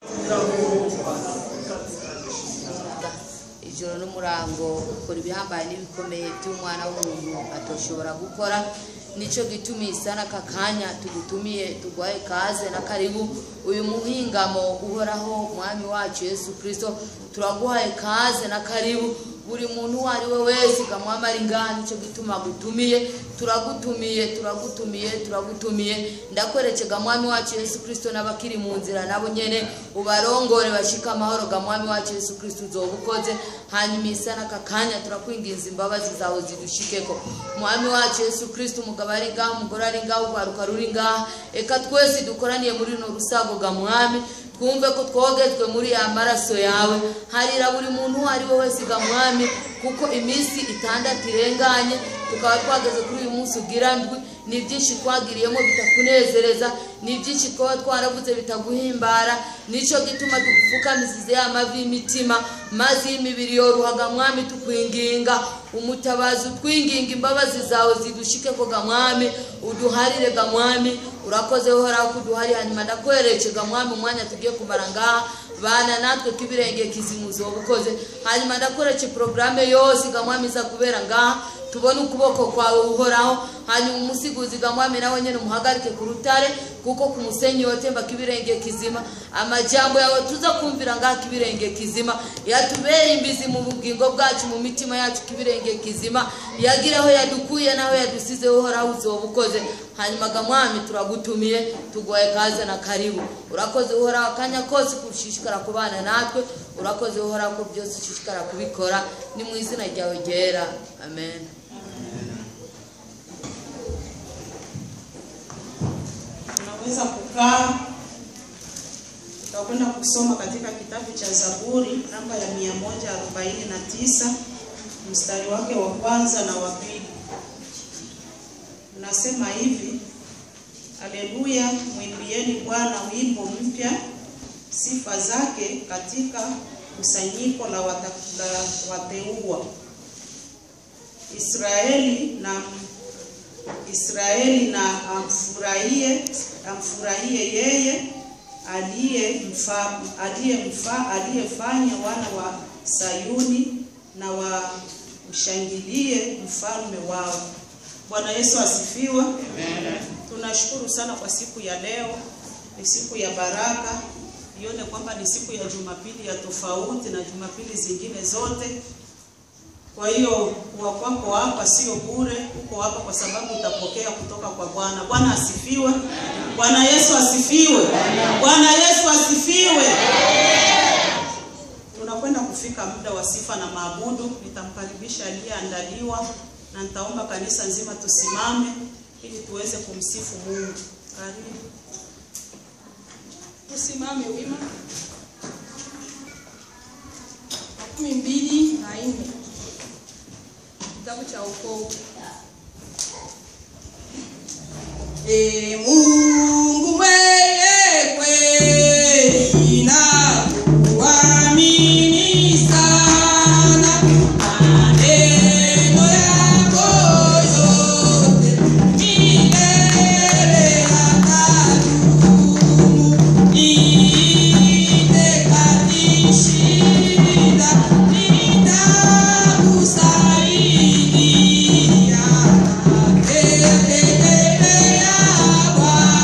ijoro n'umurango ukora ibihambaye n'ibikomeye by'umwana w'umuntu atoshobora gukora nicyo gituma isana aka kanya tugutumiye tugwaye kaze na karibu uyu muhingamo uhoraho mwami wacu yesu kirisito turaguhaye kaze na karibu buri muntu uwo ari we wese ukamwamara ingana nicyo gituma agutumiye turagutumiye turagutumiye turagutumiye ndakwerekega mwami wacu yesu kirisito n'abakiri mu nzira nabo nyene ubarongore bashike amahoro ga mwami wacu yesu kirisito uzoba ukoze hanyuma isa n'aka kanya turakwinginza imbabazi zawe zidushikeko mwami wacu yesu kirisito umugabo ari ngaha umugore ari ngaha urwaruka ruri ngaha eka twese dukoraniye muri runo rusago ga mwami twumve ko twogejwe muri ya maraso yawe harira buri muntu uwo ari we wese ga mwami kuko iminsi itandatu irenganye tukaba twageze kuri uyu munsi ugira ndwi ni byinshi twagiriyemo bitakunezereza ni byinshi twaba twaravuze bitaguhimbara nicyo gituma tugupfukamisize ya mavi y'imitima maze y'imibiri yoruhaga mwami tukwinginga umutabazi utwinginga imbabazi zawe zidushike ko ga mwami uduharire ga mwami urakoze uhoraho kuduhari hanyuma ndakwereke ga mwami umwanya tugiye kumara ngaha bana natwe k'ibirenge kizimu uzoba ukoze hanyuma ndakwereke porogaramu yose ga mwami iza kubera ngaha tubone ukuboko kwawe uhoraho hanyuma umusiguzi ga mwami nawe nyine umuhagarike ku rutare kuko ku musenyi wotemba k'ibirenge kizima amajambo yawe tuza kumvira ngaha k'ibirenge kizima yatubere imbizi mu bugingo bwacu mu mitima yacu k'ibirenge kizima yagira aho yadukuye n'aho yadusize uhoraho uzoba ukoze hanyuma ga mwami turagutumiye tugoye kaze na karibu urakoze uhoraho akanya kose kushishikara kubana natwe urakoze uhoraho ko byose ushishikara kubikora ni mu izina ryawe ryera amen Unaweza kukaa. Tutakwenda kusoma katika kitabu cha Zaburi namba ya 149 mstari wake wa kwanza na wa pili. Unasema hivi: Haleluya, mwimbieni Bwana wimbo mpya, sifa zake katika kusanyiko la wata- la wateua. Israeli na Israeli na amfurahie amfurahie yeye aliyemfa aliyemfa aliyefanya wana wa Sayuni na wamshangilie mfalme wao. Bwana Yesu asifiwe. Tunashukuru sana kwa siku ya leo, ni siku ya baraka. Ione kwamba ni siku ya Jumapili ya tofauti na Jumapili zingine zote. Kwa hiyo kuwa kwako hapa sio bure, uko hapa kwa sababu utapokea kutoka kwa Bwana. Bwana asifiwe. Bwana Yesu asifiwe. Bwana Yesu asifiwe. Tunakwenda kufika muda wa sifa na maabudu. Nitamkaribisha aliyeandaliwa na nitaomba kanisa nzima tusimame ili tuweze kumsifu Mungu. Karibu. Tusimame wima. Makumi mbili na nne. Kitabu cha wokovu. E Mungu mwenye kweli na kuamini sana, maneno yako yote milele yatadumu. Niite katika shida, nitakusaidia. Tegemea Bwana.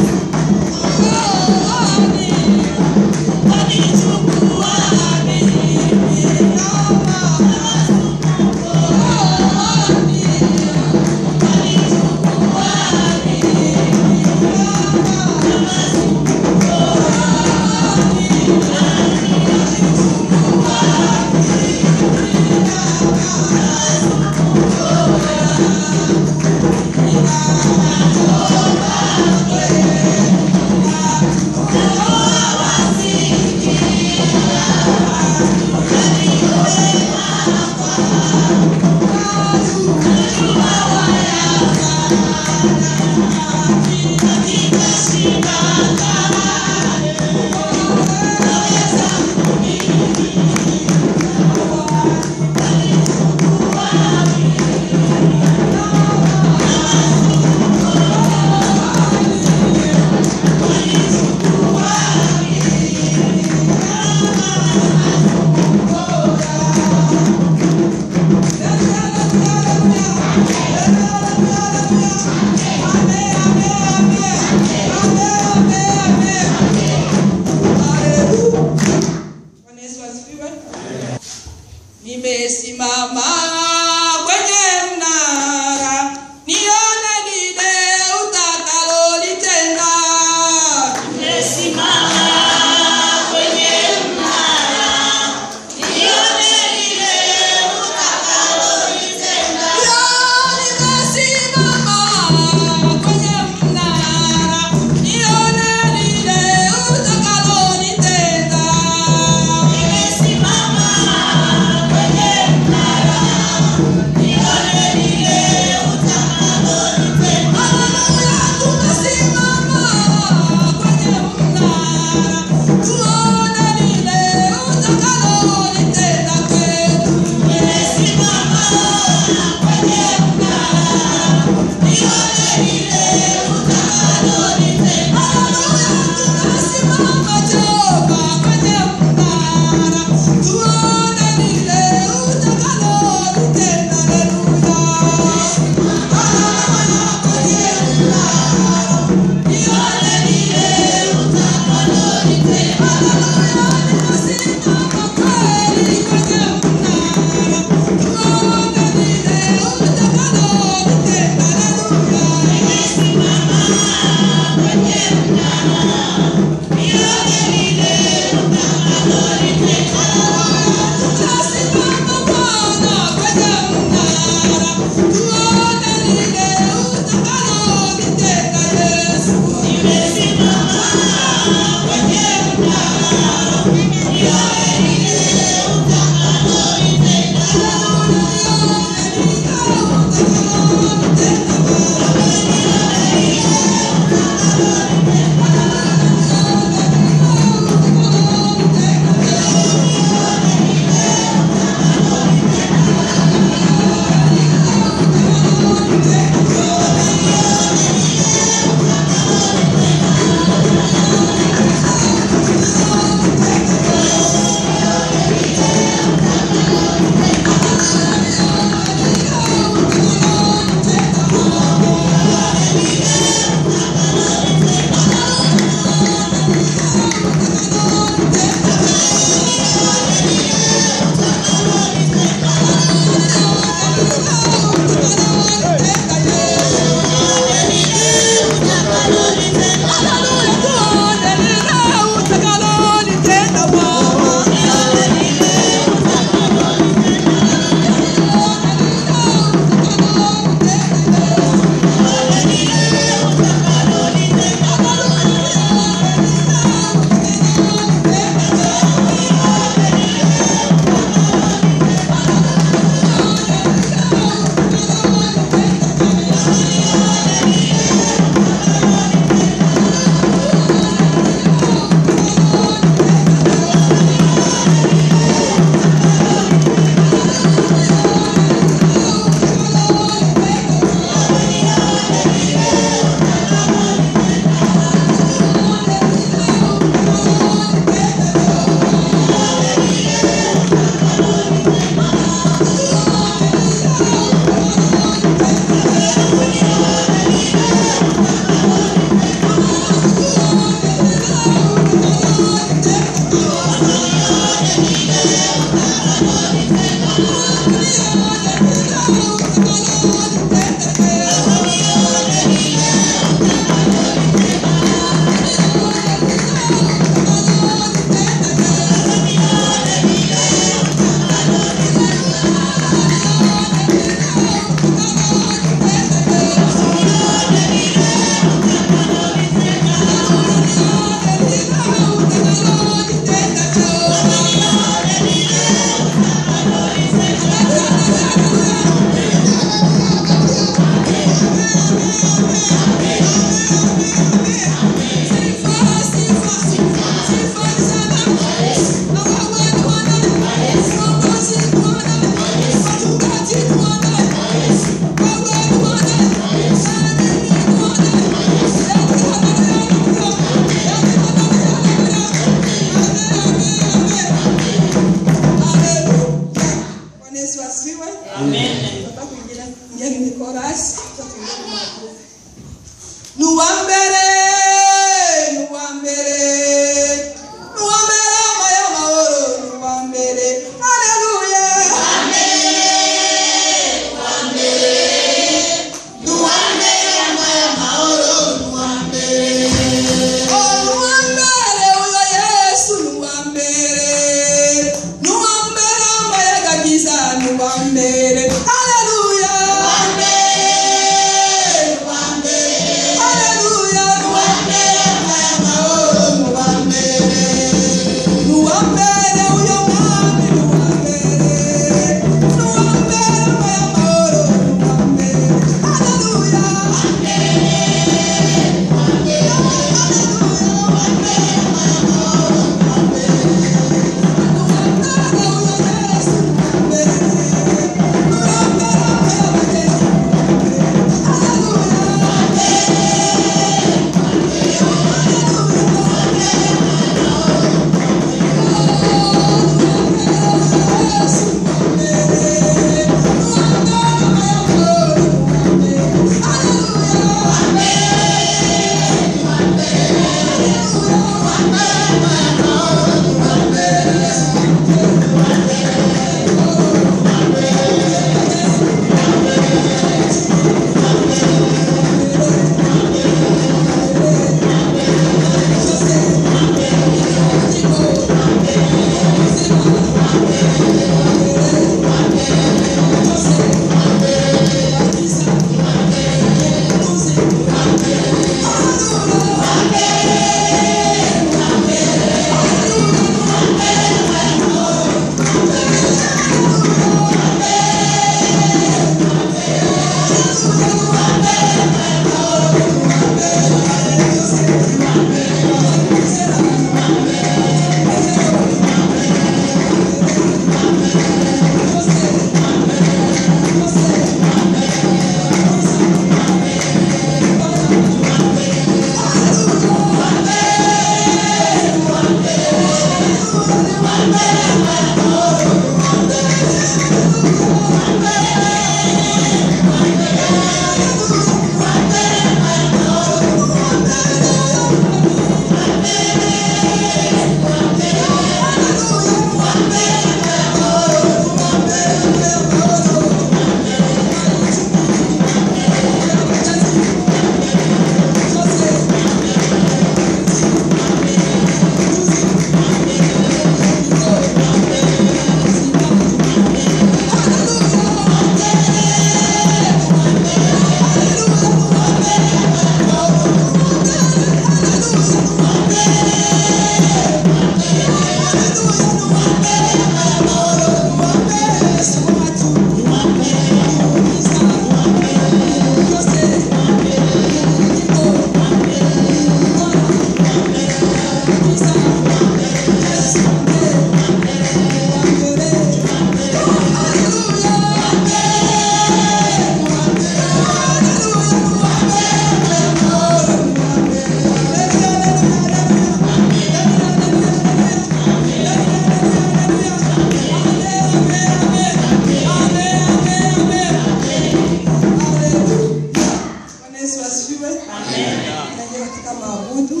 Yesu asifiwe. Naingia katika maabudu.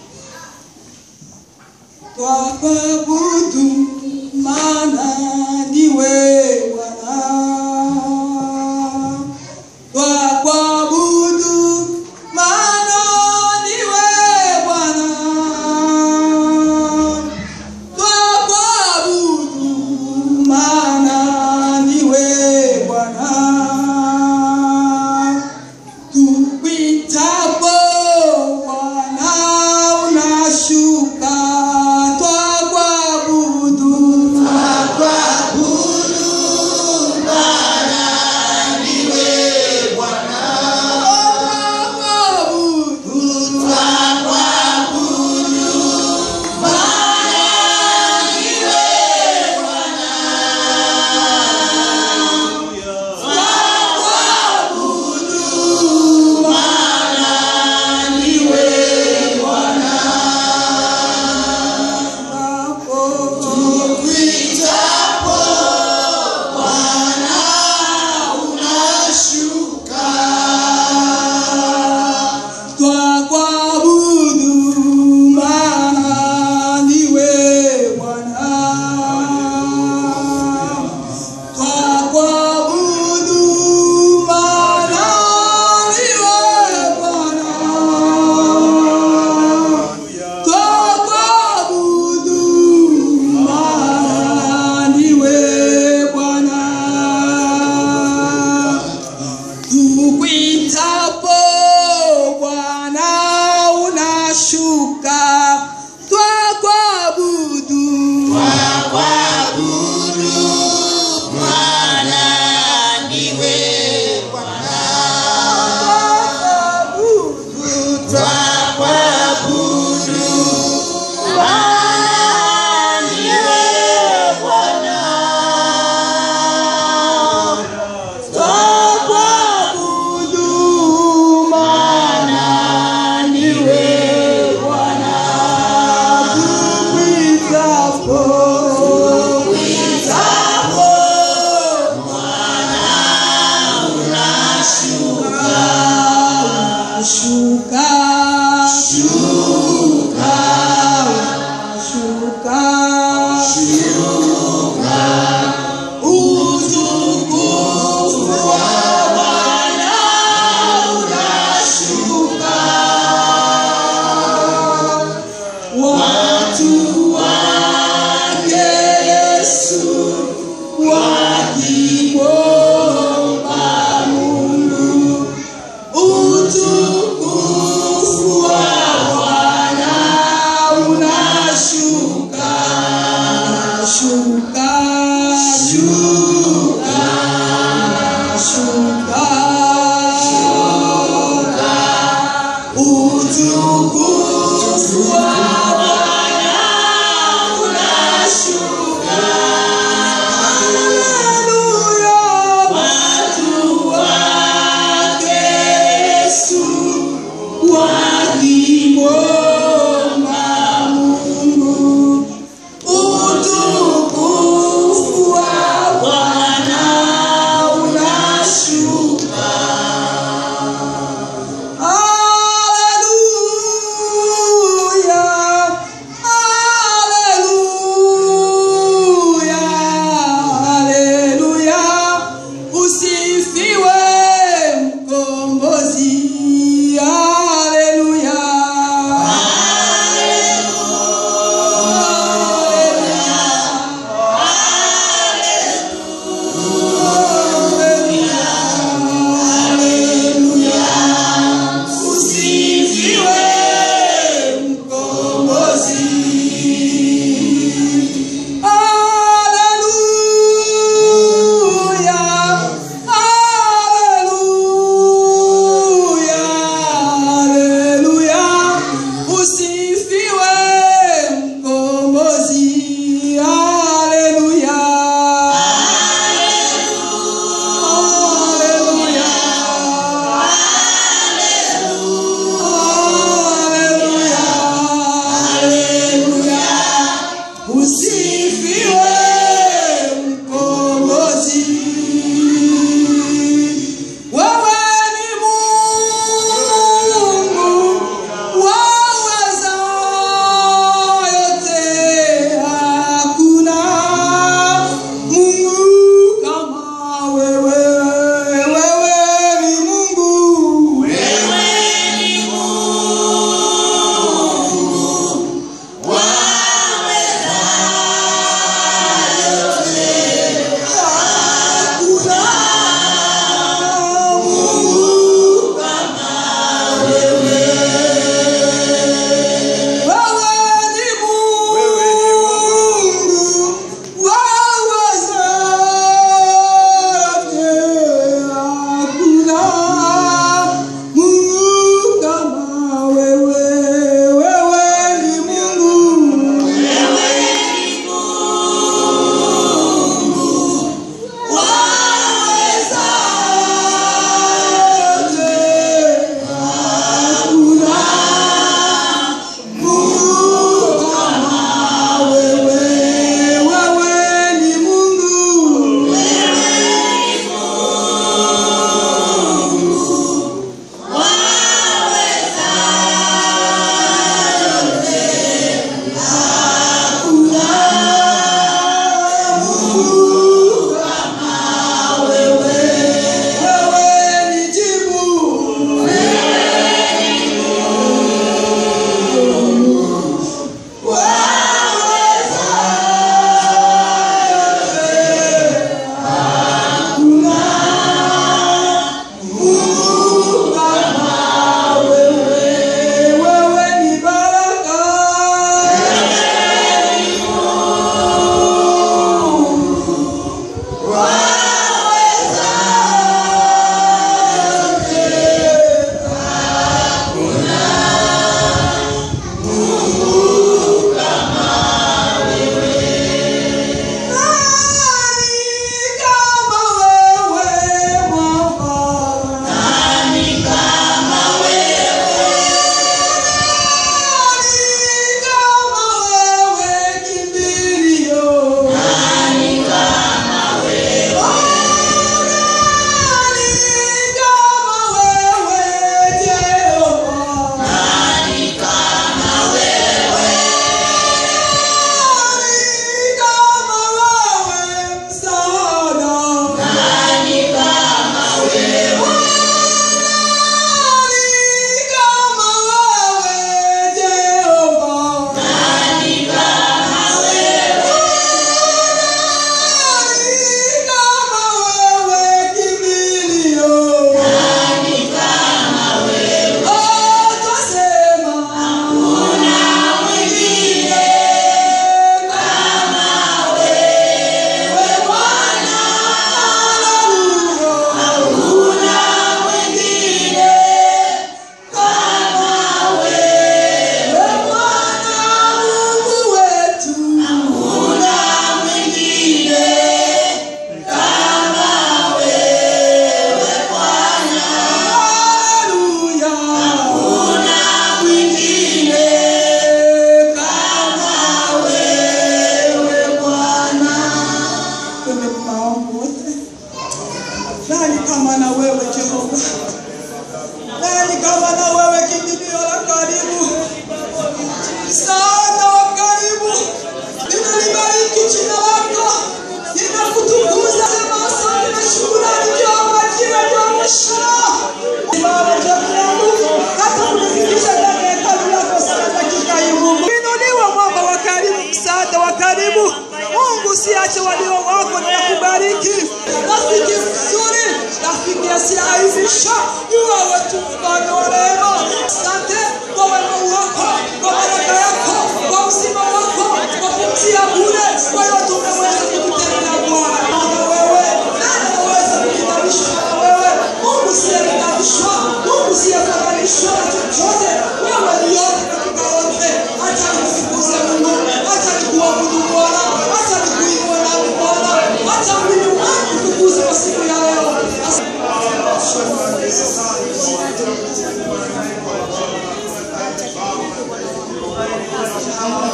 Twakuabudu maana ndiwe Bwana. Twakuabudu maana ndiwe Bwana. Twakuabudu maana ndiwe Bwana. Tukuitapo Bwana unashuka, twakuabudu. Twakuabudu. Twakuabudu maana ndiwe Bwana. Twakuabudu maana ndiwe Bwana. Twakuabudu maana ndiwe Bwana. Tukuitapo Bwana unashuka, twakuabudu. Twakuabudu maana ndiwe Bwana. Tukuitapo, tukuitapo Shuka, shuka, shuka, shuka, utukufu wa Bwana unashuka, watu wake Yesu wakimwomba Mungu utukufu wa Bwana unashuka, shuka, shuka, shuka, shuka, utukufu wa Bwana unashuka. Haleluya, watu wake Yesu wakimwomba Mungu, utukufu wa Bwana unashuka. Haleluya.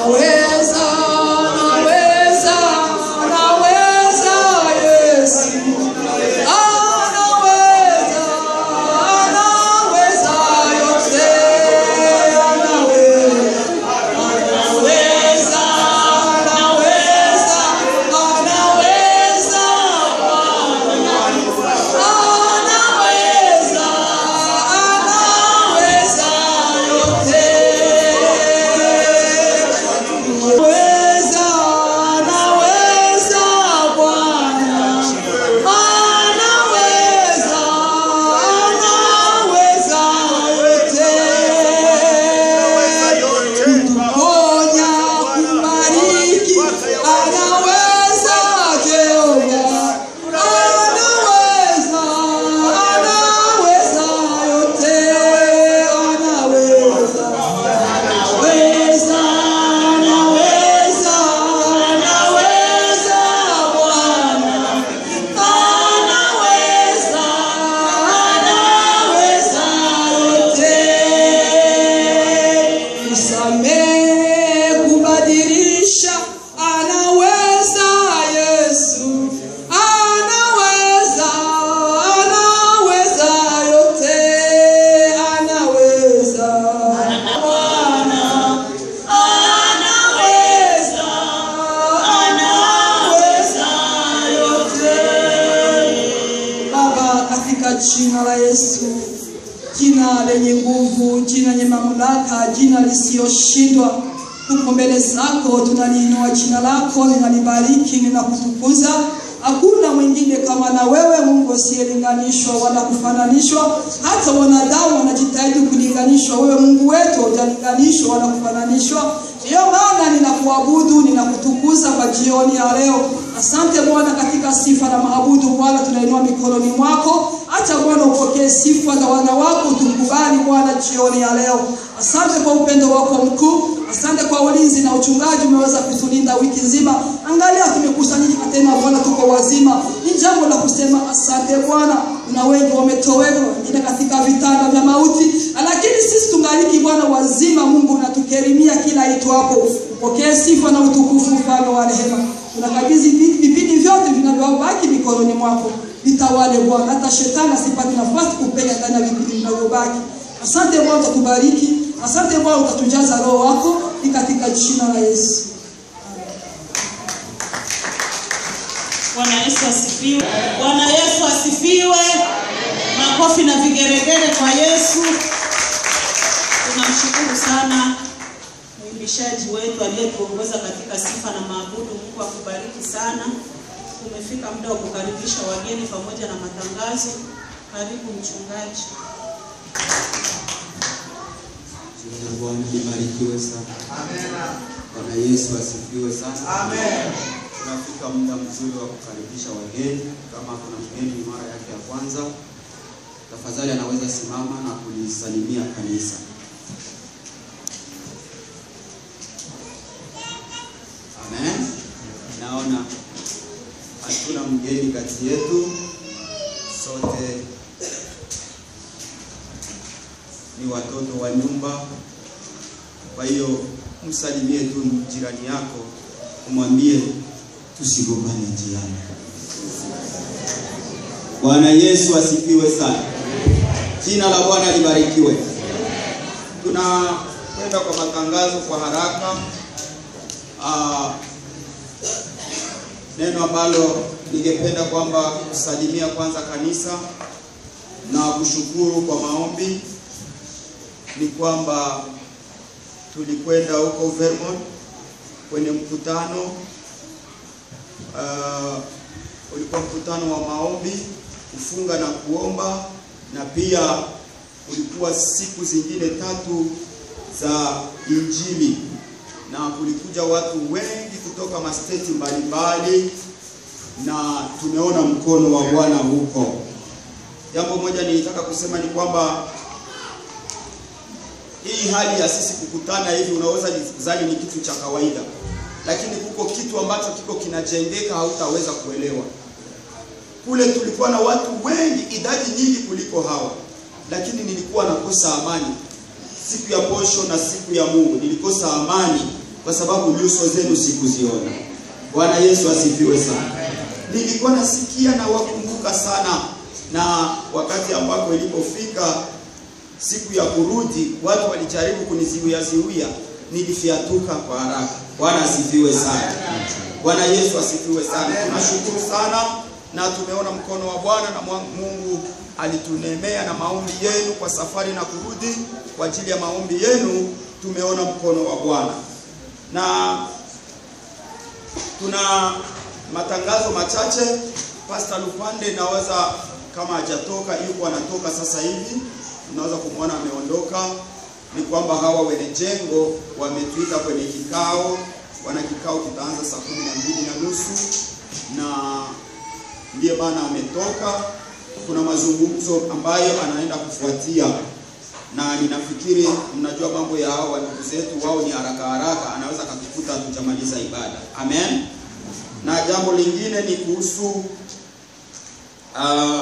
Anaweza, anaweza, anaweza Yesu. Anaweza, anaweza yote. Anaweza, anaweza, anaweza, anaweza Bwana. Anaweza, anaweza yote. Anaweza, anaweza Bwana. Anaweza, anaweza yote. Kuponya, kubariki, anaweza Jehova. Anaweza, anaweza yote. Anaweza, anaweza, anaweza, anaweza Bwana. Anaweza, anaweza yote. Kusamehe, kubadilisha, anaweza Yesu. Anaweza, anaweza yote. Anaweza. Bwana. Anaweza, anaweza yote. Baba, katika jina la Yesu, jina lenye nguvu, jina lenye mamlaka, jina lisiyoshindwa, tuko mbele zako, tunaliinua jina lako, linalibariki, linakutukuza. Hakuna mwingine kama na wewe, Mungu asiyelinganishwa wala kufananishwa. Hata wanadamu wanajitahidi kulinganishwa, wewe Mungu wetu hujalinganishwa wala kufananishwa. Ndiyo maana ninakuabudu, ninakutukuza kwa jioni ya leo. Asante Bwana, katika sifa na maabudu Bwana, tunainua mikononi mwako. Acha Bwana upokee sifa za wana wako, tukubali Bwana jioni ya leo. Asante kwa upendo wako mkuu, asante kwa ulinzi na uchungaji umeweza kutulinda wiki nzima. Angalia tumekusanyika tena Bwana, tuko wazima. Ni jambo la kusema asante Bwana. Kuna wengi wametoweka, wengine katika vitanda vya mauti, lakini sisi tungaliki Bwana wazima. Mungu unatukerimia kila itwapo. Upokee sifa na utukufu, mfalme wa rehema. Tunakabidhi vipindi vyote vinavyobaki mikononi mwako, vitawale Bwana, hata shetani asipate nafasi kupenya ndani ya vipindi vinavyobaki. Asante Bwana, utatubariki. Asante Bwana, utatujaza roho wako, ni katika jina la Yesu. Bwana Yesu asifiwe. Bwana Yesu asifiwe. Makofi na vigeregere kwa Yesu. Tunamshukuru sana mwimbishaji wetu aliyetuongoza katika sifa na maabudu. Mungu akubariki sana. Umefika muda wa kukaribisha wageni pamoja na matangazo. Karibu mchungaji. Jina la Bwana libarikiwe sana. Bwana Yesu asifiwe sana. Tunafika muda mzuri wa kukaribisha wageni. Kama kuna mgeni mara yake ya kwanza, tafadhali anaweza simama na kulisalimia kanisa. Amen. Naona hatuna mgeni kati yetu, sote ni watoto wa nyumba. Kwa hiyo msalimie tu jirani yako, umwambie tusigombane njiani. Bwana Yesu asifiwe sana. Jina la Bwana libarikiwe. Tunakwenda kwa matangazo kwa haraka. Ah, neno ambalo ningependa kwamba kusalimia kwanza kanisa na kushukuru kwa maombi ni kwamba tulikwenda huko Vermont kwenye mkutano uh, ulikuwa mkutano wa maombi, kufunga na kuomba, na pia ulikuwa siku zingine tatu za Injili, na kulikuja watu wengi kutoka masteti mbalimbali, na tumeona mkono wa Bwana huko. Jambo moja nilitaka kusema ni kwamba hii hali ya sisi kukutana hivi unaweza kudhani ni kitu cha kawaida, lakini kuko kitu ambacho kiko kinajengeka, hautaweza kuelewa. Kule tulikuwa na watu wengi, idadi nyingi kuliko hawa, lakini nilikuwa nakosa amani. Siku ya posho na siku ya Mungu nilikosa amani, kwa sababu nyuso zenu sikuziona. Bwana Yesu asifiwe sana. Nilikuwa nasikia na wakumbuka sana, na wakati ambako ilipofika siku ya kurudi, watu walijaribu kuniziwia ziwia, nilifiatuka kwa haraka. Bwana asifiwe sana. Bwana Yesu asifiwe sana. Tunashukuru sana na tumeona mkono wa Bwana na mwa- Mungu alitunemea na maombi yenu kwa safari na kurudi. Kwa ajili ya maombi yenu tumeona mkono wa Bwana na tuna matangazo machache. Pastor Lupande naweza kama hajatoka, yuko anatoka sasa hivi, unaweza kumwona ameondoka. Ni kwamba hawa wenye jengo wametuita kwenye kikao, wana kikao kitaanza saa kumi na mbili na nusu na ndiye maana ametoka. Kuna mazungumzo ambayo anaenda kufuatia, na ninafikiri mnajua mambo ya hao ndugu zetu, wao ni haraka haraka, anaweza akatukuta hatujamaliza ibada. Amen. Na jambo lingine ni kuhusu uh,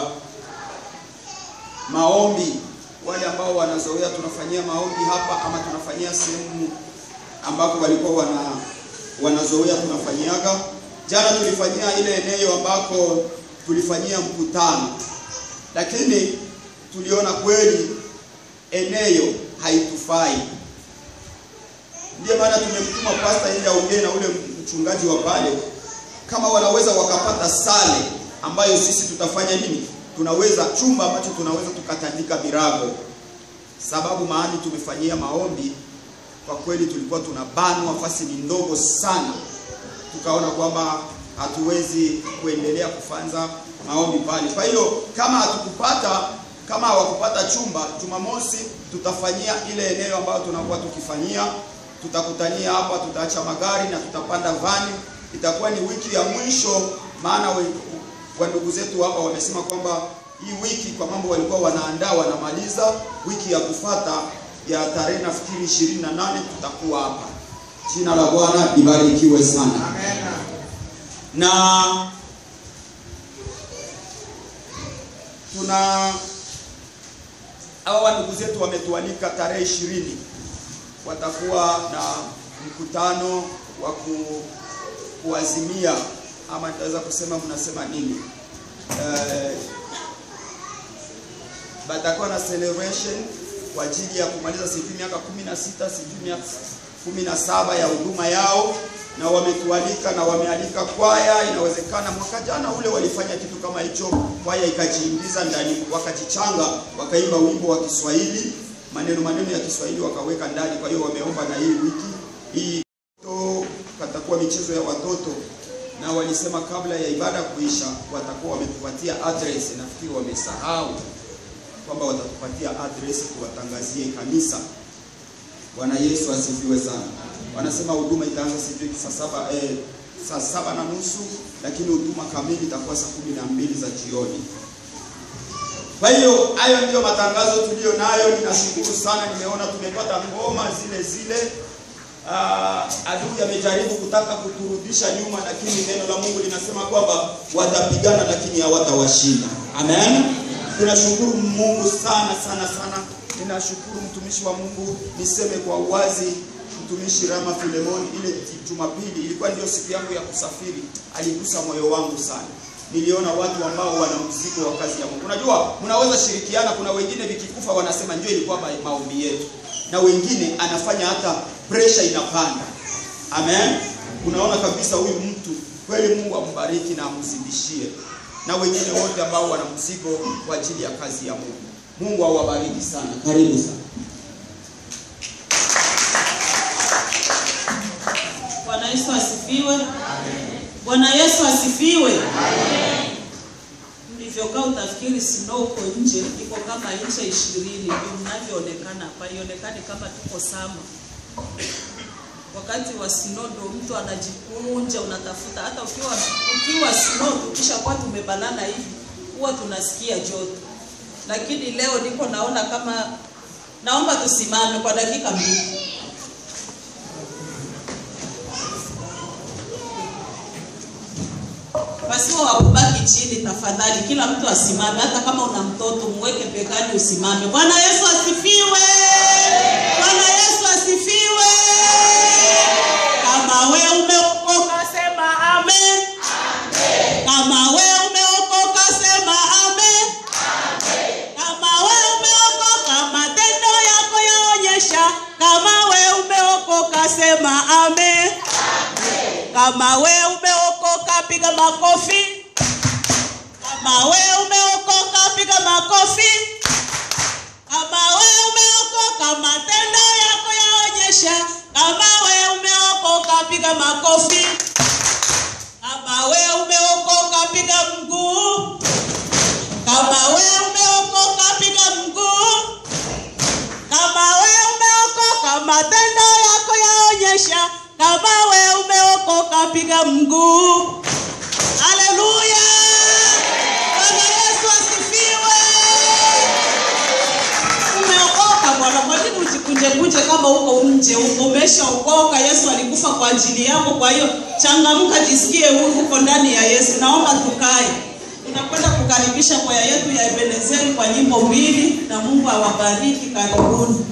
maombi. Wale ambao wanazoea tunafanyia maombi hapa ama tunafanyia sehemu ambako walikuwa wana wanazoea tunafanyiaga. Jana tulifanyia ile eneo ambako tulifanyia mkutano, lakini tuliona kweli eneo haitufai. Ndiyo maana tumemtuma pasta ili aongee na ule mchungaji wa pale, kama wanaweza wakapata sale ambayo sisi tutafanya nini, tunaweza chumba ambacho tunaweza tukatandika virago, sababu mahali tumefanyia maombi kwa kweli tulikuwa tunabanwa, nafasi ni ndogo sana, tukaona kwamba hatuwezi kuendelea kufanza maombi pale. Kwa hiyo kama hatukupata kama hawakupata chumba, Jumamosi tutafanyia ile eneo ambayo tunakuwa tukifanyia, tutakutania hapa, tutaacha magari na tutapanda vani. Itakuwa ni wiki ya mwisho, maana we- wa ndugu zetu hapa wamesema kwamba hii wiki kwa mambo walikuwa wanaandaa wanamaliza, wiki ya kufata ya tarehe nafikiri ishirini na nane tutakuwa hapa. Jina la Bwana libarikiwe sana. Na tuna hawa ndugu zetu wametualika tarehe ishirini, watakuwa na mkutano wa ku- kuazimia ama nitaweza kusema mnasema nini eh, batakuwa na celebration kwa ajili ya kumaliza sijui miaka kumi na sita sijui miaka kumi na saba ya huduma yao, na wametualika na wamealika kwaya. Inawezekana mwaka jana ule walifanya kitu kama hicho, kwaya ikajiingiza ndani, wakajichanga, wakaimba wimbo wa Kiswahili, maneno maneno ya Kiswahili wakaweka ndani. Kwa hiyo wameomba na hii wiki hii to patakuwa michezo ya watoto na walisema kabla ya ibada kuisha watakuwa wametupatia address. Nafikiri wamesahau kwamba watatupatia address tuwatangazie kanisa. Bwana Yesu asifiwe sana. Wanasema huduma itaanza sijui saa saba eh, saa saba na nusu, lakini huduma kamili itakuwa saa kumi na mbili za jioni. Kwa hiyo hayo ndiyo matangazo tuliyo nayo. Ninashukuru sana, nimeona tumepata ngoma zile zile. Ah, adui amejaribu kutaka kuturudisha nyuma, lakini neno la Mungu linasema kwamba watapigana, lakini hawatawashinda. Amen. Tunashukuru Mungu sana sana sana. Ninashukuru mtumishi wa Mungu, niseme kwa uwazi, mtumishi Rama Filemoni, ile Jumapili ilikuwa ndio siku yangu ya kusafiri, aligusa moyo wangu sana. Niliona watu ambao wana mzigo wa kazi ya Mungu. Unajua, mnaweza shirikiana. Kuna wengine vikikufa wanasema ndio ilikuwa ma- maombi yetu, na wengine anafanya hata pressure inapanda. Amen. Unaona kabisa huyu mtu kweli, Mungu ambariki na amzidishie, na wengine wote ambao wana mzigo kwa ajili ya kazi ya Mungu. Mungu awabariki sana. Karibu sana. Bwana Yesu asifiwe. Bwana Yesu asifiwe. Mlivyokaa utafikiri snow uko nje, iko kama inchi ishirini ndio mnavyoonekana hapa, ionekani kama tuko sama. Wakati wa snow ndo mtu anajikunja, unatafuta hata ukiwa ukiwa snow, tukishakuwa tumebanana hivi huwa tunasikia joto, lakini leo niko naona kama, naomba tusimame kwa dakika mbili. Pasiwa wa kubaki chini, tafadhali, kila mtu asimame. Hata kama una mtoto mweke begani, usimame. Bwana Yesu asifiwe! Bwana Yesu asifiwe! sema amen. Kama we umeokoka, piga makofi. Kama we umeokoka, piga makofi. Kama we umeokoka, matendo yako yaonyesha. Kama we umeokoka, piga makofi. Kama we umeokoka, piga mguu. Kama we umeokoka, piga mguu. Kama we umeokoka, matendo yako yaonyesha. Kama we umeokoka, piga mguu. Haleluya! Bwana Yesu asifiwe. Umeokoka Bwana, kwa nini ujikunje kunje kama uko nje? Uko umeshaokoka, Yesu alikufa kwa ajili yako. Kwa hiyo changamka, jisikie huru, uko ndani ya Yesu. Naomba tukae. Tunakwenda kukaribisha kwaya yetu ya Ebenezeri kwa nyimbo mbili, na Mungu awabariki. Karibuni.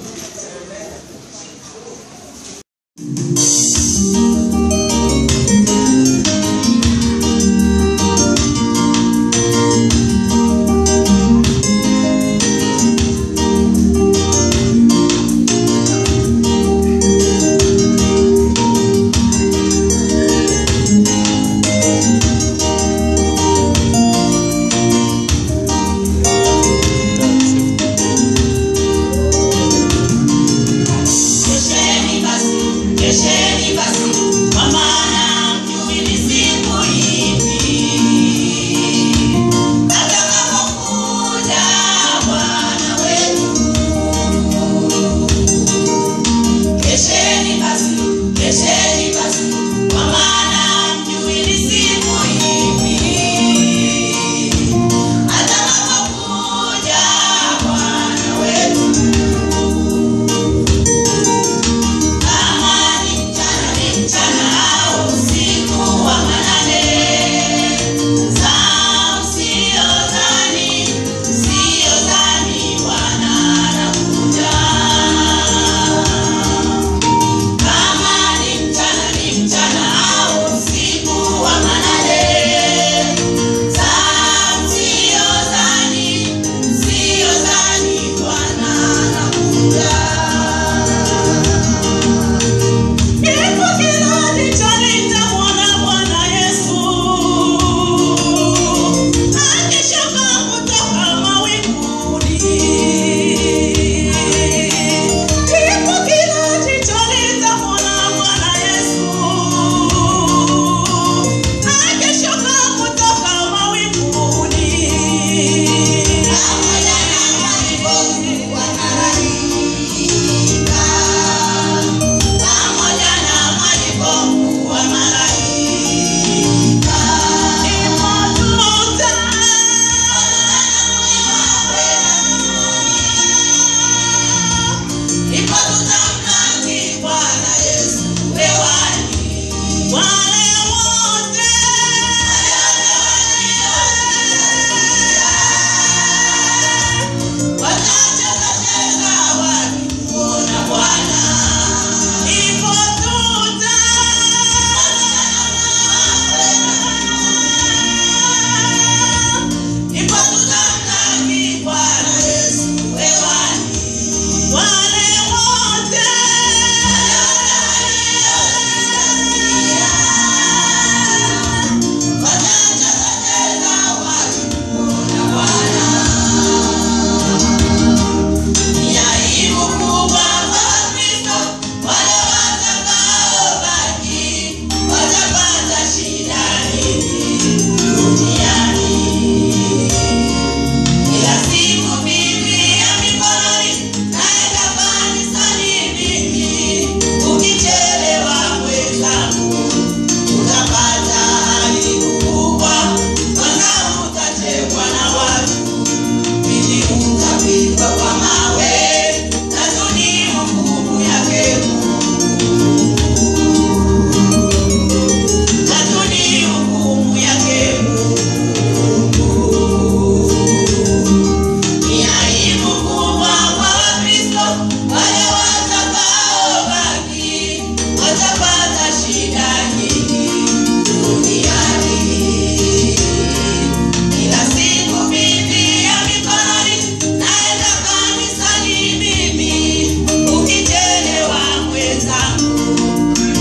Kesheni basi, kesheni basi, kwa maana mjui ni siku ipi atakapokuja Bwana wetu. Kesheni basi, kesheni basi, kwa maana mjui ni siku ipi atakapokuja Bwana wetu. Kama ni mchana ni mchana au usiku wa manane, saa usiyodhani, usiyodhani Bwana anakuja. Kama ni mchana ni mchana au usiku wa manane, saa usiyodhani, usiyodhani Bwana anakuja. Kifo kirudi chalita mwana Bwana Yesu. Akishuka kutoka mawinguni. Kifo kirudi chalita mwana Bwana Yesu. Akishuka kutoka mawinguni. Pamoja na walivyokuwa malaika, pamoja na walivyokuwa malaika, ndipo tutamlaki Bwana Yesu hewani. Wale wote Watacheza cheza wakimwona Bwana. ipo tuta Ndipo tutamlaki Bwana Yesu hewani. wale wote Watacheza cheza wakimwona Bwana. Ni aibu kubwa kwa Wakristo wale watakaobaki, watapata shida nyingi duniani. Kila siku Biblia mikononi, naenda kanisani mimi. Ukichelewa mwenzangu, utapata aibu kubwa, kwanza utatekwa na watu Pili utapigwa kwa mawe, tatu ni hukumu yake Mungu. Tatu ni hukumu yake Mungu. Ni aibu kubwa kwa Wakristo wale watakaobaki, watapata shida nyingi duniani. Kila siku Biblia mikononi, naenda kanisani mimi. Ukichelewa mwenzangu,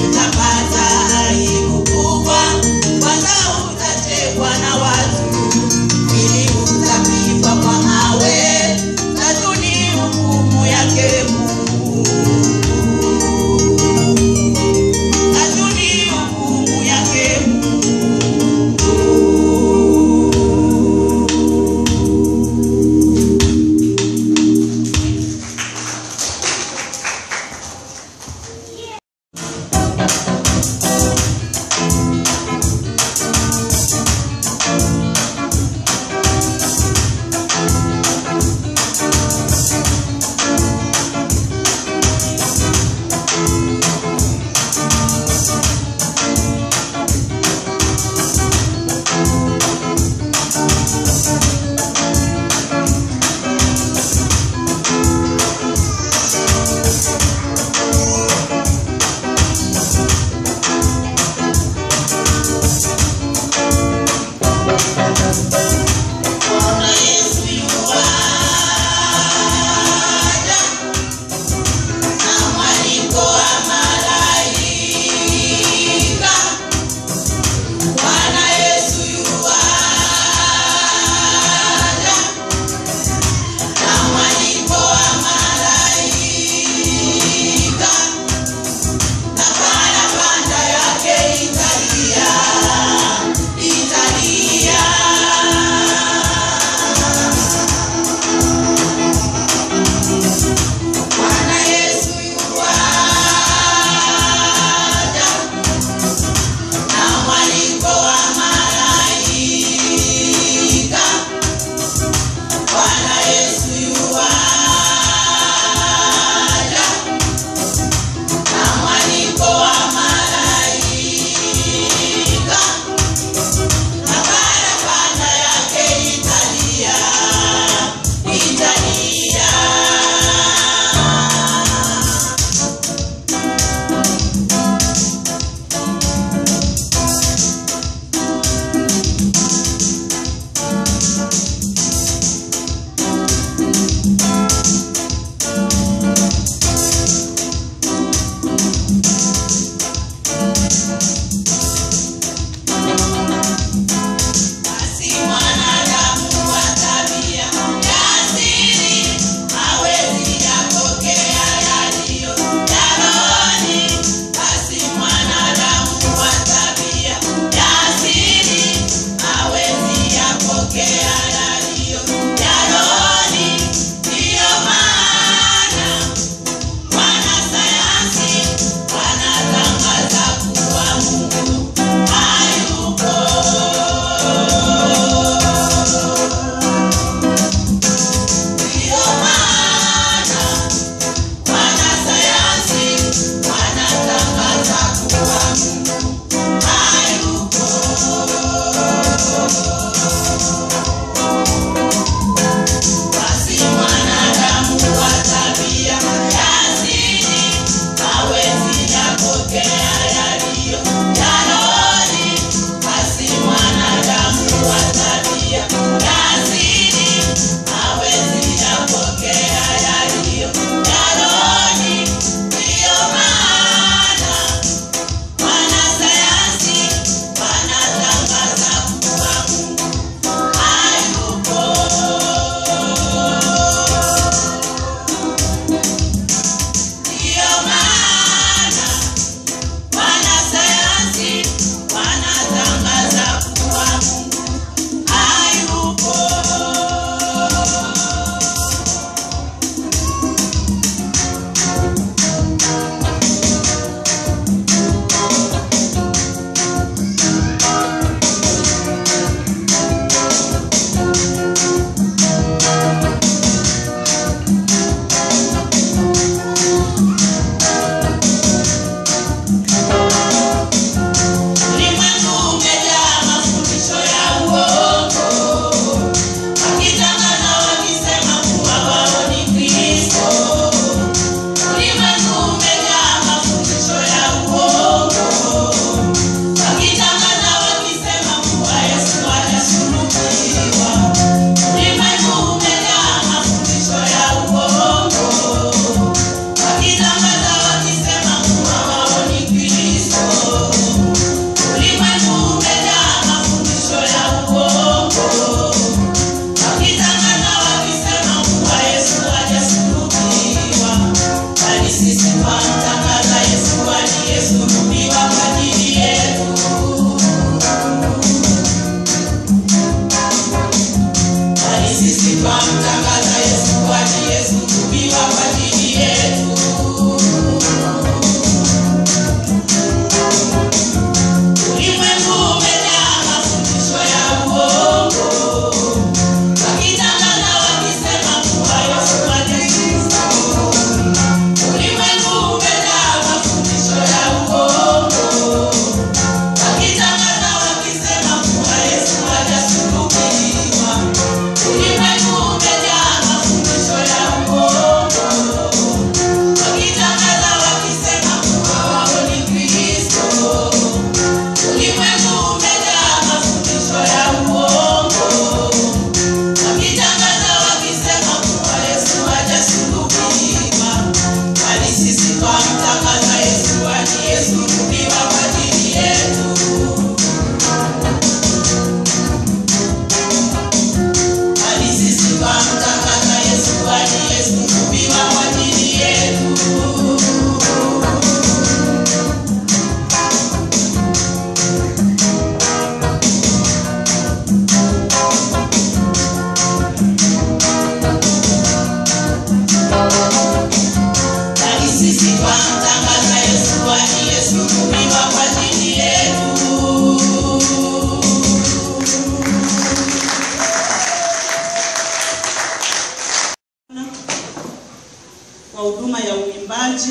waimbaji.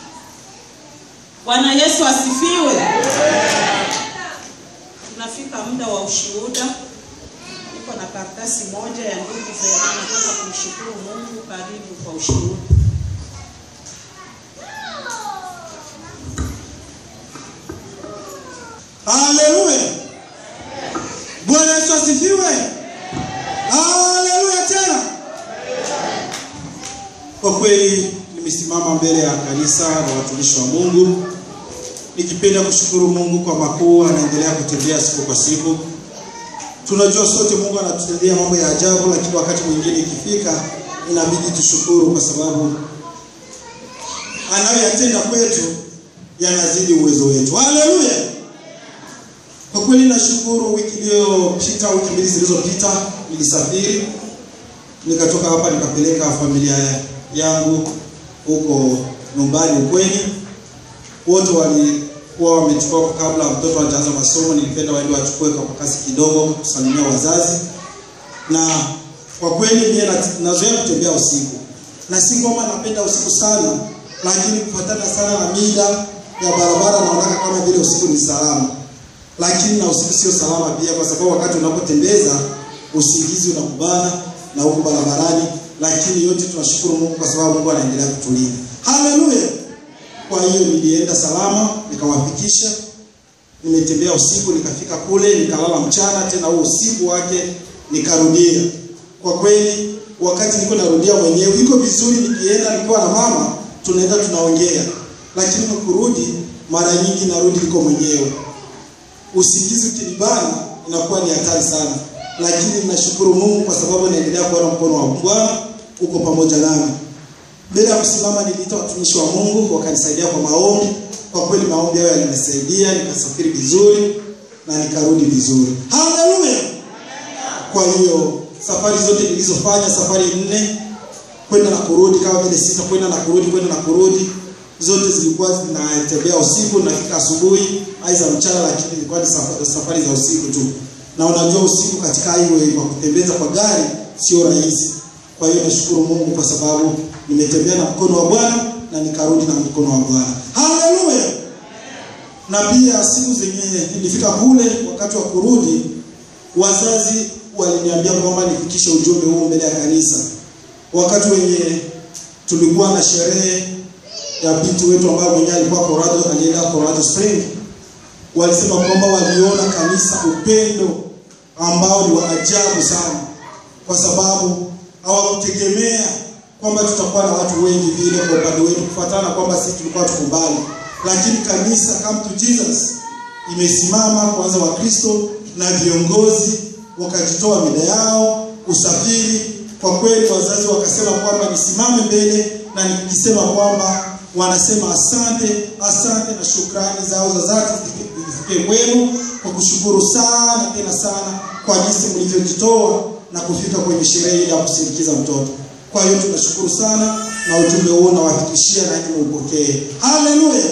Bwana Yesu asifiwe. Tunafika muda wa ushuhuda. Niko na karatasi moja ya ndugu Vena, nataka kumshukuru Mungu. Karibu kwa ushuhuda. Haleluya. Bwana Yesu asifiwe. Haleluya tena. Kwa kweli nimesimama mbele ya kanisa na watumishi wa Mungu nikipenda kushukuru Mungu kwa makuu anaendelea kutendea siku kwa siku. Tunajua sote Mungu anatutendea mambo ya ajabu, lakini wakati mwingine ikifika inabidi tushukuru kwa sababu anayoyatenda kwetu yanazidi uwezo wetu. Haleluya. Kwa kweli nashukuru, wiki iliyopita, wiki mbili zilizopita, nilisafiri nikatoka hapa nikapeleka familia yangu huko nyumbani ukweni. Wote walikuwa wamechukua kabla mtoto hajaanza masomo, nilipenda waende wachukue kwa kasi kidogo kusalimia wazazi, na kwa kweli mimi na- nazoea kutembea usiku, na si kwamba napenda usiku sana, lakini kufuatana sana na mida ya barabara naonaka kama vile usiku ni salama lakini na usiku sio salama pia, kwa sababu wakati unapotembeza usingizi unakubana na huko barabarani, lakini yote tunashukuru Mungu kwa sababu Mungu anaendelea kutulinda. Haleluya! Kwa hiyo nilienda salama, nikawafikisha. Nimetembea usiku, nikafika kule, nikalala mchana, tena huo usiku wake nikarudia. Kwa kweli, wakati niko narudia mwenyewe, iko vizuri nikienda nikiwa na mama, tunaenda tunaongea, lakini kurudi, mara nyingi narudi niko mwenyewe usingizi ukinibana inakuwa ni hatari sana, lakini ninashukuru Mungu kwa sababu naendelea kuona mkono wa Bwana uko pamoja nami. Mbele ya kusimama, niliita watumishi wa Mungu wakanisaidia kwa maombi. Kwa kweli maombi hayo yalinisaidia, nikasafiri vizuri na nikarudi vizuri. Haleluya! Kwa hiyo safari zote nilizofanya, safari nne kwenda na kurudi, kama vile sita kwenda na kurudi, kwenda na kurudi, zote zilikuwa zinatembea usiku, nafika asubuhi aidha mchana, lakini ilikuwa ni safari, safari za usiku tu. Na unajua usiku katika highway kwa kutembeza kwa gari sio rahisi. Kwa hiyo nashukuru Mungu kwa sababu nimetembea na mkono wa Bwana na nikarudi na mkono wa Bwana. Haleluya! Na pia siku zenye nilifika kule, wakati wa kurudi, wazazi waliniambia kwamba nifikishe ujumbe huu mbele ya kanisa. Wakati wenye tulikuwa na sherehe ya binti wetu ambayo mwenyewe alikuwa Colorado, alienda Colorado Spring, walisema kwamba waliona kanisa upendo ambao ni wa ajabu sana, kwa sababu hawakutegemea kwamba tutakuwa na watu wengi vile kwa upande wetu, kufuatana na kwamba sisi tulikuwa tukubali, lakini kanisa Come to Jesus imesimama kwanza, Wakristo na viongozi wakajitoa mida yao usafiri. Kwa kweli, wazazi wakasema kwamba nisimame mbele na nikisema kwamba wanasema asante, asante na shukrani zao za dhati zifike kwenu kwa kushukuru sana tena sana kwa jinsi mlivyojitoa na kufika kwenye sherehe ile ya kusindikiza mtoto. Kwa hiyo tunashukuru sana na ujumbe huo nawafikishia na nyinyi muupokee. Haleluya!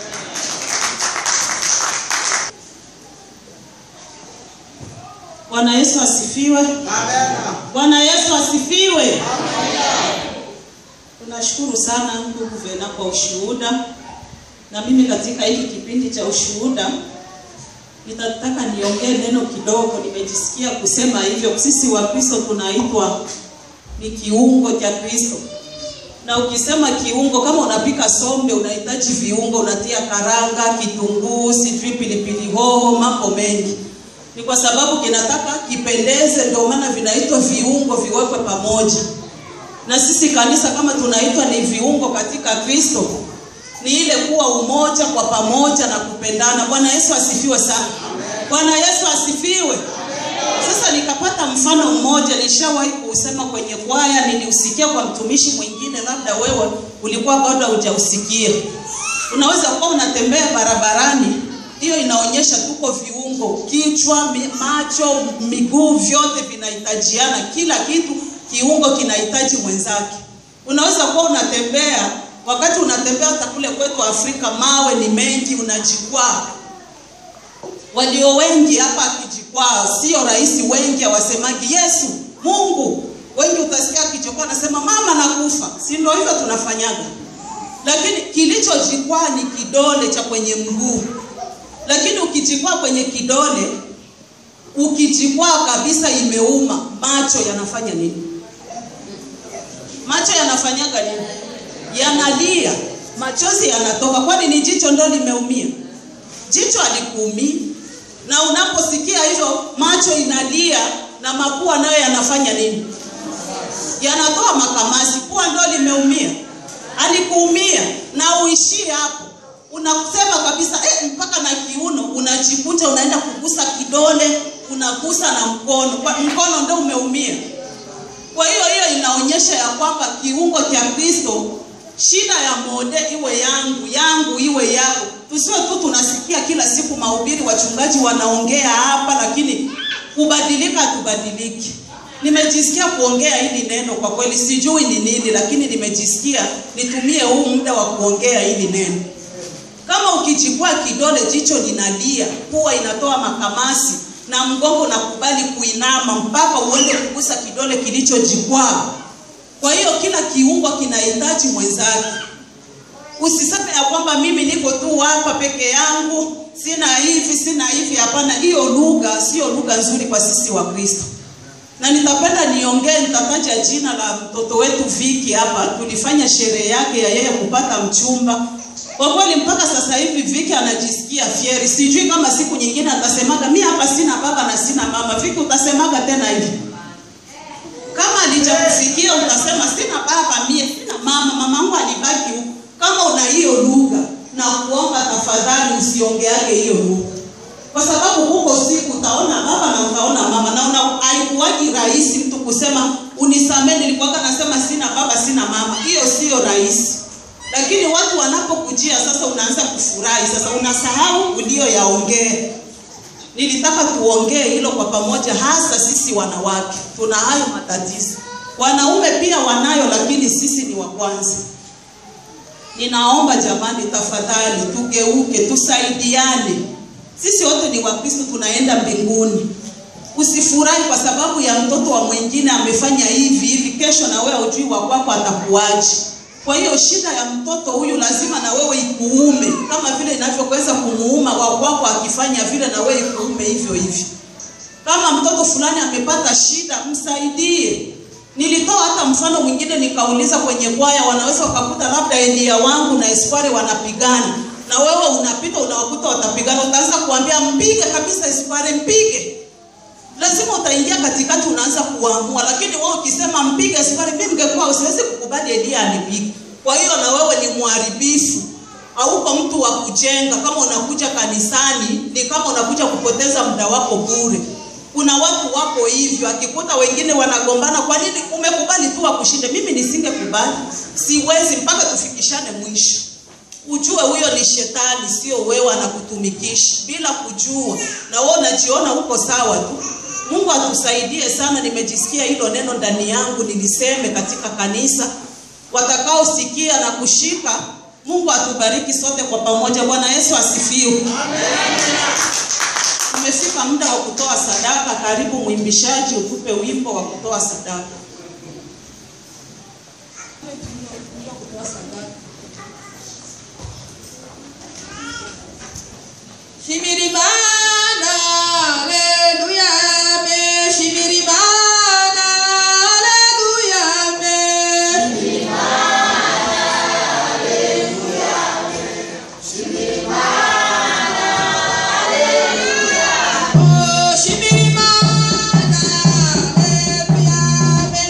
Bwana Yesu asifiwe. Bwana Yesu asifiwe. Tunashukuru sana ndugu Vena kwa ushuhuda, na mimi katika hiki kipindi cha ushuhuda nitataka niongee neno kidogo. Nimejisikia kusema hivyo. Sisi wa Kristo tunaitwa ni kiungo cha Kristo, na ukisema kiungo, kama unapika sombe unahitaji viungo, unatia karanga, kitunguu, sijui pilipili hoho, mambo mengi ni kwa sababu kinataka kipendeze, ndio maana vinaitwa viungo, viwekwe pamoja. Na sisi kanisa kama tunaitwa ni viungo katika Kristo, ni ile kuwa umoja kwa pamoja na kupendana. Bwana Yesu asifiwe sana. Bwana Yesu asifiwe. Sasa nikapata mfano mmoja, nishawahi kuusema kwenye kwaya, niliusikia kwa mtumishi mwingine, labda wewe ulikuwa bado hujausikia. Unaweza kuwa unatembea barabarani, hiyo inaonyesha tuko viungo, kichwa, mi- macho, miguu, vyote vinahitajiana, kila kitu kiungo kinahitaji mwenzake. Unaweza kuwa unatembea, wakati unatembea hata kule kwetu Afrika, mawe ni mengi, unajikwaa walio wengi hapa akijikwaa, sio rahisi. Wengi hawasemagi Yesu, Mungu. Wengi utasikia akichokoa anasema mama nakufa, si ndio? Hivyo tunafanyaga, lakini kilichojikwaa ni kidole cha kwenye mguu lakini ukijikwaa kwenye kidole ukijikwaa kabisa imeuma macho yanafanya nini macho yanafanyaga nini yanalia machozi yanatoka kwani ni jicho ndo limeumia jicho alikuumii na unaposikia hivyo macho inalia na mapua nayo yanafanya nini yanatoa makamasi pua ndo limeumia alikuumia na uishie hapo unasema kabisa eh, mpaka na kiuno unajikunja unaenda kugusa kidole unagusa na mkono kwa mkono ndo umeumia kwa hiyo hiyo inaonyesha ya kwamba kiungo cha kristo shida ya mode iwe yangu yangu iwe yako tusiwe tu tunasikia kila siku mahubiri wachungaji wanaongea hapa lakini kubadilika hatubadiliki nimejisikia kuongea hili neno kwa kweli sijui ni nini lakini nimejisikia nitumie huu muda wa kuongea hili neno kama ukichukua kidole jicho linalia pua inatoa makamasi na mgongo unakubali kuinama mpaka uende kugusa kidole kilichojikwaa kwa hiyo kila kiungo kinahitaji mwenzake usiseme ya kwamba mimi niko tu hapa peke yangu sina hivi sina hivi hapana hiyo lugha sio lugha nzuri kwa sisi wa kristo na nitapenda niongee nitataja jina la mtoto wetu viki hapa tulifanya sherehe yake ya yeye kupata mchumba kwa kweli mpaka sasa hivi viki anajisikia fieri sijui kama siku nyingine atasemaga mi hapa sina baba na sina mama viki utasemaga tena hivi kama alijakufikia utasema sina baba mie sina mama mamangu alibaki huko kama una hiyo lugha na kuomba tafadhali usiongeage hiyo lugha kwa sababu huko siku utaona baba na utaona mama na una haikuwagi rahisi mtu kusema unisamee nilikuwaga nasema sina baba sina mama hiyo sio rahisi lakini watu wanapokujia sasa unaanza kufurahi sasa unasahau ulioyaongea nilitaka tuongee hilo kwa pamoja hasa sisi wanawake tuna hayo matatizo wanaume pia wanayo lakini sisi ni wa kwanza ninaomba jamani tafadhali tugeuke tusaidiane sisi wote ni wakristo tunaenda mbinguni usifurahi kwa sababu ya mtoto wa mwingine amefanya hivi hivi kesho na wewe ujui wa kwako atakuaje kwa hiyo shida ya mtoto huyu lazima na wewe ikuume kama vile inavyoweza kumuuma wa kwako akifanya vile na wewe ikuume hivyo hivyo kama mtoto fulani amepata shida msaidie nilitoa hata mfano mwingine nikauliza kwenye kwaya wanaweza wakakuta labda elia wangu na eskwari wanapigana na wewe unapita unawakuta watapigana utaanza kuambia mpige kabisa eskwari mpige lazima utaingia katikati unaanza kuamua lakini wewe ukisema mpige eskwari mimi mngekuwa usiwezi kukubali elia anipige kwa hiyo na wewe ni mharibifu hauko mtu wa kujenga kama unakuja kanisani ni kama unakuja kupoteza muda wako bure kuna watu wako hivyo akikuta wengine wanagombana kwa nini umekubali tu wakushinde mimi nisingekubali siwezi mpaka tufikishane mwisho ujue huyo ni shetani sio wewe anakutumikisha bila kujua na wewe unajiona uko sawa tu mungu atusaidie sana nimejisikia hilo neno ndani yangu niliseme katika kanisa watakaosikia na kushika mungu atubariki sote kwa pamoja bwana yesu asifiwe umefika muda wa kutoa sadaka karibu mwimbishaji utupe wimbo wa kutoa sadaka Shimirimana, haleluya, amen. Shimirimana, haleluya, amen. Oh, shimirimana, haleluya, amen.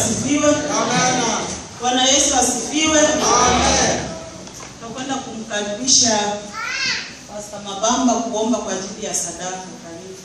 asifiwe. Amena. Bwana Yesu asifiwe. Amen. Tunakwenda kumkaribisha Pastor Mabamba kuomba kwa ajili ya sadaka. Karibu.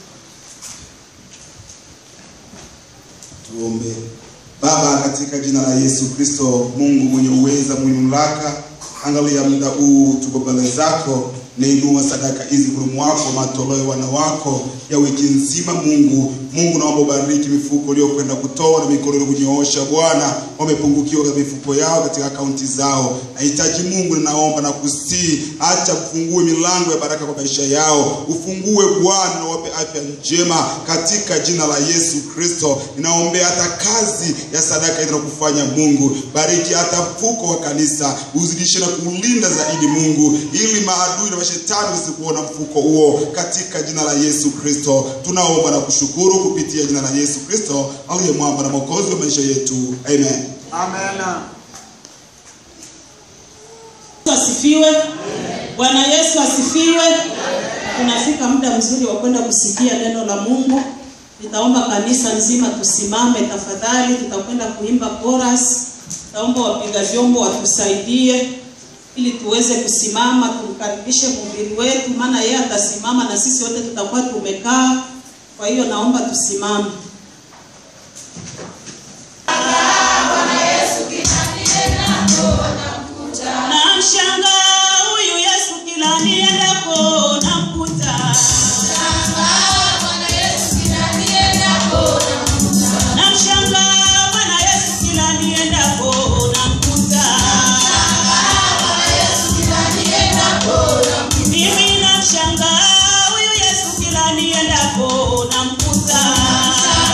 Tuombe. Baba, katika jina la Yesu Kristo, Mungu mwenye uweza, mwenye mamlaka, angalia muda huu tuko mbele zako, nainua sadaka hizi huruma wako, matoleo wana wako ya wiki nzima. Mungu, Mungu naomba ubariki mifuko uliokwenda kutoa na mikono ile kunyoosha. Bwana, wamepungukiwa katika mifuko yao, katika akaunti zao. Nahitaji Mungu, ninaomba na kusii, acha ufungue milango ya baraka kwa maisha yao, ufungue Bwana na wape afya njema katika jina la Yesu Kristo. Ninaombea hata kazi ya sadaka ile na kufanya Mungu, bariki hata mfuko wa kanisa, uzidishe na kuulinda zaidi Mungu, ili maadui na mashetani wasikuona mfuko huo, katika jina la Yesu Kristo tunaomba na kushukuru kupitia jina la Yesu Kristo aliye mwamba na mwokozi wa maisha yetu, amen. Amena. Yesu asifiwe. Bwana Yesu asifiwe. Tunafika muda mzuri wa kwenda kusikia neno la Mungu. Nitaomba kanisa nzima tusimame tafadhali, tutakwenda kuimba chorus. Naomba wapiga vyombo watusaidie ili tuweze kusimama, tumkaribishe mhubiri wetu, maana yeye atasimama na sisi wote tutakuwa tumekaa. Kwa hiyo naomba tusimame. Namshangaa huyu Yesu kila niendapo namkuta. Namshangaa Bwana Yesu kila niendapo namkuta. Mimi namshangaa huyu Yesu kila niendapo namkuta.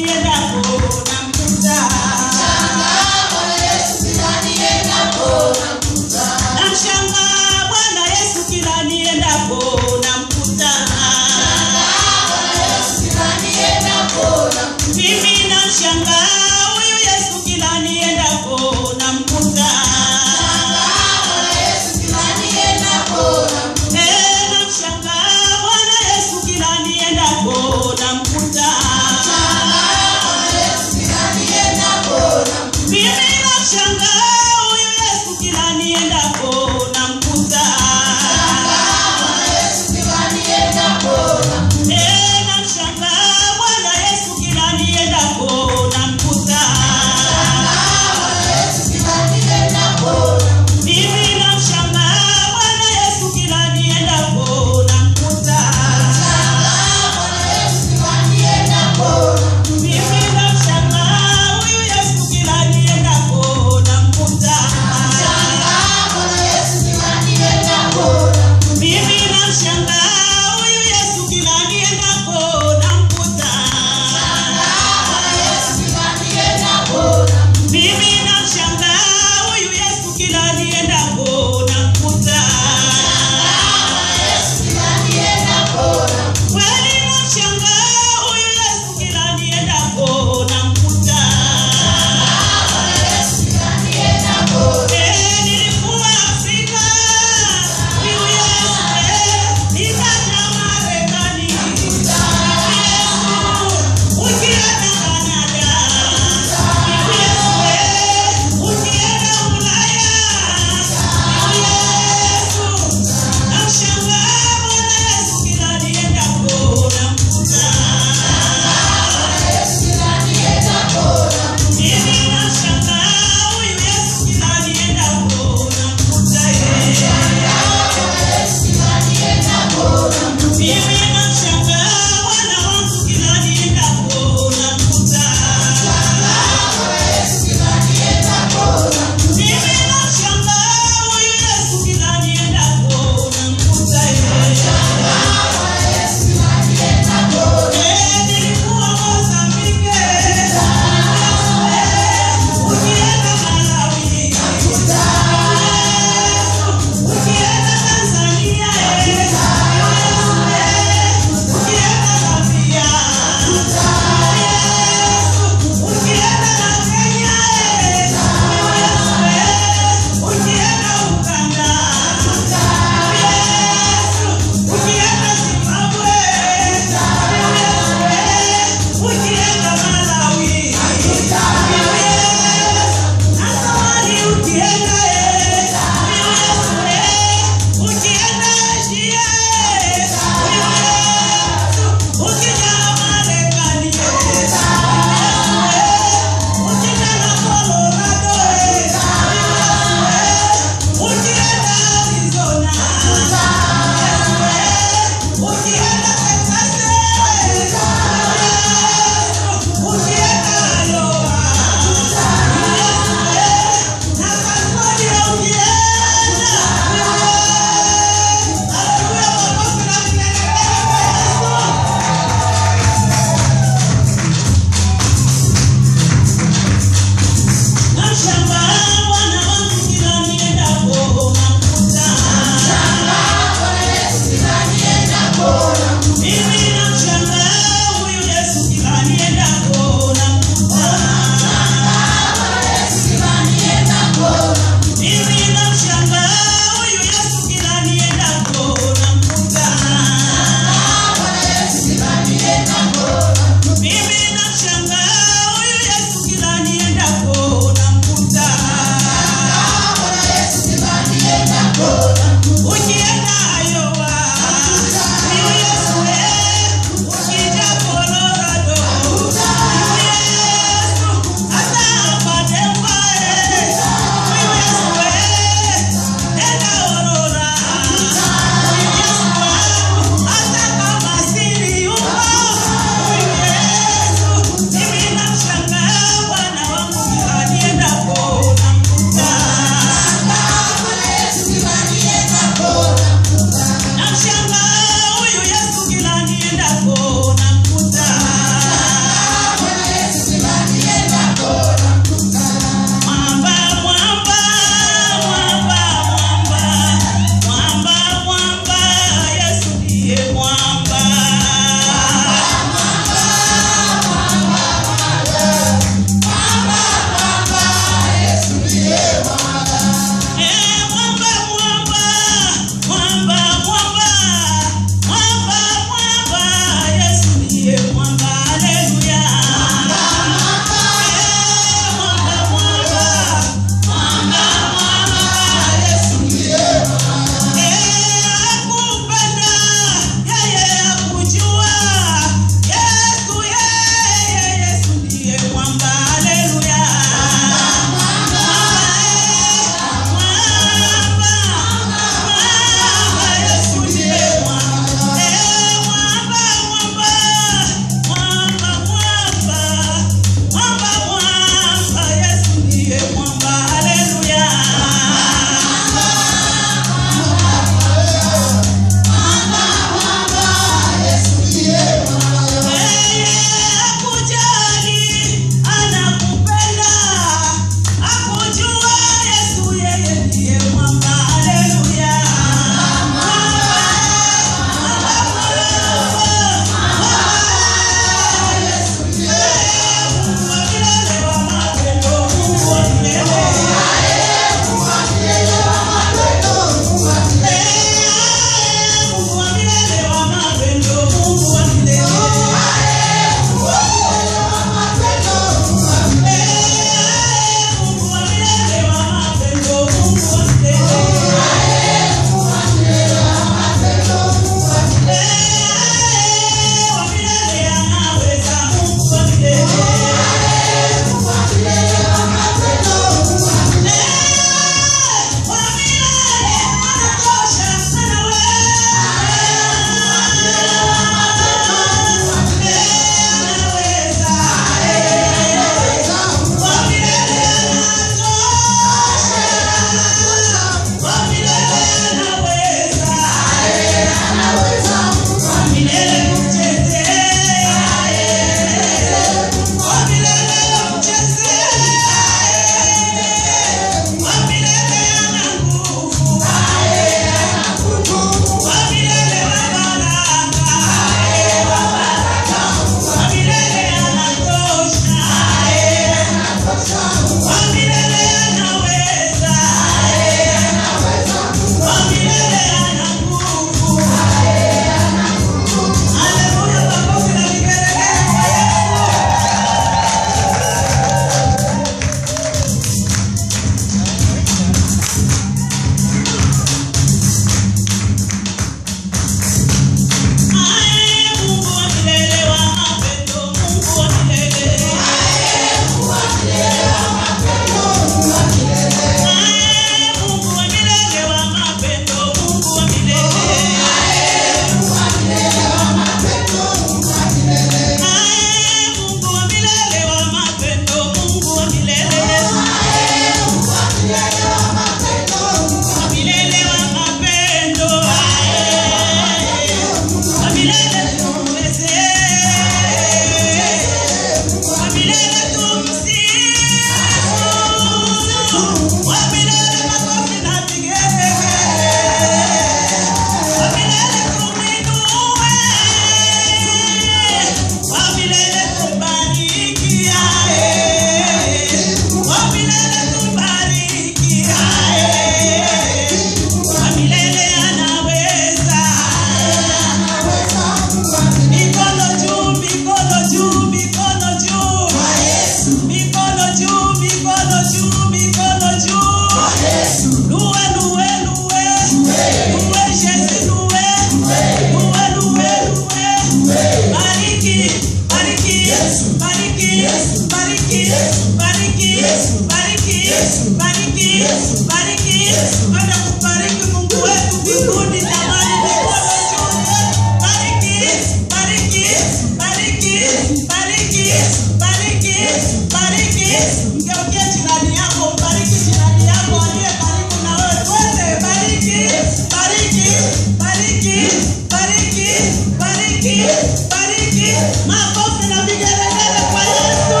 Kwenda kubariki Mungu wetu mbinguni jamani, mikono juu. Bariki, bariki, bariki, bariki, bariki, bariki. Mgeukie jirani yako, mbariki jirani yako aliye karibu na wewe. Twende, bariki, bariki, bariki, bariki, bariki, bariki. Makofi na vigelegele kwa Yesu.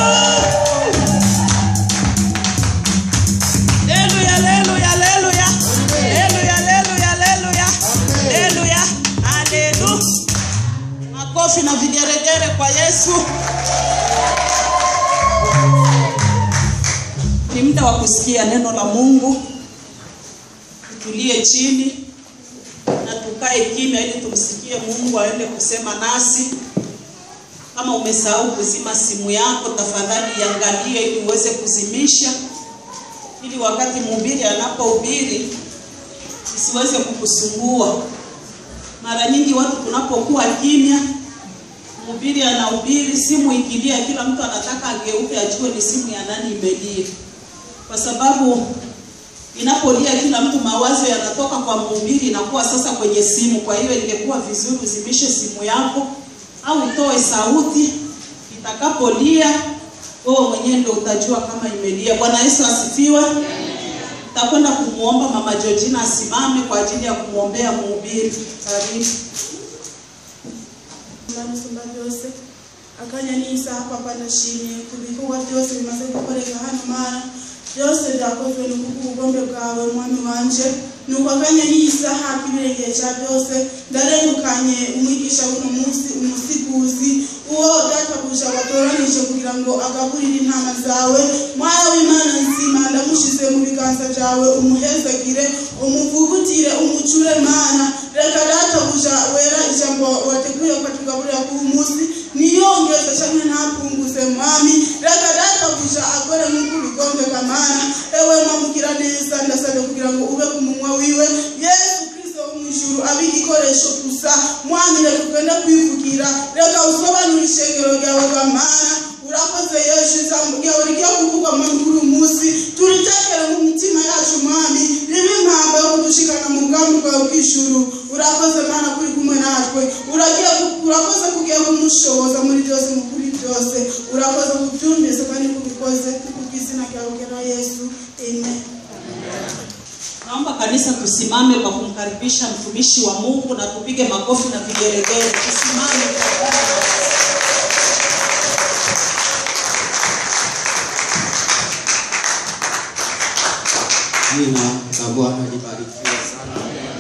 Haleluya, haleluya, haleluya. Haleluya, haleluya, haleluya. Haleluya, haleluya. Makofi na vigeregere kwa Yesu. Ni muda wa kusikia neno la Mungu. Tutulie chini na tukae kimya ili tumsikie Mungu aende kusema nasi. Kama umesahau kuzima simu yako, tafadhali iangalie ili uweze kuzimisha ili wakati mhubiri anapohubiri isiweze kukusumbua. Mara nyingi watu tunapokuwa kimya, mhubiri anahubiri, simu ikilia, kila mtu anataka ageuke ajue ni simu ya nani imelia, kwa sababu inapolia kila mtu mawazo yanatoka kwa mhubiri, inakuwa sasa kwenye simu. Kwa hiyo ingekuwa vizuri uzimishe simu yako au utoe sauti, itakapolia wewe mwenyewe ndio utajua kama imelia. Bwana Yesu asifiwe. Takwenda kumwomba Mama Georgina asimame kwa ajili ya kumwombea mhubiri. Karibu. Manusumba byose akanya n'isa hapa panashimye ku bikorwa byose bimaze gukoreka hano mara byose byakozwe ni kubw'ubugombe bwawe mwami wanje nuko akanya n'isaha k'ibirengeye cya byose ndarengukanye umwigisha w'uno munsi umusiguzi uwo databuja watoranije kugira ngo agaburire intama zawe mwana w'imana nzima ndamushize mu biganza byawe umuhezagire umuvugutire umucure mana reka databuja wera ijambo wateguye ukatugaburira k'uyu munsi niyongeze cyangwa ntapunguze mwami reka databuja akore nk'uko ubigombe mana ewe mwamugira neza ndasabye kugira ngo ube ku munwa wiwe yesu kristo wo mu ijuru abe igikoresho gusa mwami reka ugende kwivugira reka usobanure ishengero ryawe bamana urakoze yesu ijambo ryawe rigiye kuvugwa muri uyu munsi turitekere mu mitima yacu mwami ribe impamba yo kudushikana mu bwami bwawe bw'ijuru urakoze mana kuri kumwe natwe uragiye ku- urakoze kugiye kumushoboza muri byose mu kuri byose urakoze kubyumvise kandi kubikoze kubw'izina ryawe ugera yesu amen Naomba kanisa tusimame kwa kumkaribisha mtumishi wa Mungu na tupige makofi na vigelegele. Tusimame. Jina la Bwana libarikiwe sana.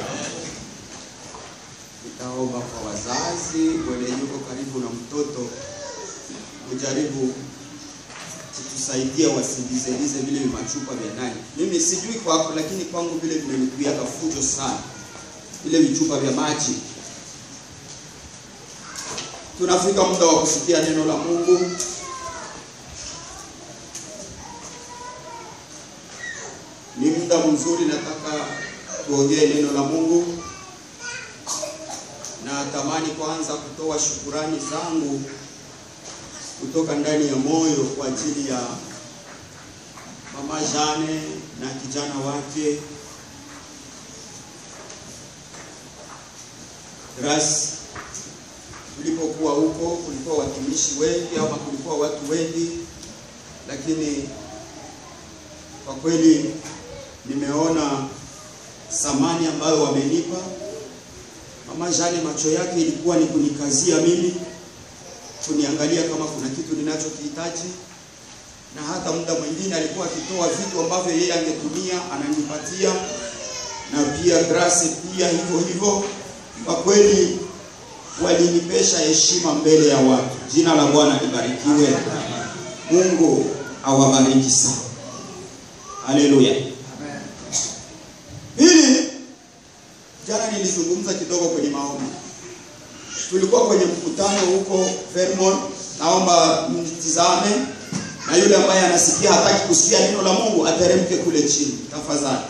Nitaomba kwa wazazi wenye yuko karibu na mtoto kujaribu kutusaidia wasindizelize vile vimachupa vya nani. Mimi sijui kwako, lakini kwangu vile vimenikuiaka fujo sana, vile vichupa vya maji. Tunafika muda wa kusikia neno la Mungu. ni muda mzuri, nataka tuongee neno la Mungu. Na tamani kwanza kutoa shukurani zangu kutoka ndani ya moyo kwa ajili ya mama Jane na kijana wake Grace. Tulipokuwa huko kulikuwa watumishi wengi ama kulikuwa watu wengi, lakini kwa kweli nimeona samani ambayo wamenipa. Mama Jane macho yake ilikuwa ni kunikazia mimi, kuniangalia kama kuna kitu ninachokihitaji, na hata muda mwingine alikuwa akitoa vitu ambavyo yeye angetumia ananipatia, na pia Grace pia hivyo hivyo. Kwa kweli walinipesha heshima mbele ya watu. Jina la Bwana libarikiwe. Mungu awabariki sana. Haleluya. Pili, jana nilizungumza kidogo kwenye maombi. Tulikuwa kwenye mkutano huko Vermont, naomba mtizame, na yule ambaye anasikia hataki kusikia neno la Mungu ateremke kule chini tafadhali.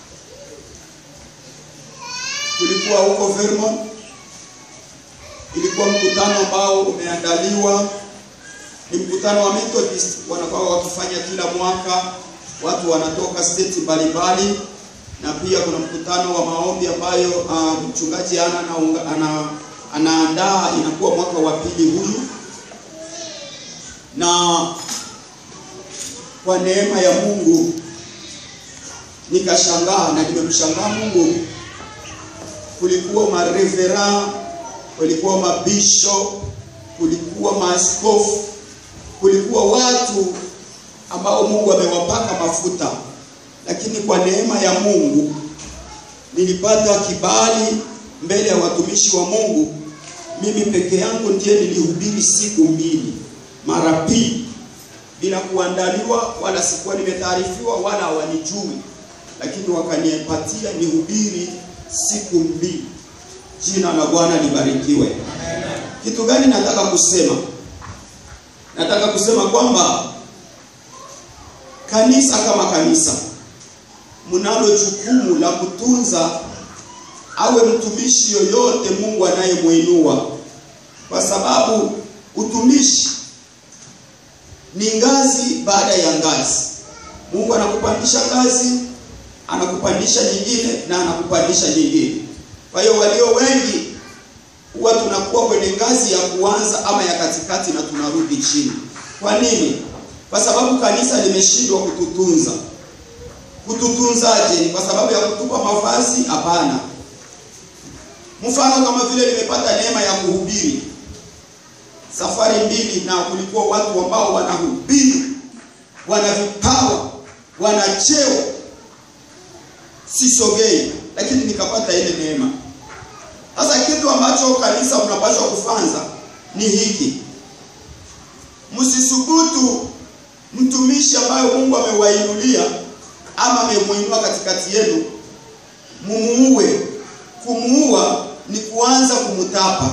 Tulikuwa huko Vermont, ilikuwa mkutano ambao umeandaliwa, ni mkutano wa Methodist, wanakuwa wakifanya kila mwaka, watu wanatoka state mbalimbali na pia kuna mkutano wa maombi ambayo uh, mchungaji ana, anaunga- ana, anaandaa inakuwa mwaka wa pili huyu, na kwa neema ya Mungu nikashangaa na nimemshangaa Mungu. Kulikuwa marevera, kulikuwa mabisho, kulikuwa maaskofu, kulikuwa watu ambao Mungu amewapaka mafuta, lakini kwa neema ya Mungu nilipata kibali mbele ya watumishi wa Mungu. Mimi peke yangu ndiye nilihubiri siku mbili mara pili bila kuandaliwa, wala sikuwa nimetaarifiwa, wala hawanijui, lakini wakanipatia nihubiri siku mbili. Jina la Bwana libarikiwe. Kitu gani nataka kusema? Nataka kusema kwamba kanisa kama kanisa mnalo jukumu la kutunza awe mtumishi yoyote Mungu anayemwinua, kwa sababu utumishi ni ngazi baada ya ngazi. Mungu anakupandisha ngazi, anakupandisha nyingine na anakupandisha nyingine. Kwa hiyo walio wengi huwa tunakuwa kwenye ngazi ya kuanza ama ya katikati na tunarudi chini. Kwa nini? Kwa sababu kanisa limeshindwa kututunza. Kututunzaje? Ni kwa sababu ya kutupa mavazi? Hapana. Mfano kama vile nimepata neema ya kuhubiri safari mbili, na kulikuwa watu ambao wanahubiri, wana vipawa, wana cheo, sisogei, lakini nikapata ile neema. Sasa kitu ambacho kanisa mnapaswa kufanza ni hiki, msisubutu mtumishi ambayo Mungu amewainulia ama amemuinua katikati yenu, mumuue. Kumuua ni kuanza kumtapa.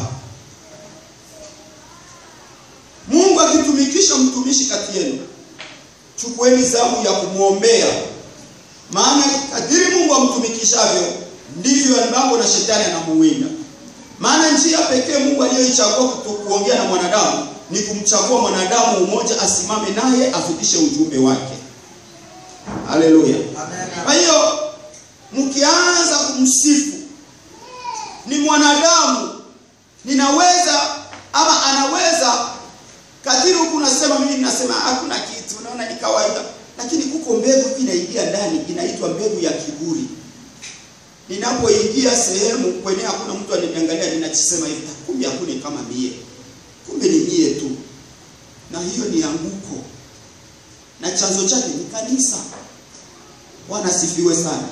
Mungu akitumikisha mtumishi kati yenu, chukueni zamu ya kumwombea, maana kadiri Mungu amtumikishavyo ndivyo ambavyo na shetani anamuwinda. Maana njia pekee Mungu aliyoichagua kuto- kuongea na mwanadamu ni kumchagua mwanadamu mmoja asimame naye afikishe ujumbe wake. Haleluya! Kwa hiyo mkianza kumsifu ni mwanadamu, ninaweza ama anaweza kadiri huku nasema mimi ninasema hakuna kitu, unaona ni kawaida, lakini kuko mbegu inaingia ndani, inaitwa mbegu ya kiburi. Ninapoingia sehemu kwenye hakuna mtu ananiangalia, ninachisema hivi, kumbe hakuna kama mie, kumbe ni mie tu, na hiyo ni anguko, na chanzo chake ni kanisa. Bwana asifiwe sana.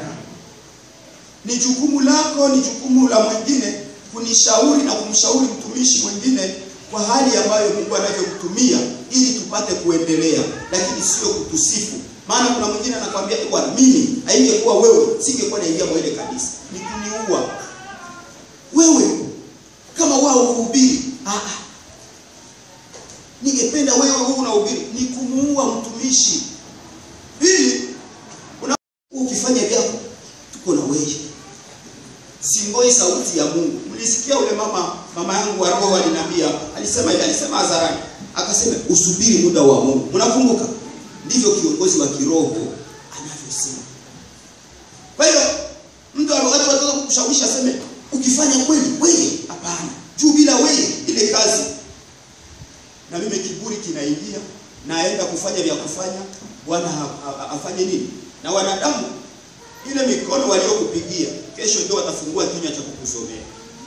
Ni jukumu lako, ni jukumu la mwingine kunishauri na kumshauri mtumishi mwingine kwa hali ambayo Mungu anavyokutumia ili tupate kuendelea, lakini sio kutusifu. Maana kuna mwingine anakwambia "Eh, bwana, mimi haingekuwa wewe singekuwa naingia kwa ile kanisa, ni kuniua wewe kama wao uhubiri. Ah, ah. ningependa wewe wewe unahubiri, ni kumuua mtumishi. Pili, una ukifanya vyako, tuko na wewe singoi sauti ya Mungu. Mlisikia ule mama mama yangu wa roho aliniambia, alisema hivi, alisema hadharani, akasema usubiri muda wa Mungu. Mnakumbuka? Ndivyo kiongozi wa kiroho anavyosema. Kwa hiyo mtu wakati wataka kukushawishi aseme ukifanya kweli wewe, hapana, juu bila wewe ile kazi. Na mimi kiburi kinaingia, naenda kufanya vya kufanya, Bwana ha- ha- afanye nini? Na wanadamu ile mikono waliokupigia kesho ndio watafungua kinywa cha kukusomea.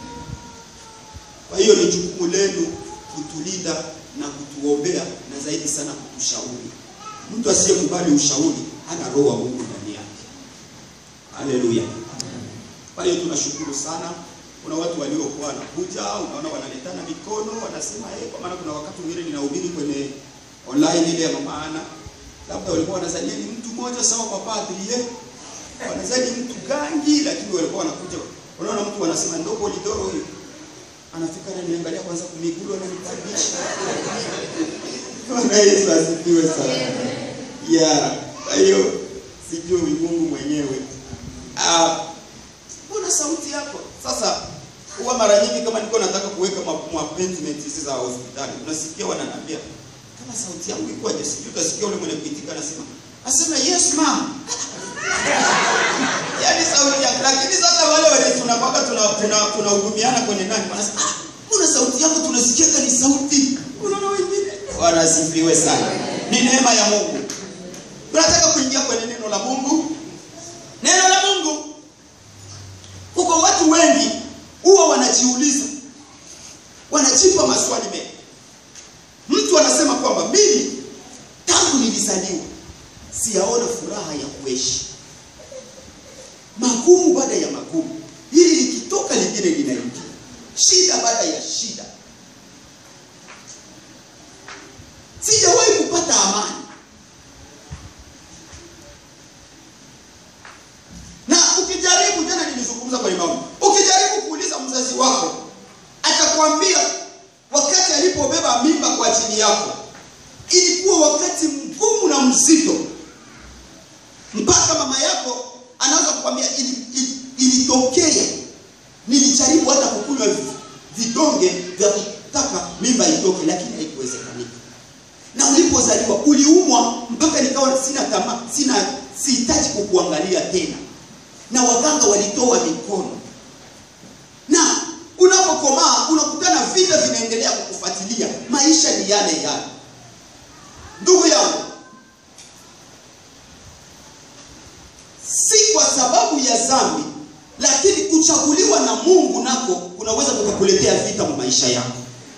Kwa hiyo ni jukumu lenu kutulinda na kutuombea na zaidi sana kutushauri. Mtu asiyekubali ushauri hana roho wa Mungu ndani yake. Haleluya. Kwa hiyo tunashukuru sana. Kuna watu waliokuwa wanakuja, unaona wanaletana mikono, wanasema eh, kwa maana kuna wakati mwingine ninahubiri kwenye online ile ya mama Ana, labda walikuwa wanazania ni mtu mmoja sawa kwa padri eh wanazani mtu gangi, lakini walikuwa wanakuja. Unaona mtu anasema ndogo lidoro huyu anafika na niangalia kwanza kumigulu na nikaribisha. Bwana Yesu asifiwe sana. Ya, kwa hiyo sijui Mungu mwenyewe. Ah, mbona sauti yako sasa huwa mara nyingi kama niko nataka kuweka ma- ma appointment hizi za hospitali, unasikia wananiambia kama sauti yangu ikoje, sijui utasikia ule mwenye kuitika anasema asema yes ma'am yaani sauti yako lakini sasa wale wenye tunakwaka tunahudumiana tuna, tuna tunahudumiana kwenye nani wanasema ah, mbona sauti yako tunasikiaga ni sauti unaona wengine wanasifiwe sana ni neema ya mungu tunataka kuingia kwenye neno la mungu neno la mungu huko watu wengi huwa wanajiuliza wanajipa maswali mengi mtu anasema kwamba mimi tangu nilizaliwa siyaona furaha ya kuishi magumu baada ya magumu hili likitoka lingine linaingia shida baada ya shida sijawahi kupata amani na ukijaribu jana nilizungumza kwenye maombi ukijaribu kuuliza mzazi wako atakwambia wakati alipobeba mimba kwa ajili yako ilikuwa wakati mgumu na mzito mpaka mama yako anaweza kukwambia ili, ili, ilitokea nilijaribu hata kukunywa vi- vidonge vya kutaka mimba itoke lakini haikuwezekanika na ulipozaliwa uliumwa mpaka nikawa sina tamaa sina sihitaji kukuangalia tena na waganga walitoa mikono na unapokomaa unakutana vita vinaendelea kukufuatilia maisha ni yale yale ndugu yangu si kwa sababu ya dhambi lakini kuchaguliwa na mungu nako kunaweza kukakuletea vita mu maisha yako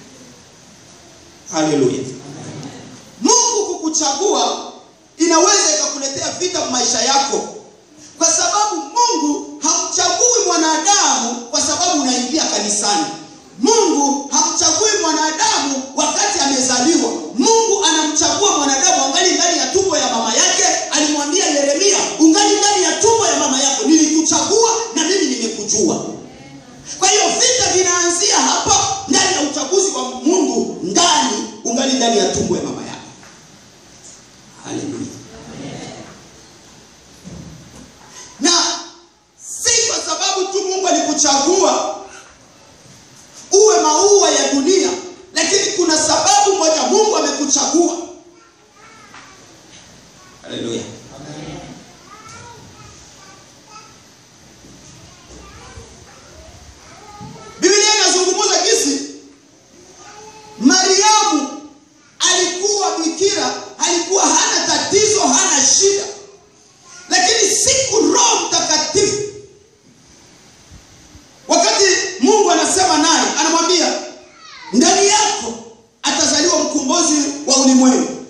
haleluya mungu kukuchagua inaweza ikakuletea vita mu maisha yako kwa sababu mungu hamchagui mwanadamu kwa sababu unaingia kanisani mungu hamchagui mwanadamu wakati amezaliwa mungu anamchagua mwanadamu angali ndani ya tumbo ya mama yake alimwambia yeremia ungali ndani ya tumbo ya mama yako nilikuchagua na mimi nimekujua kwa hiyo vita vinaanzia hapa ndani ya uchaguzi wa mungu ndani ungali ndani ya tumbo ya mama yako haleluya na si kwa sababu tu mungu alikuchagua uwe maua ya dunia lakini kuna sababu moja mungu amekuchagua haleluya biblia inazungumza kisi mariamu alikuwa bikira alikuwa hana tatizo hana shida lakini siku roho mtakatifu wakati mungu anasema naye anamwambia ndani yako atazaliwa mkombozi wa ulimwengu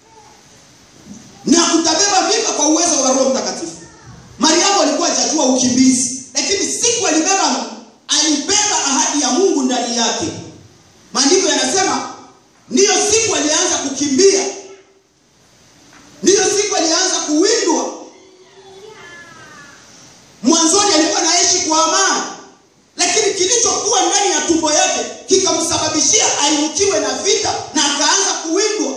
na utabeba mimba kwa uwezo wa roho mtakatifu mariamu alikuwa hajajua ukimbizi lakini siku alibeba alibeba ahadi ya mungu ndani yake maandiko yanasema ndiyo siku alianza kukimbia ndiyo siku alianza kuwindwa mwanzoni alikuwa naishi kwa amani lakini kilichokuwa ndani ya tumbo yake kikamsababishia ainukiwe na vita na akaanza kuwindwa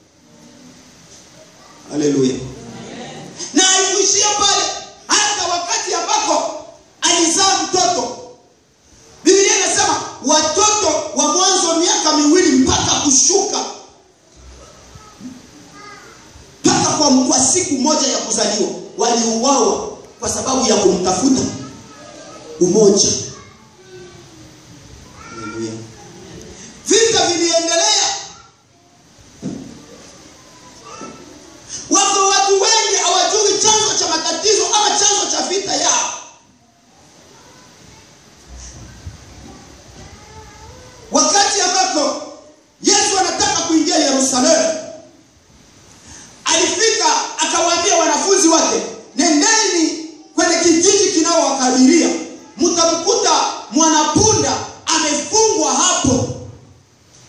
haleluya na haikuishia pale hata wakati ambako alizaa mtoto biblia inasema watoto wa mwanzo miaka miwili mpaka kushuka mpaka kwa, kwa siku moja ya kuzaliwa waliuawa kwa sababu ya kumtafuta umoja Haleluya. vita viliendelea wako watu wengi hawajui chanzo cha matatizo ama chanzo cha vita yao wakati ambako yesu anataka kuingia yerusalemu alifika akawaambia wanafunzi wake nendeni kwenye kijiji kinaowakadiria mtamkuta mwanapunda amefungwa hapo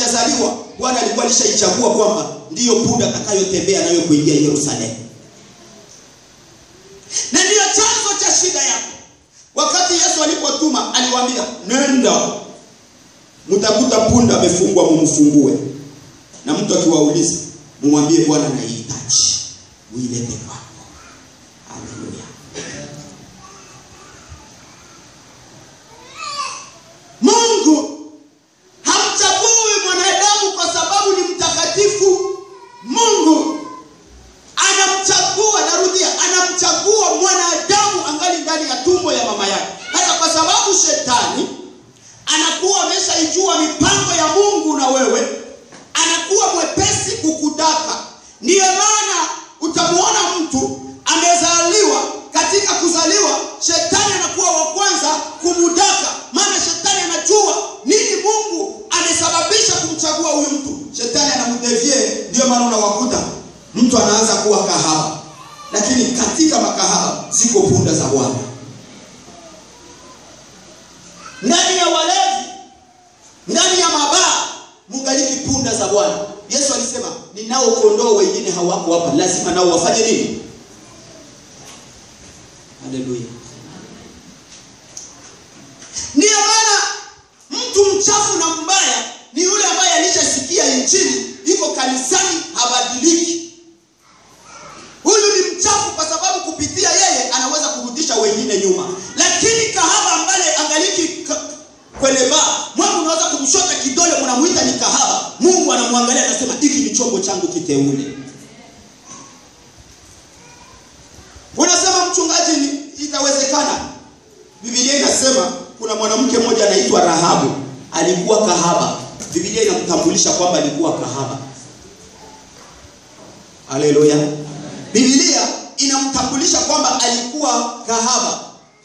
anazaliwa bwana alikuwa alishaichagua kwamba ndiyo punda atakayotembea nayo kuingia yerusalemu na ndiyo chanzo cha shida yako wakati yesu alipotuma aliwaambia nenda mtakuta punda amefungwa mumfungue na mtu akiwauliza mumwambie bwana naihitaji uilete kwako haleluya mungu hamchagui mwanadamu kwa sababu ni mtakatifu mungu anamchagua narudia anamchagua mwanadamu angali ndani ya tumbo ya mama yake hata kwa sababu shetani anakuwa ameshaijua mipango ya mungu na wewe anakuwa mwepesi kukudaka ndiyo maana utamwona mtu amezaliwa katika kuzaliwa shetani anakuwa wa kwanza kumudaka maana shetani anajua nini mungu amesababisha kumchagua huyu mtu shetani anamdevie ndio maana unawakuta mtu anaanza kuwa kahaba lakini katika makahaba ziko punda za bwana ndani ya walevi ndani ya mabaa mungaliki punda za bwana yesu alisema ninao kondoo wengine hawako hapa lazima nao wafanye nini haleluya ndiyo maana mtu mchafu na mbaya ni yule ambaye alishasikia injili iko kanisani habadiliki huyu ni mchafu kwa sababu kupitia yeye anaweza kurudisha wengine nyuma lakini kahaba ambaye angaliki ka- kwenye baa mwangu unaweza kumshota kidole mnamuita ni kahaba mungu anamwangalia anasema hiki ni chombo changu kiteule unasema mchungaji ni- itawezekana bibilia inasema kuna mwanamke mmoja anaitwa rahabu alikuwa kahaba bibilia inamtambulisha kwamba alikuwa kahaba haleluya bibilia inamtambulisha kwamba alikuwa kahaba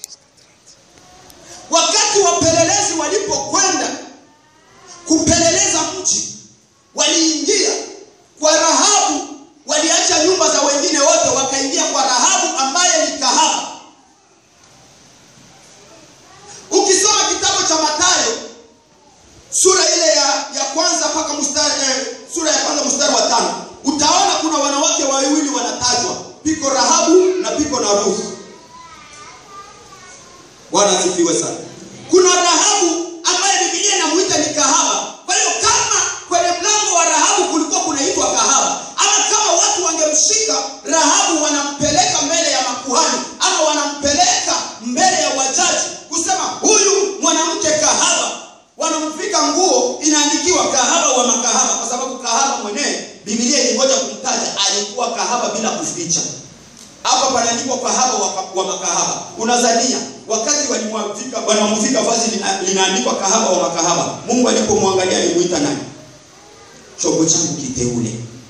wakati wapelelezi walipokwenda kupeleleza mji waliingia kwa rahabu waliacha nyumba za wengine wote wakaingia kwa rahabu ambaye ni kahaba ukisoma kitabu cha matayo sura ile ya, ya kwanza mpaka mstari eh, sura ya kwanza mstari wa tano utaona kuna wanawake wawili wanatajwa piko rahabu na piko na ruhu bwana asifiwe sana kuna rahabu ambaye bibilia inamuita ni kahaba kwa hiyo kama kwenye mlango wa rahabu kulikuwa kunaitwa kahaba ama kama watu wangemshika rahabu wanampeleka mbele ya makuhani ama wanampeleka mbele ya wajaji kusema huyu mwanamke kahaba wanamvika nguo inaandikiwa kahaba wa makahaba kwa sababu kahaba mwenyewe bibilia ilingoja kumtaja alikuwa kahaba bila kuficha hapa panaandikwa kahaba wa, wa makahaba unazania wakati walimwavika wanamvika vazi lina- linaandikwa kahaba wa makahaba mungu alipomwangalia alimuita nani chombo changu kiteule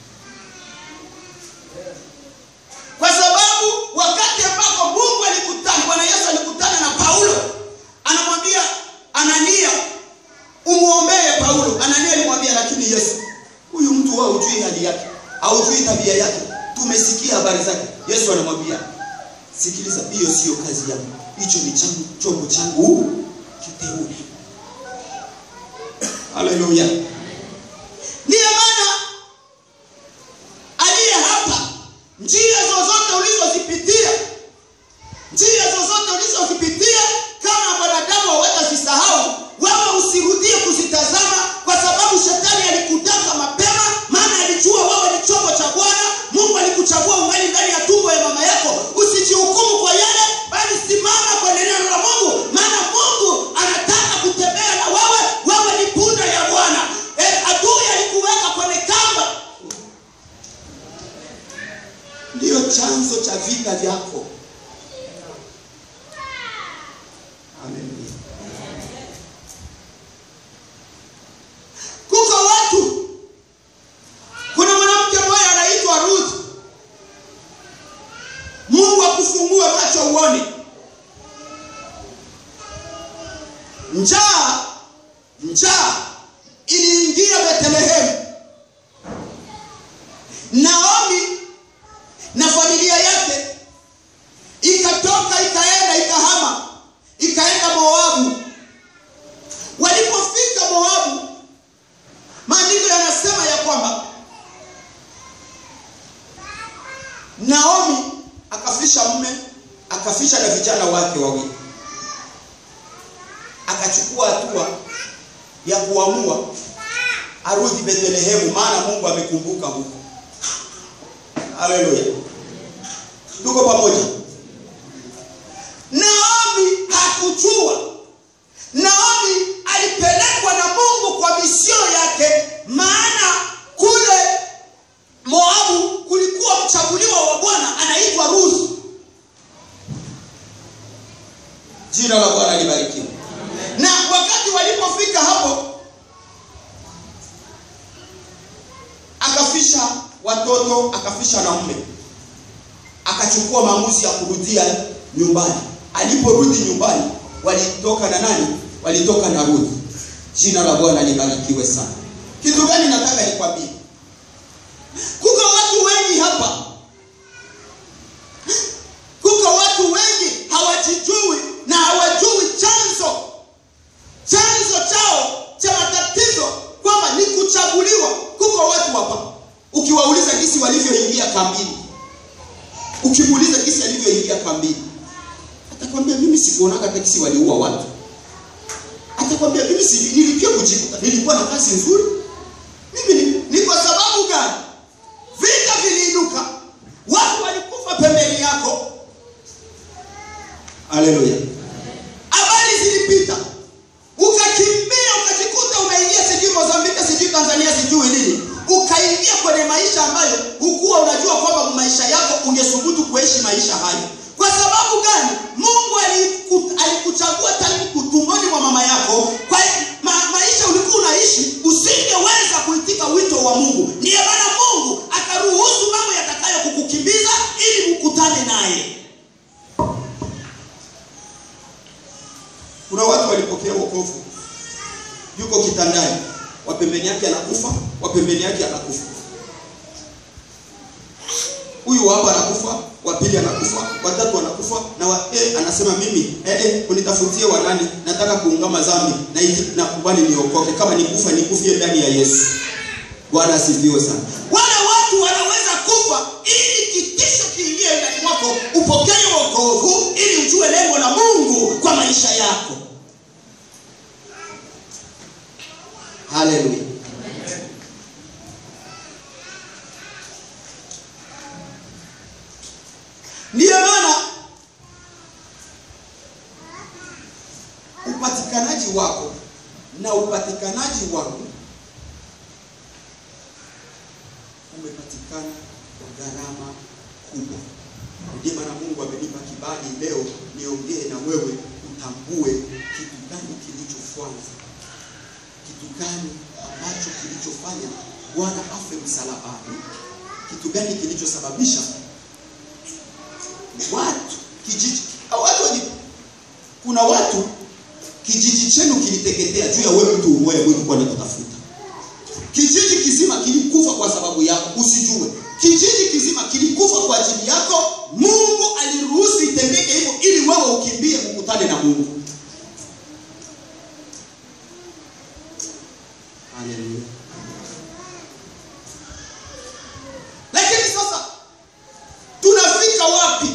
kwa sababu wakati ambapo mungu alikutana bwana yesu alikutana na paulo anamwambia anania umwombee paulo anania alimwambia lakini yesu huyu mtu wao hujui hali yake haujui tabia yake tumesikia habari zake yesu anamwambia sikiliza hiyo siyo kazi yangu hicho ni changu chombo changu kiteule haleluya ndiyo maana aliye hapa njia zozote ulizozipitia njia zozote ulizozipitia kama wanadamu hawatazisahau wewe usirudie kuzitazama kwa sababu shetani alikutaka mapema maana alijua wewe ni chombo cha bwana mungu alikuchagua ungali ndani ya tumbo ya mama yako usijihukumu kwa yale bali simama kwenye neno la mungu maana mungu anataka kutembea na wewe wewe ni punda ya bwana e, adui alikuweka kwenye kamba ndiyo chanzo cha vita vyako Haleluya. kuko watu kuna mwanamke mmoja anaitwa ruth mungu akufungue macho uone njaa njaa iliingia betlehemu naomi na familia yake ikatoka ikaenda ikahama ikaenda moabu walipofika moabu maandiko vijana wake wawili akachukua hatua ya kuamua arudi bethlehemu maana mungu amekumbuka huko haleluya tuko pamoja naomi hakujua naomi alipelekwa na mungu kwa misio yake maana kule moabu kulikuwa mchaguliwa wa bwana anaitwa ruth jina la bwana libarikiwe na wakati walipofika hapo akafisha watoto akafisha na mume akachukua maamuzi ya kurudia nyumbani aliporudi nyumbani walitoka na nani walitoka na ruth jina la bwana libarikiwe sana kitu gani nataka nikwambie kuko watu wengi hapa kuko watu wengi hawajijui na hawajui chanzo chanzo chao cha matatizo kwamba ni kuchaguliwa kuko watu hapa ukiwauliza jinsi walivyoingia kambini ukimuuliza jinsi alivyoingia kambini atakwambia mimi sikuonaga taksi waliua watu atakwambia mimi si nilipia kujikuta nilikuwa na kazi nzuri mimi ni, ni kwa sababu gani vita viliinuka watu walikufa pembeni yako haleluya habari zilipita ukakimbia ukajikuta umeingia sijui mozambiki sijui tanzania sijui nini ukaingia kwenye maisha ambayo hukuwa unajua kwamba maisha yako ungesubutu kuishi maisha hayo kwa sababu gani mungu aliku, alikuchagua tangu kutumboni mwa mama yako kwa ma, maisha ulikuwa unaishi usingeweza kuitika wito wa mungu ndiyo maana mungu akaruhusu mambo yatakayo kukukimbiza ili mkutane naye kuna watu walipokea wokovu yuko kitandani wapembeni yake anakufa wapembeni yake anakufa huyu hapa anakufa wa pili anakufa watatu anakufa na wa, eh, anasema mimi eh, eh, unitafutie wanani nataka kuungama dhambi na hivi nakubali niokoke kama nikufa nikufie ndani ya yesu bwana asifiwe sana wale watu wanaweza kufa ili kitisho kiingie ndani mwako upokee wokovu ili ujue lengo la mungu kwa maisha yako haleluya ndiyo maana upatikanaji wako na upatikanaji wangu umepatikana kwa gharama kubwa ndiyo maana mungu amenipa kibali leo niongee na wewe utambue kitu gani kilichofanya kitu gani ambacho kilichofanya bwana afe msalabani kitu gani kilichosababisha watu kijiji watu wali, kuna watu kijiji chenu kiliteketea juu ya wewe mtu umoja ulikuwa unakutafuta kijiji kizima kilikufa kwa sababu yako usijue kijiji kizima kilikufa kwa ajili yako mungu aliruhusu itendeke hivyo ili wewe ukimbie ukutane na mungu haleluya lakini sasa tunafika wapi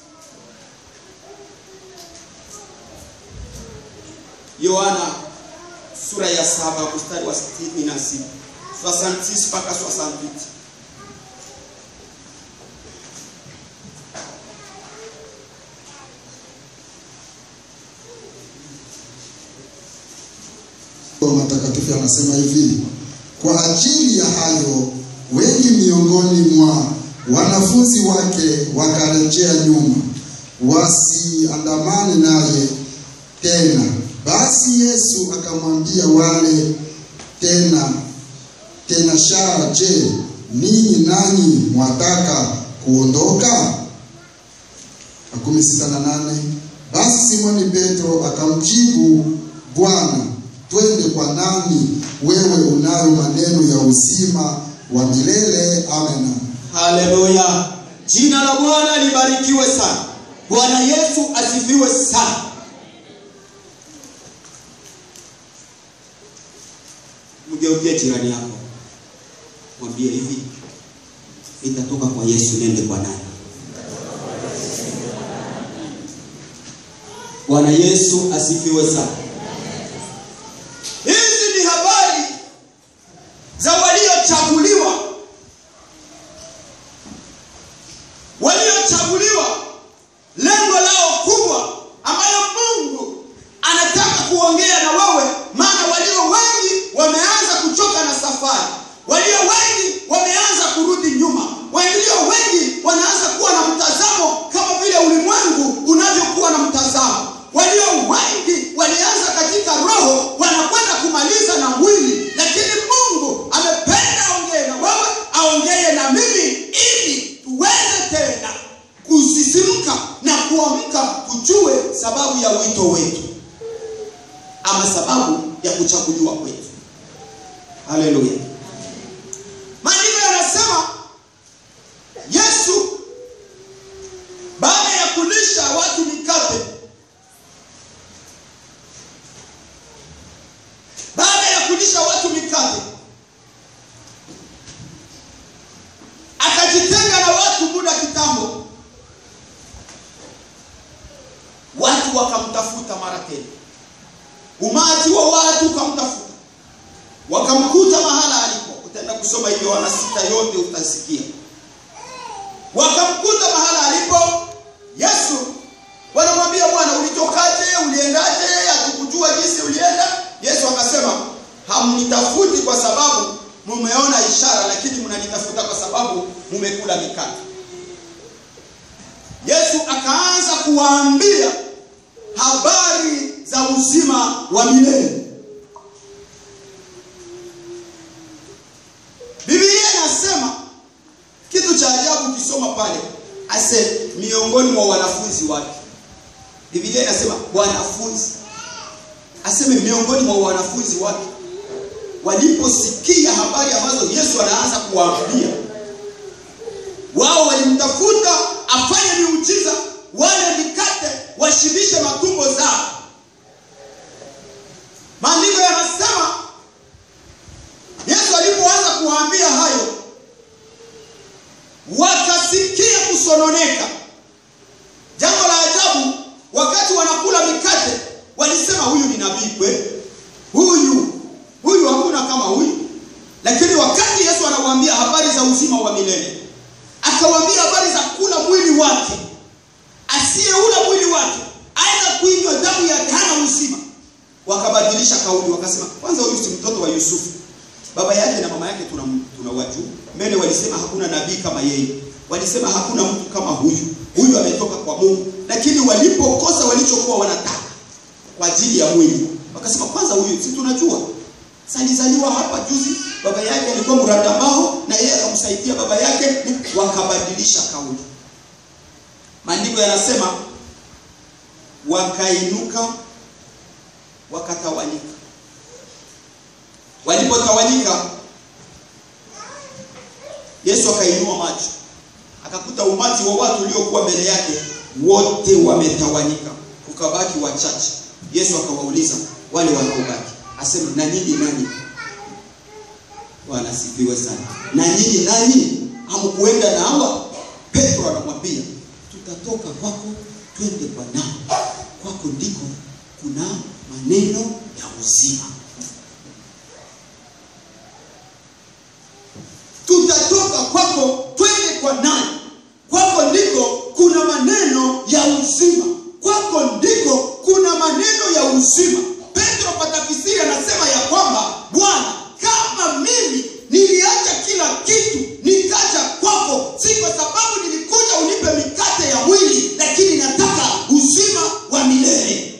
yohana sura ya saba mstari wa sitini na sita 66 mpaka 68 matakatifu yanasema hivi kwa ajili ya hayo wengi miongoni mwa wanafunzi wake wakarejea nyuma wasiandamane naye tena basi yesu akamwambia wale tena tena shara je ninyi nanyi mwataka kuondoka makumi sita na nane basi simoni petro akamjibu bwana twende kwa nani wewe unayo maneno ya uzima wa milele amena haleluya jina la bwana libarikiwe sana bwana yesu asifiwe sana mgeukie jirani yako mwambie hivi nitatoka kwa yesu nende kwa nani Bwana Yesu asifiwe sana. Hizi ni habari za waliochaguliwa, waliochaguliwa, lengo lao kubwa ambayo Mungu anataka kuongea na wewe, maana walio wengi wameanza kuchoka na safari, walio wengi wameanza kurudi nyuma, walio wengi wanaanza kuwa na mtazamo kama vile ulimwengu unavyokuwa na mtazamo. Walio wengi walianza katika roho, wanakwenda kumaliza na mwili, lakini Mungu amependa aongee na wewe, aongee na mimi, ili tuweze tena kusisimka na kuamka, tujue sababu ya wito wetu ama sababu ya kuchaguliwa kwetu. Haleluya! Maandiko yanasema Yesu baada ya kulisha watu mikate, baada ya kulisha watu mikate, akajitenga na watu muda kitambo, watu wakamtafuta mara tena, umati wa watu ukamtafuta, wakamkuta mahala alipo. Utaenda kusoma hiyo Yohana sita yote utasikia wakamkuta mahala alipo Yesu, wanamwambia Bwana, ulitokaje? Uliendaje? hatukujua jinsi ulienda. Yesu akasema, hamnitafuti kwa sababu mumeona ishara, lakini mnanitafuta kwa sababu mumekula mikate. Yesu akaanza kuwaambia habari za uzima wa milele. Biblia inasema kitu cha ajabu ukisoma pale ase miongoni mwa wanafunzi wake biblia inasema wanafunzi aseme miongoni mwa wanafunzi wake waliposikia habari ambazo yesu anaanza kuwaambia wao walimtafuta afanye miujiza wale mikate washibishe matumbo zao maandiko yanasema yesu alipoanza kuwaambia hayo wakasikia kusononeka. Jambo la ajabu, wakati wanakula mikate walisema huyu ni nabii kweli, huyu huyu hakuna kama huyu. Lakini wakati Yesu anawaambia habari za uzima wa milele, akawaambia habari za kula mwili wake, asiyeula mwili wake aidha kuinywa damu yake hana uzima. Wakabadilisha kauli, wakasema kwanza, huyu si mtoto wa Yusufu? baba yake na mama yake tunawajua. Tuna mbele walisema hakuna nabii kama yeye, walisema hakuna mtu kama huyu, huyu ametoka kwa Mungu. Lakini walipokosa walichokuwa wanataka kwa ajili ya mwili, wakasema kwanza, huyu si tunajua alizaliwa hapa juzi, baba yake alikuwa mrandambao na yeye akamsaidia baba yake. Wakabadilisha kauli. Maandiko yanasema wakainuka, wakatawanyika walipotawanyika yesu akainua macho akakuta umati wa watu uliokuwa mbele yake wote wametawanyika kukabaki wachache yesu akawauliza wale wanaobaki asema na nyinyi nani bwana asifiwe sana na nyinyi nani hamkuenda na hawa petro anamwambia tutatoka kwako twende kwa nao kwako ndiko kuna maneno ya uzima tutatoka kwako twende kwa nani? Kwako ndiko kuna maneno ya uzima, kwako ndiko kuna maneno ya uzima. Petro kwa tafsiri anasema ya kwamba Bwana, kama mimi niliacha kila kitu nikaja kwako, si kwa sababu nilikuja unipe mikate ya mwili, lakini nataka uzima wa milele.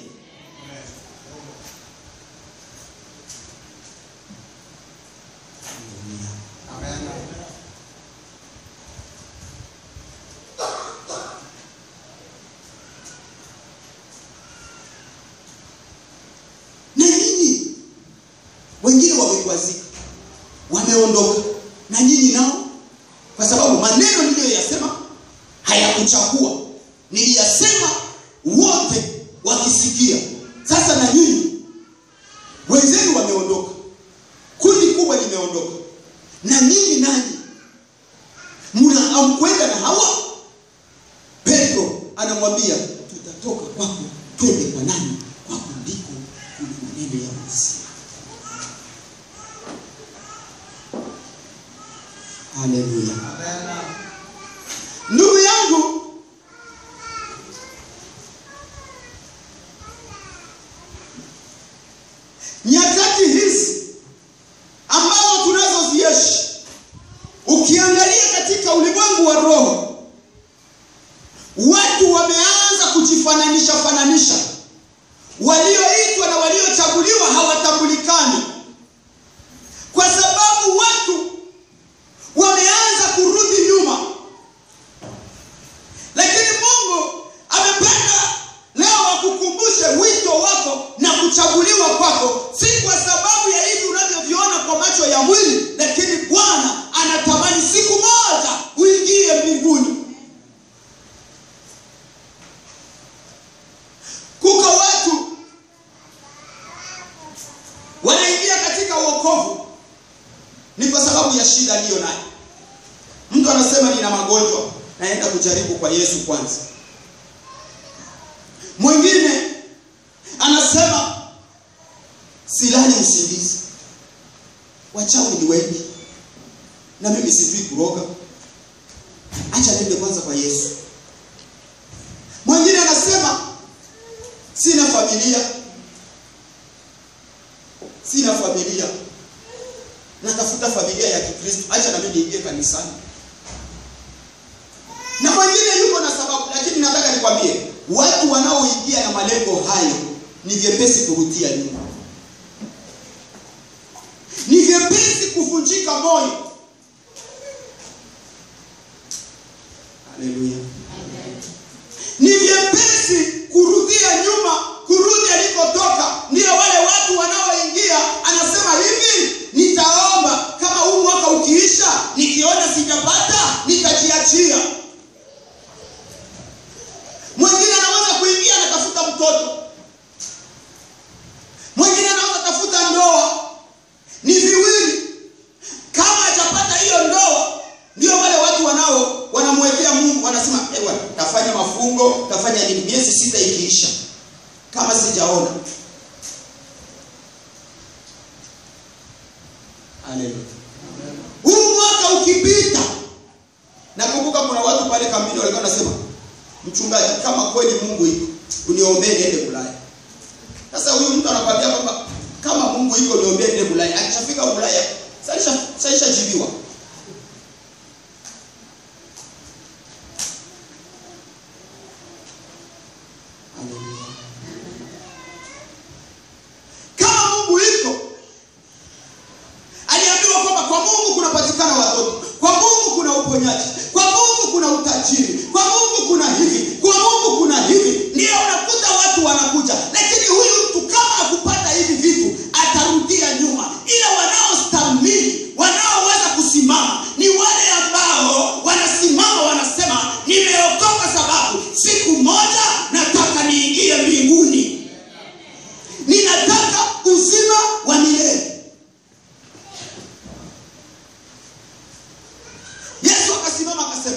na nyinyi wengine wamekwazika wameondoka na nyinyi nao kwa sababu maneno niliyoyasema hayakuchagua niliyasema wote wakisikia sasa na nyinyi wenzenu wameondoka kundi kubwa limeondoka na nyinyi nani mna amkwenda na hawa petro anamwambia tutatoka kwako twende kwa nani maneno ya uzima. Haleluya. Ndugu yangu, nyakati hizi ambazo tunazoziishi, ukiangalia katika ulimwengu wa roho, watu wameanza kujifananisha fananisha. Walioitwa na waliochaguliwa hawatambulikani, kwa sababu watu wameanza kurudi nyuma. Lakini Mungu amependa leo akukumbushe wito wako na kuchaguliwa kwako, si kwa sababu ya hivi unavyoviona kwa macho ya mwili, lakini Bwana anatamani siku moja uingie mbinguni. Kuko watu wanaingia katika uokovu ni kwa sababu ya shida aliyo nayo. Mtu anasema nina magonjwa, naenda kujaribu kwa Yesu kwanza. Mwingine anasema silali usingizi, wachawi ni wengi na mimi sijui kuroga, acha niende kwanza kwa Yesu. Mwingine anasema sina familia, sina familia natafuta familia ya Kikristo, acha na mimi niingie kanisani. Na mwingine yuko na sababu, lakini nataka nikwambie, watu wanaoingia na malengo hayo ni vyepesi kurutia nyuma, ni vyepesi kuvunjika moyo. Haleluya! Ni vyepesi kurudia nyuma, kurudi alikotoka. Ndio wale watu wanaoingia, anasema hivi, nitaomba kama huu mwaka ukiisha, nikiona sijapata, nitajiachia. Mwingine anaweza kuingia anatafuta mtoto, mwingine anaweza tafuta ndoa, ni viwili. Kama hajapata hiyo ndoa, ndio wale watu wanao wanamwekea Mungu, wanasema ewa, tafanya mafungo, tafanya nini, miezi sita ikiisha, kama sijaona. Haleluya. Huu mwaka ukipita, nakumbuka kuna watu pale kambini walikuwa wanasema, mchungaji, kama kweli Mungu iko, uniombee niende Ulaya. Sasa huyu mtu anakwambia kwamba kama Mungu iko, niombee niende Ulaya. Akishafika Ulaya, sasa sasa jibiwa. Kama Mungu iko, aliambiwa kwamba kwa Mungu kunapatikana watoto, kwa Mungu kuna uponyaji, kwa Mungu kuna utajiri, kwa Mungu kuna hivi, kwa Mungu kuna hivi. Ndio unakuta watu wanakuja, lakini huyu mtu kama akupata hivi vitu atarudia nyuma, ila wanaostahimili, wanaoweza kusimama ni wale ambao wanasimama, wanasema nimeokoka sababu siku moja nataka niingie mbinguni, ninataka uzima wa milele. Yesu akasimama akasema,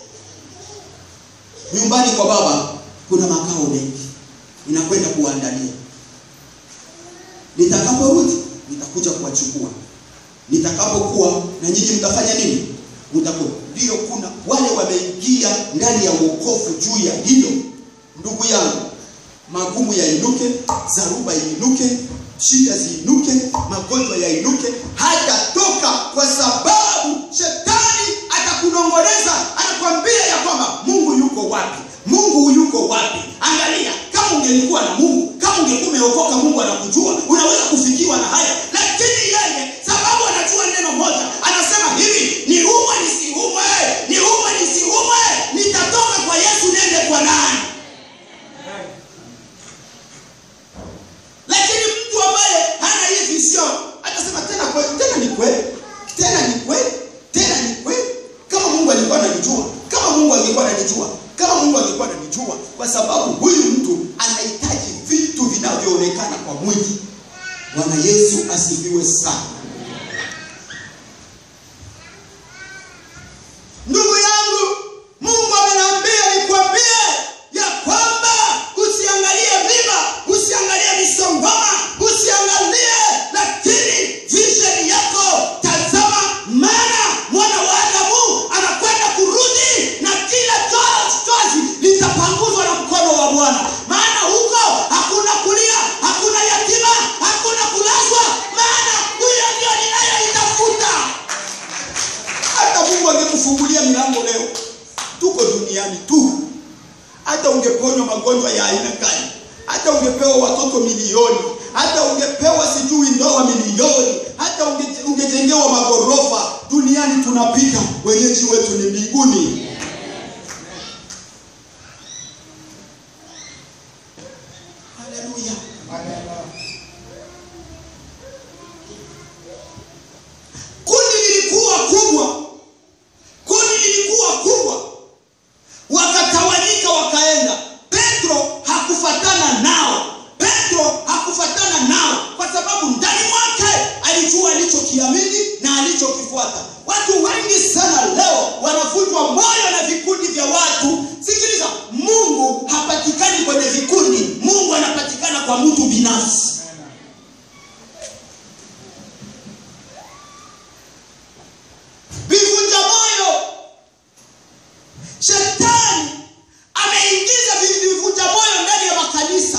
nyumbani kwa Baba kuna makao mengi, ninakwenda kuwaandalia. Nitakaporudi nitakuja kuwachukua. Nitakapokuwa na nyinyi mtafanya nini? Mtakuwa. Ndio, kuna wale wameingia ndani ya wokovu juu ya hilo. Ndugu yangu, magumu yainuke, zaruba iinuke, shida ziinuke, magonjwa yainuke, hajatoka kwa sababu shetani atakunong'oneza, anakwambia ya kwamba Mungu yuko wapi? Mungu yuko wapi? Angalia, kama ungelikuwa na Mungu, kama ungekuwa umeokoka, Mungu anakujua, unaweza kufikiwa na haya, lakini yeye sababu anajua neno moja, anasema hivi, ni umwe nisiumwe, ni umwe nisiumwe, nitatoka kwa Yesu nende kwa nani? lakini mtu ambaye hana hii vision atasema tena kweli, tena ni kweli, tena ni kweli, tena ni kweli. Kama Mungu alikuwa ananijua, kama Mungu angekuwa ananijua, kama Mungu angekuwa ananijua, kwa sababu huyu mtu anahitaji vitu vinavyoonekana kwa mwili. Bwana Yesu asifiwe sana. Ndugu yangu, Mungu ameniambia nikwambie ya kwamba usiangalie viba, usiangalie misongoma, magonjwa ya aina gani hata ungepewa watoto milioni hata ungepewa sijui ndoa milioni hata unge- ungejengewa magorofa duniani tunapita wenyeji wetu ni mbinguni haleluya kundi lilikuwa kubwa kundi lilikuwa kubwa wakatawanyika wakaenda petro hakufatana nao petro hakufatana nao kwa sababu ndani mwake alijua alichokiamini na alichokifuata watu wengi sana leo wanavunjwa moyo na vikundi vya watu sikiliza mungu hapatikani kwenye vikundi mungu anapatikana kwa mtu binafsi vivunja moyo shetani ameingiza vi- vivunja moyo ndani ya makanisa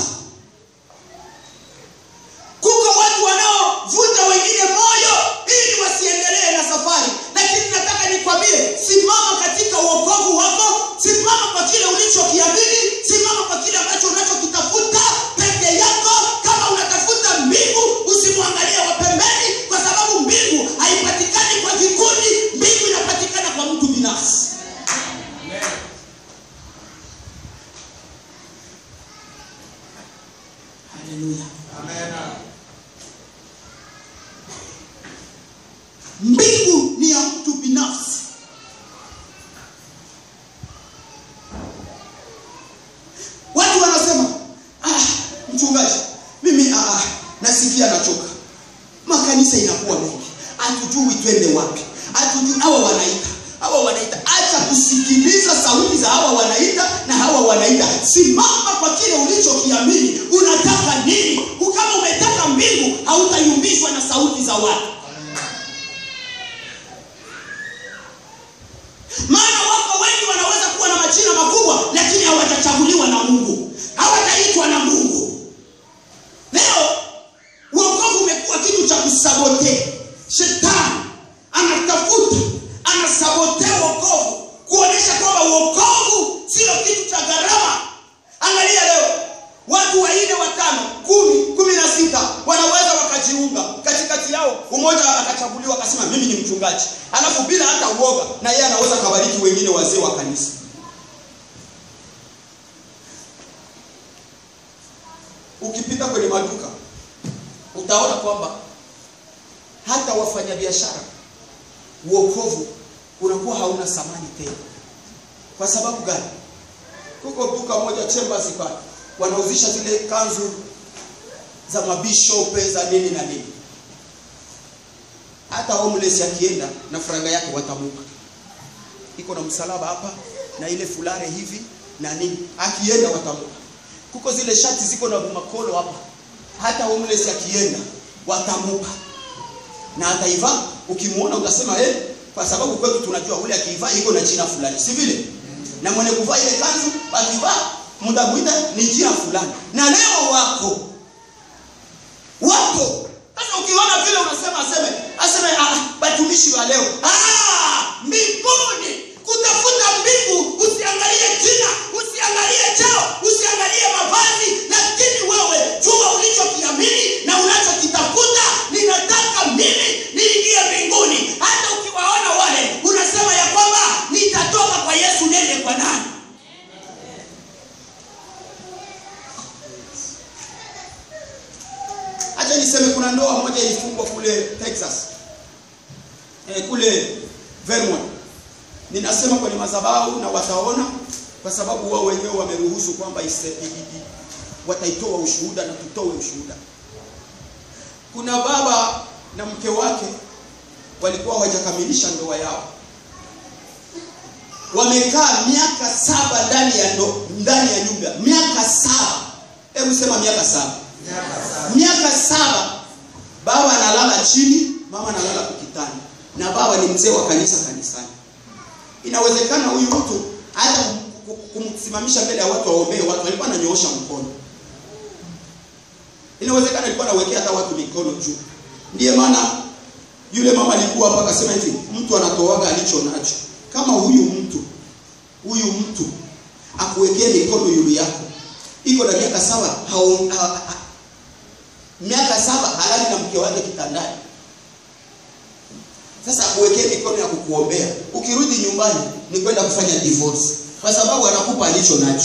kuko watu wanaovunja wengine moyo ili wasiendelee na safari lakini nataka nikwambie simama katika uokovu wako simama kwa kile ulichokiamini simama kwa kile ambacho unachokitafuta peke yako kama unatafuta mbingu usimwangalie wa pembeni kwa sababu mbingu haipatikani kwa vikundi mbingu inapatikana kwa mtu binafsi haleluya mbingu ni ya mtu binafsi watu wanasema ah, mchungaji mimi ah, ah, nasikia nachoka makanisa inakuwa mengi hatujui twende wapi hatujui hawa wanaita hawa wanaita acha kusikiliza sauti za hawa wanaita na hawa wanaita simama kwa kile ulichokiamini unataka nini kama umetaka mbingu hautayumbishwa na sauti za watu maana wako wengi wanaweza kuwa na majina makubwa lakini hawatachaguliwa na mungu hawataitwa na mungu leo uokovu umekuwa kitu cha kusabote shetani anatafuta anasabotea uokovu kuonyesha kwamba uokovu sio kitu cha gharama angalia leo watu wanne watano kumi kumi na sita wanaweza wakajiunga katikati yao umoja akachaguliwa akasema mimi ni mchungaji alafu bila hata uoga na yeye anaweza kabariki wengine wazee wa kanisa ukipita kwenye maduka utaona kwamba hata wafanyabiashara uokovu unakuwa hauna thamani tena kwa sababu gani kuko duka moja chambers pale wanauzisha zile kanzu za mabishope za nini na nini hata homeless akienda na faranga yake watamuka iko na msalaba hapa na ile fulare hivi na nini akienda watamuka kuko zile shati ziko na makolo hapa hata homeless akienda watamuka na ataivaa ukimwona utasema eh kwa sababu kwetu tunajua ule akiivaa iko na jina fulani si vile na mwenye kuvaa ile kanzu akivaa mtamwita ni jina fulani na leo wako wapo sasa ukiona vile unasema aseme aseme ah, batumishi wa leo ah, mbinguni kutafuta mbingu usiangalie jina usiangalie chao usiangalie mavazi lakini wewe jua ulichokiamini na unachokitafuta ninataka mimi niingie mbinguni hata ukiwaona wale unasema ya kwamba nitatoka kwa yesu nende kwa nani hacha niseme kuna ndoa moja ilifungwa kule texas eh, kule vermont ninasema kwenye madhabahu na wataona kwa sababu wao wenyewe wameruhusu kwamba ise- i- i- i- wataitoa ushuhuda na tutoe ushuhuda kuna baba na mke wake walikuwa hawajakamilisha ndoa yao wamekaa miaka saba ndani ya ndo, ndani ya nyumba miaka saba hebu sema miaka saba miaka saba baba analala chini mama analala kukitani na baba ni mzee wa kanisa kanisani inawezekana huyu mtu hata kum- kum- kumsimamisha mbele ya watu waombee watu alikuwa ananyoosha mkono inawezekana alikuwa anawekea hata watu mikono juu ndiye maana yule mama alikuwa hapa akasema hivi mtu anatoaga alicho nacho kama huyu mtu huyu mtu akuwekee mikono yulu yako iko na miaka saba hao- ha- ha- miaka saba halali na mke wake kitandani sasa akuwekee mikono ya kukuombea ukirudi nyumbani ni kwenda kufanya divorce kwa sababu anakupa alicho nacho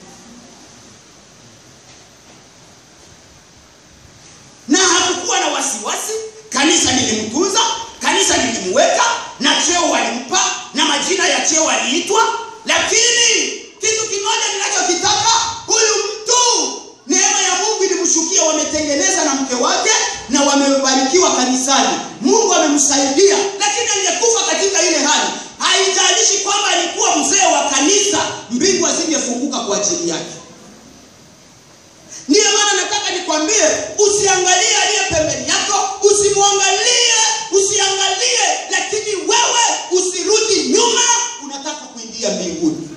na hakukuwa na wasiwasi kanisa lilimtunza kanisa lilimweka na cheo walimpa na majina ya cheo aliitwa lakini kitu kimoja ninachokitaka huyu mtu neema ya mungu ilimshukia wametengeneza na mke wake na wamebarikiwa kanisani mungu amemsaidia lakini angekufa katika ile hali haijalishi kwamba alikuwa mzee wa kanisa mbingu azingefunguka kwa ajili yake ndiyo maana nataka nikwambie usiangalie aliye pembeni yako usimwangalie usiangalie lakini wewe usirudi nyuma unataka kuingia mbinguni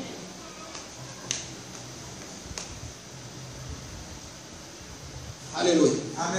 haleluya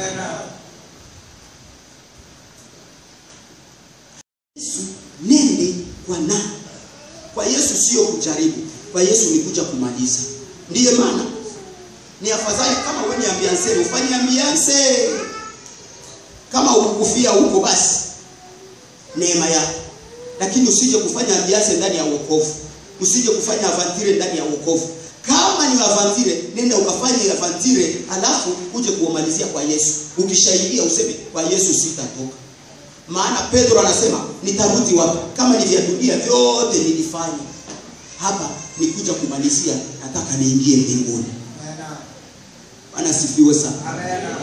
yesu nende kwa nani kwa yesu sio kujaribu kwa yesu ni kuja kumaliza ndiye maana ni afadhali kama wewe ni ambianse ufanye ambianse kama ukukufia huko basi neema yako lakini usije kufanya ambianse ndani ya wokovu usije kufanya avantire ndani ya wokovu kama ni avantire nenda ukafanye avantire alafu uje kuomalizia kwa yesu ukishaidia useme kwa yesu sitatoka maana pedro anasema nitarudi wapi kama ni vya dunia vyote nilifanya hapa nikuja kumalizia nataka niingie mbinguni Bwana asifiwe sana.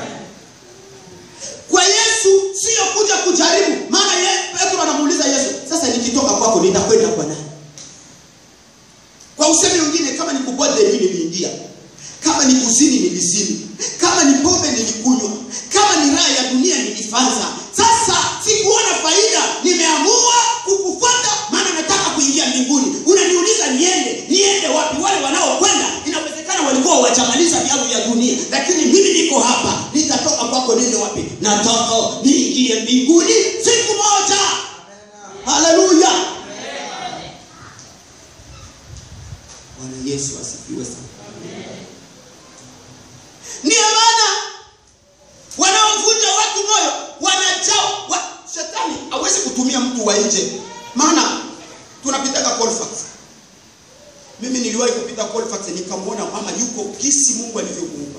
Kwa Yesu sio kuja kujaribu, maana ye, Petro anamuuliza Yesu, sasa nikitoka kwako nitakwenda kwa nani? Kwa usemi mwingine, kama ni kubodeni niliingia, kama ni kuzini nilizini, kama ni pombe nilikunywa, kama ni raha ya dunia nilifanza. Sasa sikuona faida, nimeamua kukufuata, maana nataka kuingia mbinguni. Unaniuliza niende, niende wapi? Wale wanaokwenda inawezekana walikuwa wajamaliza vyao vya dunia, lakini mimi niko hapa, nitatoka kwako niende wapi? Nataka niingie mbinguni siku moja. Haleluya! Bwana Yesu asifiwe sana. Ndiyo maana wanaovunja watu moyo wanajao wa, shetani hawezi kutumia mtu wa nje, maana tunapitaga Colfax. Mimi niliwahi kupita Colfax nikamwona mama yuko jinsi Mungu alivyomuumba,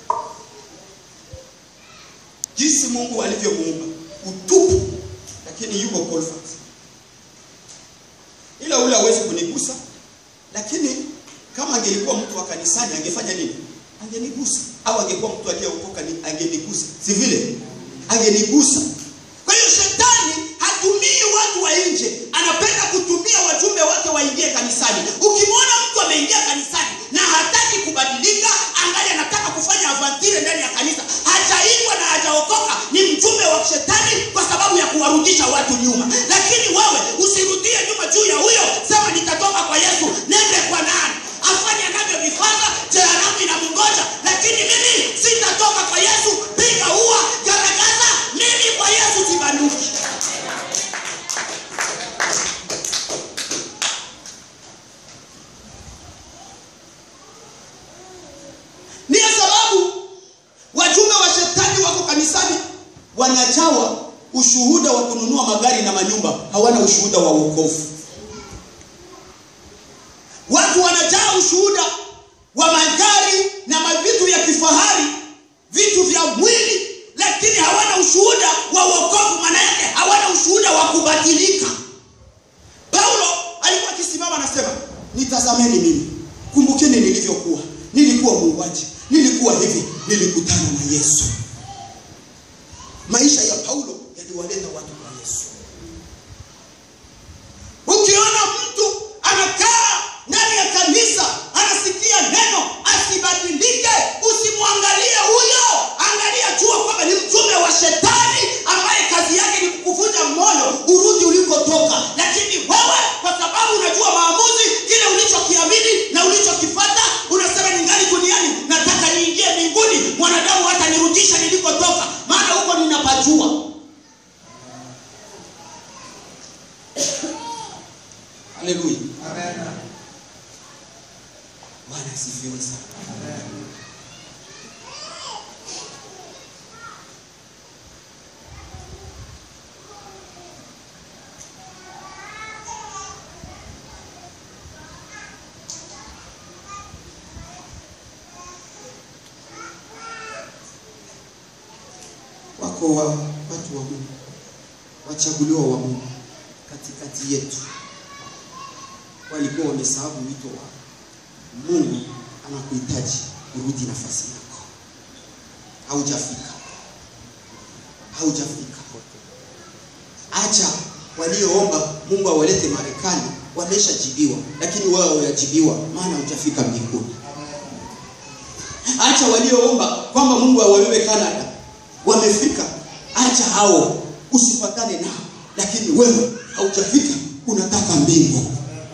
jinsi Mungu alivyomuumba utupu, lakini yuko Colfax. Ila ule hawezi kunigusa, lakini kama angelikuwa mtu wa kanisani angefanya nini? Angenigusa, au angekuwa mtu aliyeokoka ni- angenigusa, si vile? Angenigusa. Kwa hiyo shetani hatumii watu wa nje, anapenda kutumia wajumbe wake waingie kanisani. Ukimwona mtu ameingia kanisani na hataki kubadilika, angali anataka kufanya avantire ndani ya kanisa, hajaitwa na hajaokoka, ni mjumbe wa shetani kwa sababu ya kuwarudisha watu nyuma. Lakini wewe usirudie nyuma juu ya huyo, sema nitatoka kwa Yesu, nende kwa nani? Afanye anavyovifanya, jehanamu inamngoja, lakini mimi sitatoka kwa Yesu. Piga ua, garagaza, mimi kwa Yesu sibanduki. Ndiyo sababu wajumbe wa shetani wako kanisani wanajawa ushuhuda wa kununua magari na manyumba, hawana ushuhuda wa wokovu. Watu wanajaa ushuhuda wa magari na mavitu vya kifahari, vitu vya mwili, lakini hawana ushuhuda wa wokovu. Maana yake hawana ushuhuda wa kubadilika. Paulo alikuwa akisimama anasema, nitazameni mimi, kumbukeni nilivyokuwa. Nilikuwa muuaji, nilikuwa hivi, nilikutana na Yesu. Maisha ya Paulo yaliwaleta watu kwa Yesu. Ukiona mtu anakaa ndani ya kanisa anasikia neno asibadilike, usimwangalie huyo, angalia, jua kwamba ni mtume wa shetani ambaye kazi yake ni kukuvunja moyo urudi ulikotoka. Lakini wewe kwa sababu unajua maamuzi, kile ulichokiamini na ulichokifata, unasema ningali duniani, nataka niingie mbinguni, mwanadamu hata nirudisha nilikotoka, maana huko ninapajua. wako wa, watu wa Mungu, wachaguliwa wa Mungu katikati yetu, walikuwa wamesahau wito wao. Mungu anakuhitaji urudi nafasi yako, haujafika, haujafika. Acha walioomba Mungu awalete Marekani wameshajibiwa, lakini wewe hujajibiwa, maana hujafika mbinguni. Acha walioomba kwamba Mungu awabebe Canada wamefika. Acha hao, usifatane nao, lakini wewe haujafika, unataka mbingu.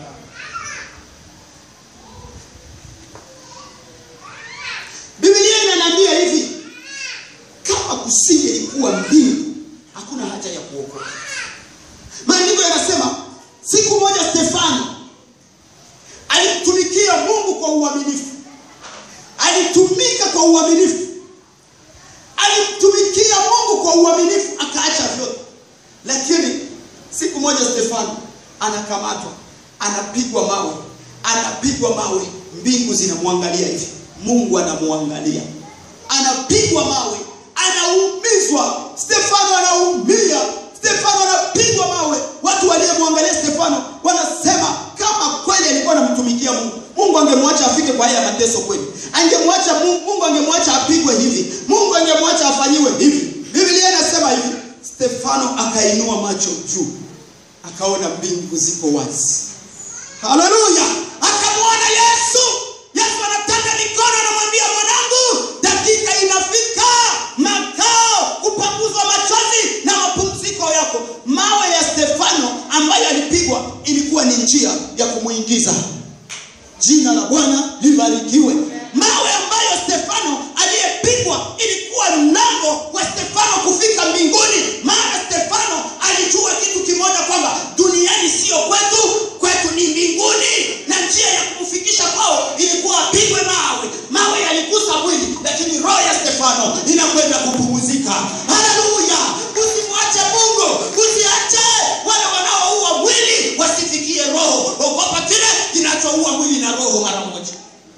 Biblia inaniambia hivi, kama kusingelikuwa mbingu, hakuna haja ya kuokoka. Maandiko yanasema siku moja Stefano alimtumikia Mungu kwa uaminifu, alitumika kwa uaminifu, alimtumikia Mungu kwa uaminifu, akaacha vyote. Lakini siku moja Stefano anakamatwa, anapigwa mawe, anapigwa mawe, mbingu zinamwangalia hivi, Mungu anamwangalia, anapigwa mawe, anaumizwa, Stefano anaumia, Stefano anapigwa mawe. Watu waliyemwangalia Stefano wanasema kama kweli alikuwa anamtumikia Mungu, Mungu angemwacha afike kwa haya mateso kweli, angemwacha Mungu, Mungu angemwacha apigwe hivi, Mungu angemwacha afanyiwe hivi. Biblia inasema hivi, Stefano akainua macho juu, akaona mbingu ziko wazi. Haleluya! Akamwona Yesu. Yesu anatanda mikono, anamwambia mwanangu, dakika inafika, makao kupanguzwa machozi na mapumziko yako. Mawe ya Stefano ambayo alipigwa ilikuwa ni njia ya kumuingiza. Jina la Bwana libarikiwe. Mawe ambayo Stefano aliyepigwa ilikuwa mlango wa Stefano kufika mbinguni, maana Stefano alijua kitu kimoja kwamba duniani sio kwetu, kwetu ni mbinguni, na njia ya kumfikisha kwao ilikuwa apigwe mawe. Mawe yaligusa mwili, lakini roho ya Stefano inakwenda kupumzika. Haleluya! Usimwache Mungu, usiache wale wanaoua mwili wasifikie roho. Ogopa kile kinachoua mwili na roho mara moja.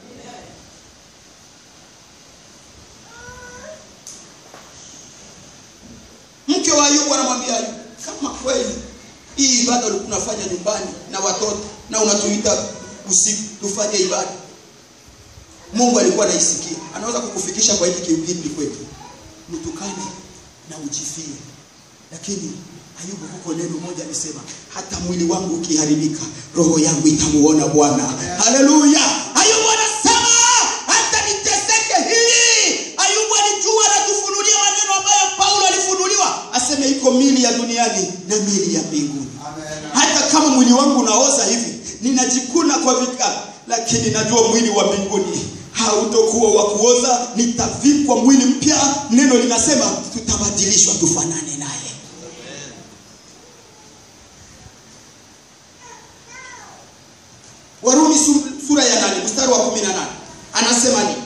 Mke wa Ayubu anamwambia Ayubu, kama kweli hii ibada ulikuwa unafanya nyumbani na watoto na unatuita usiku tufanye ibada, Mungu alikuwa anaisikia, anaweza kukufikisha kwa hiki kipindi kwetu, mtukane na ujifie. Lakini Ayubu huko neno moja alisema, hata mwili wangu ukiharibika, roho yangu itamuona Bwana. Haleluya! Ayubu anasema hata niteseke hii. Ayubu alijua na kufunulia maneno ambayo Paulo alifunuliwa, aseme iko mili ya duniani na mili ya mbinguni. Hata kama mwili wangu unaoza hivi, ninajikuna kwa vikao, lakini najua mwili wa mbinguni hautokuwa wa kuoza, nitavikwa mwili mpya. Neno linasema tutabadilishwa tufanane naye. Warumi su- sura ya nane mstari wa kumi na nane anasema nini?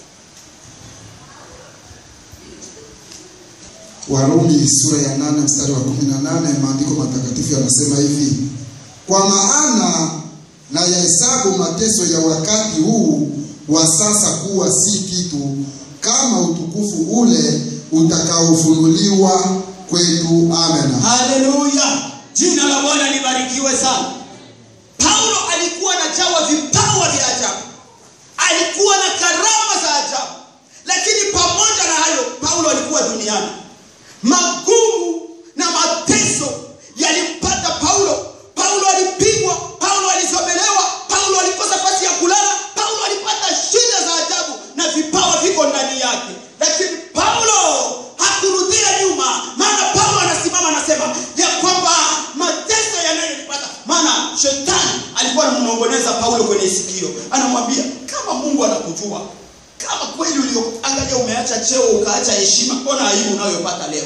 Warumi sura ya nane mstari wa kumi na nane maandiko matakatifu yanasema hivi: kwa maana na yahesabu mateso ya wakati huu wa sasa kuwa si kitu, kama utukufu ule utakaofunuliwa kwetu. Amen. Haleluya, jina la Bwana libarikiwe sana. Paulo alikuwa anajawa vipawa vya ajabu, alikuwa na karama za ajabu, lakini pamoja na hayo, Paulo alikuwa duniani. Magumu na mateso yalimpata Paulo. Paulo alipigwa, Paulo alizomelewa, Paulo alikosa nafasi ya kulala, Paulo alipata shida za ajabu na vipawa viko ndani yake, lakini Paulo hakurudia nyuma, maana Paulo anasimama anasema ya kwamba mateso yanayonipata, maana shetani alikuwa anamnongoneza Paulo kwenye sikio, anamwambia kama Mungu anakujua kama kweli ulioangalia umeacha cheo ukaacha heshima, mbona aibu unayopata leo?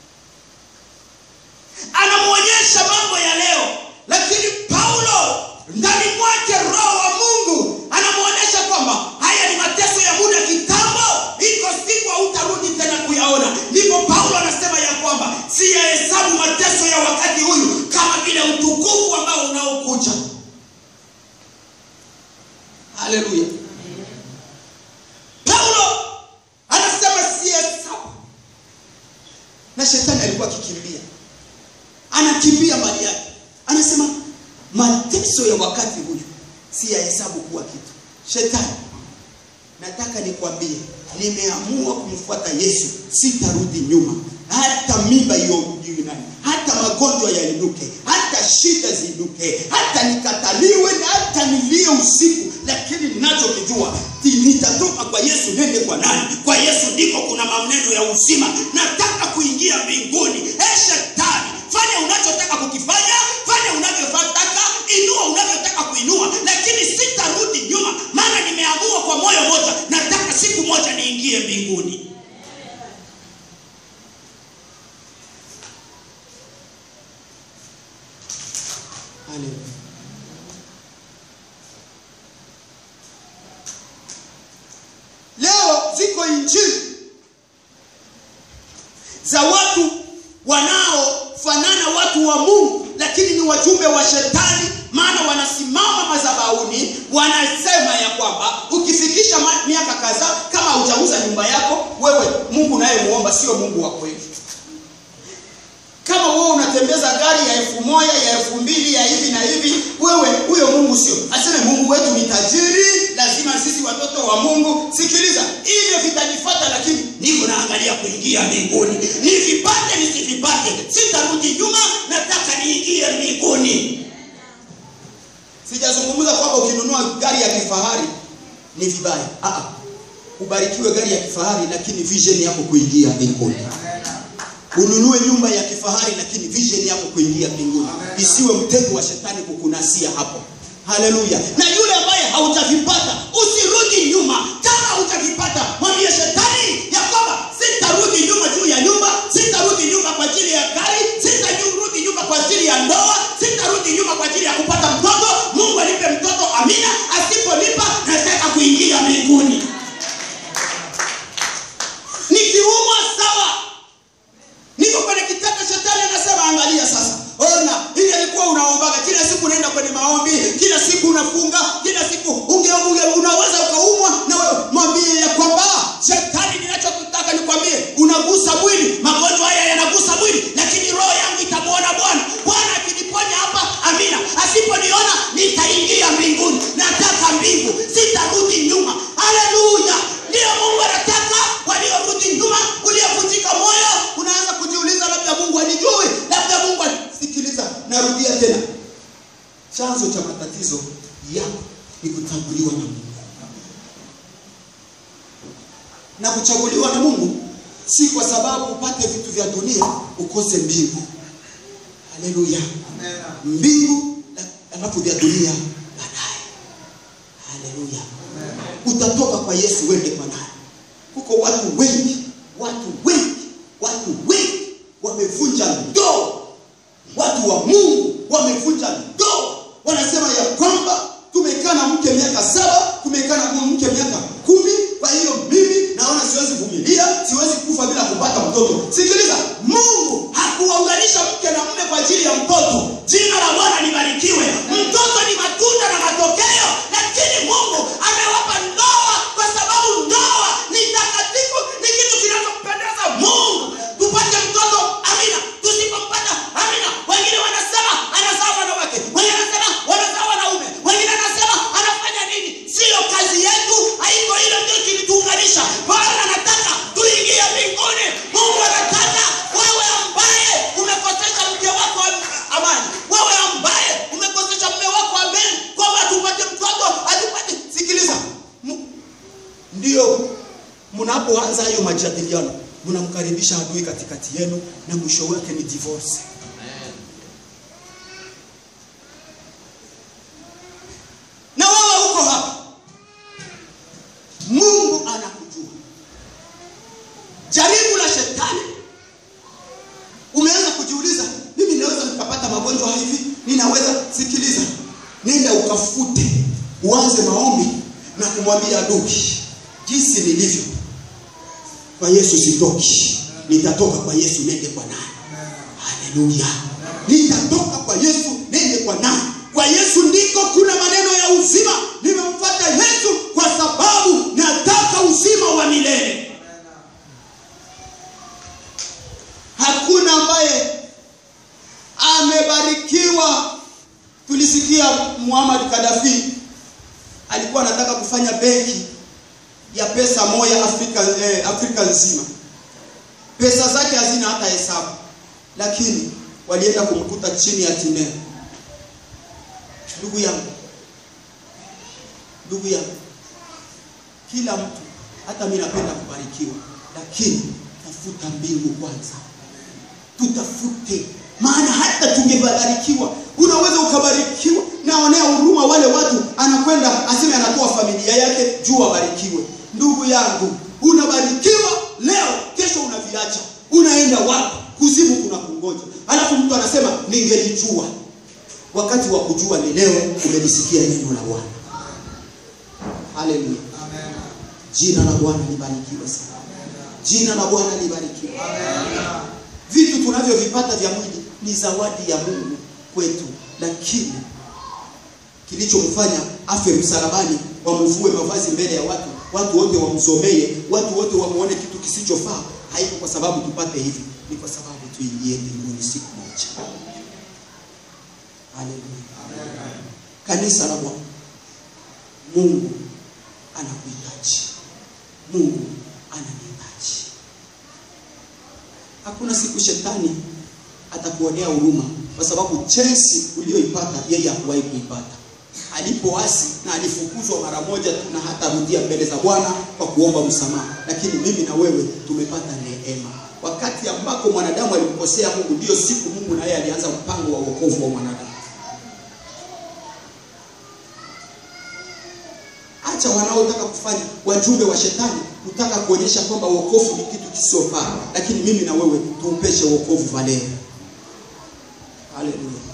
Anamwonyesha mambo ya leo, lakini Paulo ndani mwake roho wa Mungu anamwonyesha kwamba haya ni mateso ya muda kitambo, iko siku hautarudi tena kuyaona. Ndipo Paulo anasema ya kwamba siyahesabu mateso ya wakati huyu kama vile utukufu ambao unaokuja. Haleluya! Paulo anasema sihesabu na shetani alikuwa akikimbia anakimbia mali yake anasema mateso ya wakati huyu si ya hesabu kuwa kitu shetani nataka nikwambie nimeamua kumfuata yesu sitarudi nyuma hata mimba iyojui nani hata magonjwa yainuke hata shida ziinuke hata nikataliwe na hata nilie usiku lakini ninachokijua ti- nitatoka kwa yesu nende kwa nani kwa yesu ndiko kuna maneno ya uzima nataka kuingia mbinguni e shetani fanya unachotaka kukifanya fanya unavyotaka inua unavyotaka kuinua lakini sitarudi nyuma maana nimeamua kwa moyo moja nataka siku moja niingie mbinguni Haleluya. leo ziko injili za watu wanaofanana watu wa mungu lakini ni wajumbe wa shetani maana wanasimama madhabahuni wanasema ya kwamba ukifikisha ma- miaka kadhaa kama hujauza nyumba yako wewe mungu unayemuomba sio mungu wa kweli kama wewe unatembeza gari ya elfu moja ya elfu mbili ya hivi na hivi wewe huyo mungu sio aseme mungu wetu ni tajiri lazima sisi watoto wa mungu sikiliza hivyo vitanifata lakini niko naangalia kuingia mbinguni nivipate nisivipate sitarudi nyuma nataka niingie mbinguni sijazungumza kwamba ukinunua gari ya kifahari ni vibaya Aa, ubarikiwe gari ya kifahari lakini vision yako kuingia mbinguni ununue nyumba ya kifahari lakini vision yako kuingia mbinguni isiwe mtego wa shetani kukunasia hapo haleluya na yule ambaye haujavipata usirudi nyuma kama haujavipata mwambie shetani ya kwamba sitarudi nyuma juu ya nyumba sitarudi nyuma kwa ajili ya gari sitarudi nyuma kwa ajili ya ndoa sitarudi nyuma kwa ajili ya kupata mtoto mungu alipe mtoto amina asipolipa nataka kuingia mbinguni nikiumwa sawa niko kwenye kitanda shetani anasema angalia sasa ona ili alikuwa unaombaga kila siku unaenda kwenye maombi kila siku unafunga kila siku unge, unge, unaweza ukaumwa na wewe mwambie ya kwamba shetani ninachokutaka nikwambie unagusa mwili magonjwa haya yanagusa mwili lakini roho yangu itamwona bwana bwana akiniponya hapa amina asiponiona nitaingia mbinguni nataka mbingu sitarudi nyuma haleluya ndiyo mungu anataka waliorudi nyuma uliovunjika moyo unaanza kujiuliza labda mungu anijui labda mungu ani- sikiliza narudia tena chanzo cha matatizo yako ni kuchaguliwa na mungu na kuchaguliwa na mungu si kwa sababu upate vitu vya dunia ukose mbingu haleluya mbingu na- alafu vya dunia baadaye haleluya utatoka kwa yesu wende kwa naye kuko watu wengi watu wengi watu wengi wamevunja ndoa watu wa mungu wamevunja ndoa wanasema ya kwamba tumekaa na mke miaka saba tumekaa na mke miaka kumi kwa hiyo mimi naona siwezi vumilia siwezi kufa bila kupata mtoto sikiliza mungu hakuwaunganisha mke na mume kwa ajili ya mtoto jina la bwana libarikiwe mtoto ni matunda na matokeo lakini mungu amewapa ndoa kwa sababu ndoa ni takatifu ni kitu kinachompendeza mungu tupate mtoto amina tusipompata amina wengine wanasema anazaa wanawake wengine wanasema wanazaa wanaume wengine wanasema anafanya nini siyo kazi yetu haiko hilo ndio kilituunganisha bwana anataka tuingie mbinguni mungu anataka wewe ambaye umekosesha mke wako am- amani wewe ambaye umekosesha mme wako amani kwamba tupate mtoto atupate sikiliza Mu- ndio mnapoanza hayo majadiliano mnamkaribisha adui katikati yenu na mwisho wake ni divorce na wewe uko hapa mungu anakujua jaribu la shetani umeanza kujiuliza mimi naweza nikapata magonjwa hivi ninaweza sikiliza nenda ukafute uanze maombi na kumwambia adui jinsi nilivyo kwa yesu sitoki nitatoka kwa yesu nende kwa nani haleluya nitatoka kwa yesu nende kwa nani kwa yesu ndiko kuna maneno ya uzima nimemfuata yesu kwa sababu nataka uzima wa milele ambaye amebarikiwa. Tulisikia Muammar Gaddafi alikuwa anataka kufanya benki ya pesa moja Afrika, eh, Afrika nzima. Pesa zake hazina hata hesabu, lakini walienda kumkuta chini ya Tinea. Ndugu yangu, ndugu yangu, kila mtu, hata mimi napenda kubarikiwa, lakini tafuta mbingu kwanza, tutafute maana hata tungebarikiwa, unaweza ukabarikiwa. Naonea huruma wale watu, anakwenda aseme anatoa familia yake juu abarikiwe. Ndugu yangu, unabarikiwa leo, kesho unaviacha, unaenda wapi? Kuzimu kuna kungoja. Alafu mtu anasema ningelijua. Wakati wa kujua ni leo, umelisikia neno la Bwana. Haleluya, jina la Bwana libarikiwe sana, jina la Bwana libarikiwe. Vitu tunavyovipata vya mwili ni zawadi ya Mungu kwetu, lakini kilichomfanya afe msalabani, wamvue mavazi mbele ya watu, watu wote wamzomee, watu wote wamuone kitu kisichofaa, haiko kwa sababu tupate hivi, ni kwa sababu tuingie mbinguni siku moja. Haleluya, kanisa la Bwana, Mungu anakuhitaji, Mungu ananihitaji. Hakuna siku shetani atakuonea huruma, kwa sababu chensi uliyoipata yeye hakuwahi kuipata. Alipoasi na alifukuzwa mara moja tu, na hata rudia mbele za Bwana kwa kuomba msamaha. Lakini mimi na wewe tumepata neema. Wakati ambako mwanadamu alimkosea Mungu, ndiyo siku Mungu na yeye alianza mpango wa wokovu wa mwanadamu. Acha wanaotaka kufanya wajumbe wa shetani kutaka kuonyesha kwamba wokovu ni kitu kisiofaa, lakini mimi na wewe tuupeshe wokovu valeo. Haleluya,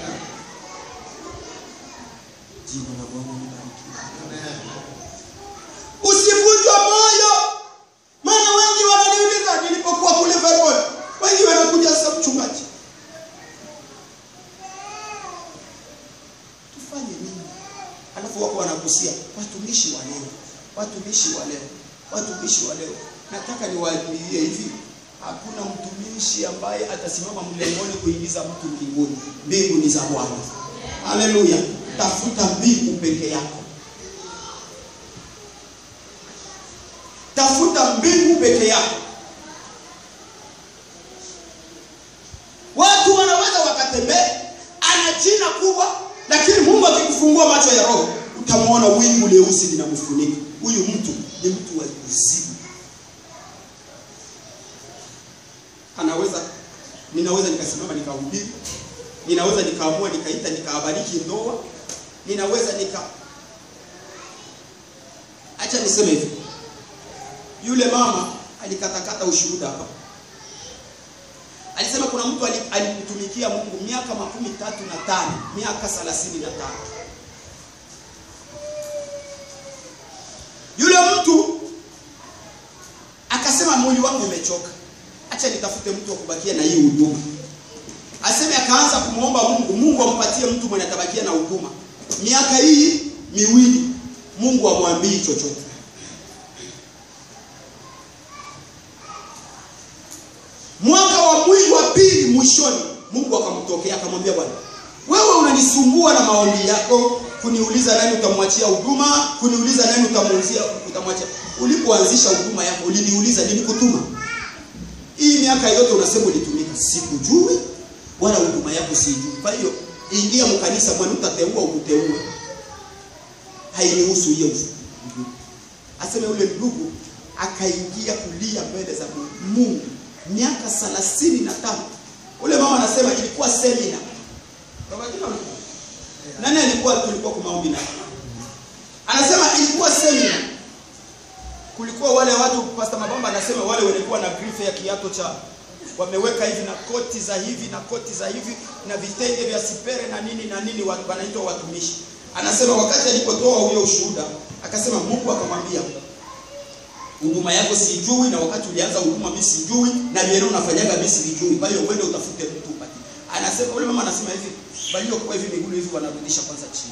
jina la Bwana libarikiwe. Usivunjwe moyo, maana wengi wananiuliza nilipokuwa kule Vermont, wengi wanakuja sasa, mchungaji, tufanye nini? Alafu wako wanakusia watumishi wa leo, watumishi wa leo, watumishi wa leo. Nataka niwaambie hivi, hakuna mtumishi ambaye atasimama mlengoni kuingiza mtu mbinguni. Mbingu ni za Bwana. Haleluya! Tafuta mbingu peke yako, tafuta mbingu peke yako. Watu wanaweza wakatembea, ana jina kubwa, lakini Mungu akikufungua macho ya roho utamwona wingu leusi linamfunika. Huyu mtu ni mtu wa kuzimu. Anaweza, ninaweza nikasimama nikahubiri, ninaweza nikaamua nikaita nikawabariki ndoa, ninaweza nika acha niseme hivi, yule mama alikatakata ushuhuda hapa, alisema kuna mtu ali- alimtumikia Mungu miaka makumi tatu na tano miaka thelathini na tano Yule mtu akasema mwili wangu umechoka, acha nitafute mtu wa kubakia na hii huduma. Aseme akaanza kumwomba Mungu, Mungu ampatie mtu mwenye atabakia na huduma miaka hii miwili, Mungu amwambii chochote. Mwaka wa mwili wa pili mwishoni, Mungu akamtokea akamwambia, Bwana wewe unanisumbua na maombi yako, kuniuliza nani utamwachia huduma, kuniuliza nani utamuuzia utamwachia. Ulipoanzisha huduma yako uliniuliza nilikutuma. Hii miaka yote unasema ulitumika, sikujui wala huduma yako sijui. Kwa hiyo ingia mkanisa, bwana, utateua ukuteue, hainihusu hiyo. Aseme ule ndugu akaingia kulia mbele za Mungu miaka thelathini na tano. Ule mama anasema ilikuwa semina nani alikuwa tulikuwa kwa maombi na anasema ilikuwa semina kulikuwa wale watu pastor mabamba anasema wale walikuwa na grife ya kiato cha wameweka hivi na koti za hivi na koti za hivi na vitenge vya sipere na nini na nini wa- wanaitwa watumishi anasema wakati alipotoa huyo ushuhuda akasema Mungu akamwambia huduma yako sijui na wakati ulianza huduma mimi sijui na vile unafanyaga mimi sijui kwa hiyo uende utafute mtu upate anasema ule mama anasema hivi waliokuwa hivi miguu hivi wanarudisha kwanza chini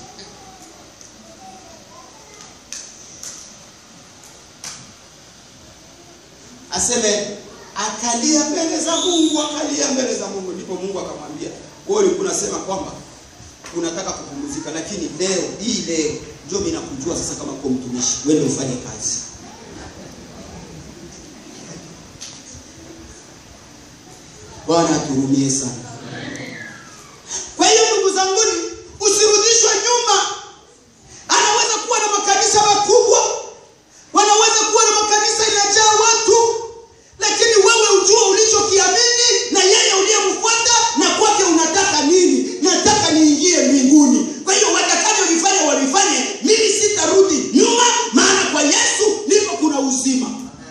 aseme akalia mbele za Mungu, akalia mbele za Mungu. Ndipo Mungu akamwambia, wewe ulikuwa unasema kwamba unataka kupumzika, lakini leo hii leo ndio mimi nakujua sasa kama kwa mtumishi, wewe ufanye kazi. Bwana aturumie sana. Kwa hiyo ndugu zanguni, usirudishwe nyuma. Anaweza kuwa na makanisa makubwa, wanaweza kuwa na makanisa inajaa watu, lakini wewe ujue ulichokiamini na yeye uliyemfuata na kwake unataka nini. Nataka niingie mbinguni. Kwa hiyo watakavyovifanya wavifanye, mimi sitarudi nyuma, maana kwa Yesu ndipo kuna uzima.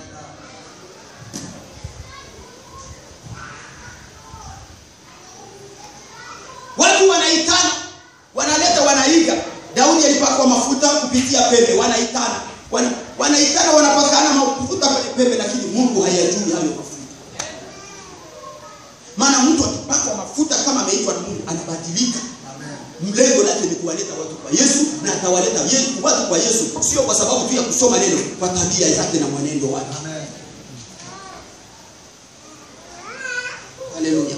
Watu wanaitana, wanaleta, wanaiga. Daudi alipakwa mafuta kupitia pembe, wanaitana, wana, wanaitana, wanapakana mafuta kwenye pembe, lakini Mungu hayajui hayo mafuta. Maana mtu akipakwa mafuta kama ameitwa na Mungu anabadilika. Mlengo lake ni kuwaleta watu kwa Yesu na atawaleta Yesu, watu kwa Yesu, sio kwa sababu tu ya kusoma neno, kwa tabia zake na mwenendo wake. Haleluya.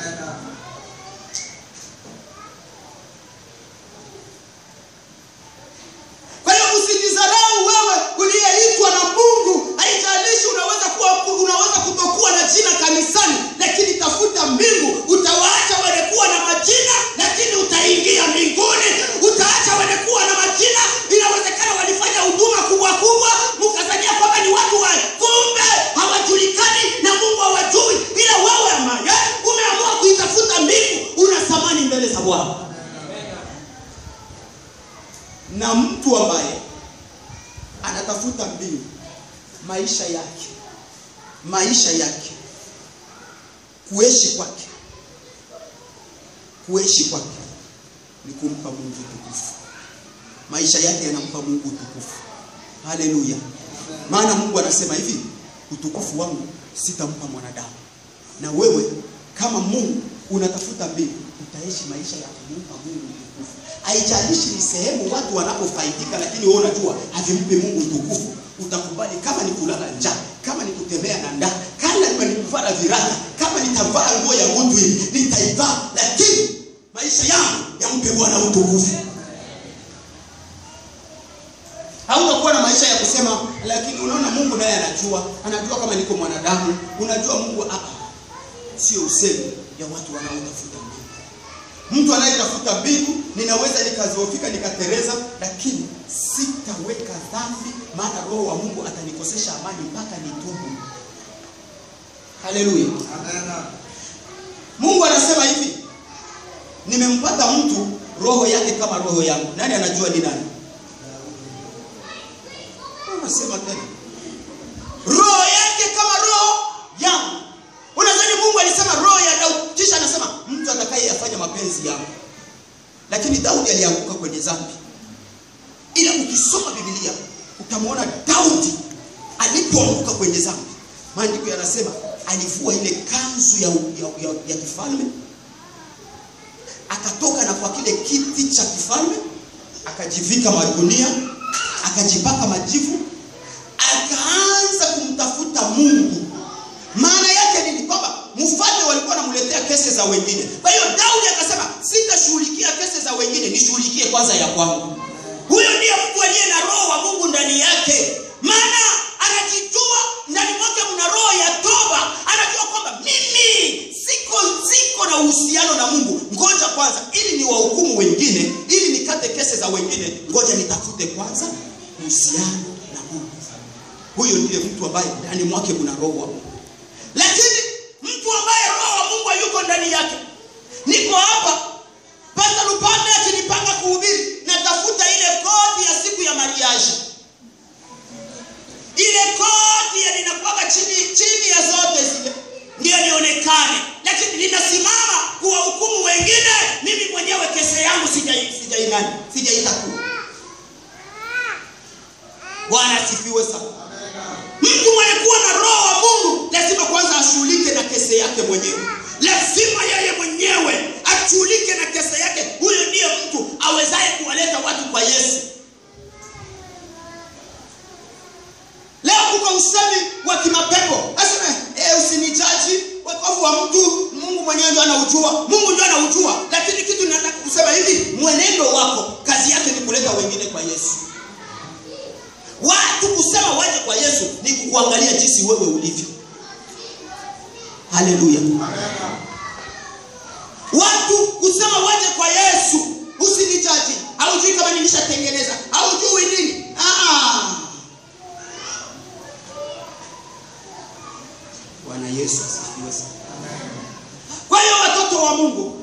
Kwa hiyo usijidharau wewe uliyeitwa na Mungu. Haijalishi unaweza kuwa unaweza kutokuwa na jina kanisani, lakini tafuta mbingu. Utawaacha wenye kuwa na majina, lakini utaingia mbinguni. Utaacha wenye kuwa na majina, inawezekana walifanya huduma kubwa kubwa, mkazania kwamba ni watu wa kumbe hawajulikani na Mungu hawajui, ila wewe ambaye umeamua kuitafuta mbingu, una thamani mbele za Bwana na mtu ambaye anatafuta mbingu maisha yake maisha yake kuishi kwake kuishi kwake ni kumpa mungu utukufu maisha yake yanampa mungu utukufu haleluya maana mungu anasema hivi utukufu wangu sitampa mwanadamu na wewe kama mungu unatafuta mbingu utaishi maisha ya kumpa mungu utukufu haijalishi ni sehemu watu wanapofaidika lakini wewe unajua havimpi mungu utukufu utakubali kama ni kulala njaa kama ni kutembea na ndaa kama ni kuvaa viraka kama nitavaa nguo ya mtu hivi nitaivaa lakini maisha yangu yampe bwana utukufu hautakuwa na maisha ya kusema lakini unaona mungu naye anajua anajua kama niko mwanadamu unajua mungu ah, sio usemi ya watu wanaotafuta mbingu mtu anayetafuta mbingu ninaweza nikaziofika nikatereza lakini sitaweka dhambi maana roho wa mungu atanikosesha amani mpaka nitubu haleluya mungu anasema hivi nimempata mtu roho yake kama roho yangu nani anajua ni nani unasema tena roho yake kama roho yangu unadhani mungu alisema roho ya daudi kisha anasema mtu atakayeyafanya mapenzi yangu lakini daudi alianguka kwenye dhambi ila ukisoma bibilia utamwona daudi alipoanguka kwenye dhambi maandiko yanasema alivua ile kanzu ya, ya, ya, ya kifalme akatoka na kwa kile kiti cha kifalme akajivika magunia akajipaka majivu akaanza kumtafuta mungu maana yake nini kwamba mfalme walikuwa wanamletea kesi za wengine kwa hiyo daudi akasema sitashughulikia kesi za wengine nishughulikie kwanza ya kwangu huyo ndiye mtu aliye na roho wa mungu ndani yake maana anajijua ndani mwake mna roho ya toba anajua kwamba mimi siko siko na uhusiano na mungu ngoja kwanza ili ni wahukumu wengine ili nikate kesi za wengine ngoja nitafute kwanza uhusiano na mungu huyo ndiye mtu ambaye ndani mwake kuna roho wa mungu lakini mtu ambaye roho wa mungu hayuko ndani yake niko hapa pasta lupande akinipanga kuhubiri natafuta ile kodi ya siku ya mariaji ile kodi ya ninakwanga chini chini ya zote zile ndio nionekane lakini ninasimama kuwahukumu wengine mimi mwenyewe kese yangu sijai sijai nani sijaitakuwa bwana asifiwe sana mtu mwenye kuwa na roho wa mungu lazima kwanza ashughulike na kese yake mwenyewe lazima yeye mwenyewe ashughulike na kese yake huyo ndiye mtu awezaye kuwaleta watu kwa yesu leo kuko usemi wa kimapepo asema e, usini wa mtu mungu mwenyewe ndio anaujua mungu ndio anaujua lakini kitu nataka kusema hivi mwenendo wako kazi yake ni kuleta wengine kwa yesu watu kusema waje kwa yesu ni kukuangalia jinsi wewe ulivyo haleluya watu kusema waje kwa yesu usinijaji haujui kama nilishatengeneza haujui nini Ah. bwana yesu asifiwe sana kwa hiyo watoto wa mungu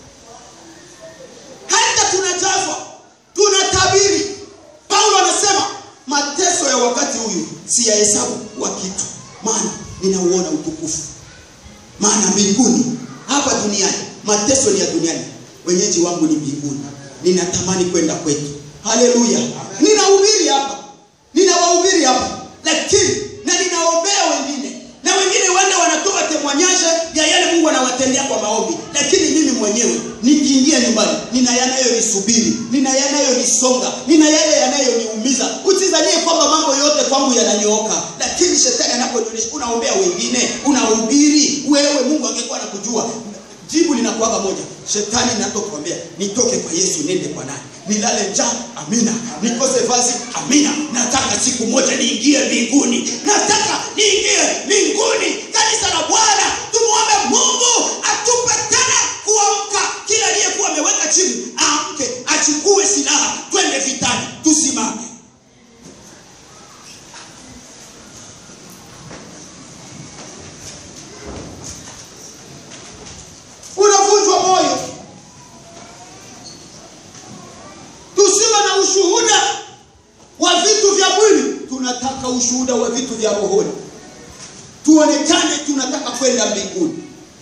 hata tunajazwa tunatabiri paulo anasema mateso ya wakati huyu siyahesabu kuwa kitu maana ninauona utukufu maana mbinguni hapa duniani mateso ni ya duniani wenyeji wangu ni mbinguni ninatamani kwenda kwetu haleluya ninahubiri hapa ninawahubiri hapa lakini na ninaombea wengine na wengine wende wanatoa temwanyaje ya yale mungu anawatendea kwa maombi lakini mimi mwenyewe nikiingia nyumbani nina yanayonisubiri nina yanayonisonga nina yale yanayoniumiza usizanie kwamba mambo yote kwangu yananyooka lakini shetani anaponionyesha unaombea wengine unahubiri wewe mungu angekuwa nakujua jibu linakuwaga moja shetani natokuambia nitoke kwa yesu nende kwa nani nilale njaa amina nikose vazi amina nataka siku moja niingie mbinguni nataka niingie mbinguni kanisa la bwana tumwombe mungu atupe tena kuamka kila aliyekuwa ameweka chini aamke achukue silaha twende vitani tusimame unavunjwa moyo tusiwe na ushuhuda wa vitu vya mwili tunataka ushuhuda wa vitu vya rohoni tuonekane tunataka kwenda mbinguni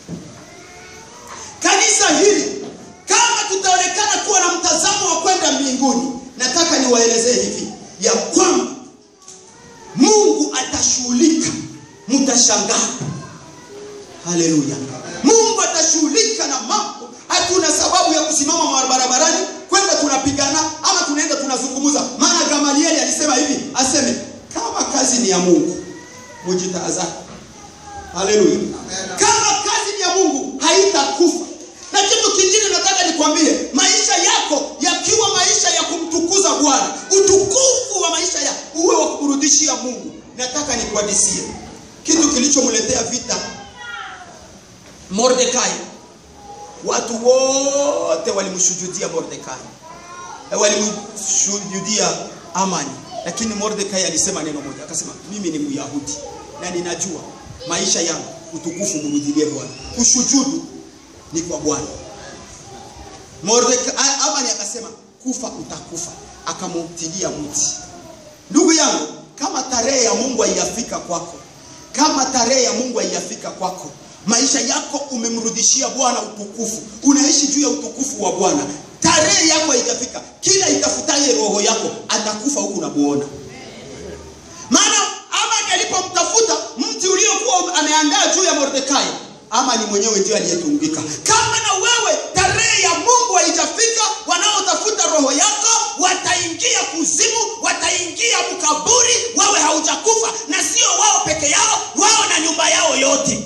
kanisa hili kama tutaonekana kuwa na mtazamo wa kwenda mbinguni nataka niwaelezee hivi ya kwamba mungu atashughulika mtashangaa haleluya mungu atashughulika na mambo hatuna sababu ya kusimama barabarani kwenda tunapigana ama tunaenda tunazungumza maana gamalieli alisema hivi aseme kama kazi ni ya mungu mujitahadhari haleluya kama kazi ni ya mungu haitakufa na kitu kingine nataka nikwambie maisha yako yakiwa maisha ya kumtukuza bwana utukufu wa maisha ya uwe wa kumrudishia mungu nataka nikuhadisie kitu kilichomletea vita mordekai watu wote walimshujudia mordekai Eh, walimshujudia amani lakini mordekai alisema neno moja akasema mimi ni myahudi na ninajua maisha yangu utukufu mrudilie bwana kushujudu ni kwa bwana mordekai amani akasema kufa utakufa akamutilia mti ndugu yangu kama tarehe ya mungu haijafika kwako kama tarehe ya mungu haijafika kwako maisha yako umemrudishia bwana utukufu unaishi juu ya utukufu wa bwana tarehe yako haijafika kila itafutaye roho yako atakufa huku unamuona maana amani alipomtafuta mti uliokuwa ameandaa juu ya mordekai amani mwenyewe ndio aliyetungika kama na wewe tarehe ya mungu haijafika wanaotafuta roho yako wataingia kuzimu wataingia mkaburi wawe haujakufa na sio wao peke yao wao na nyumba yao yote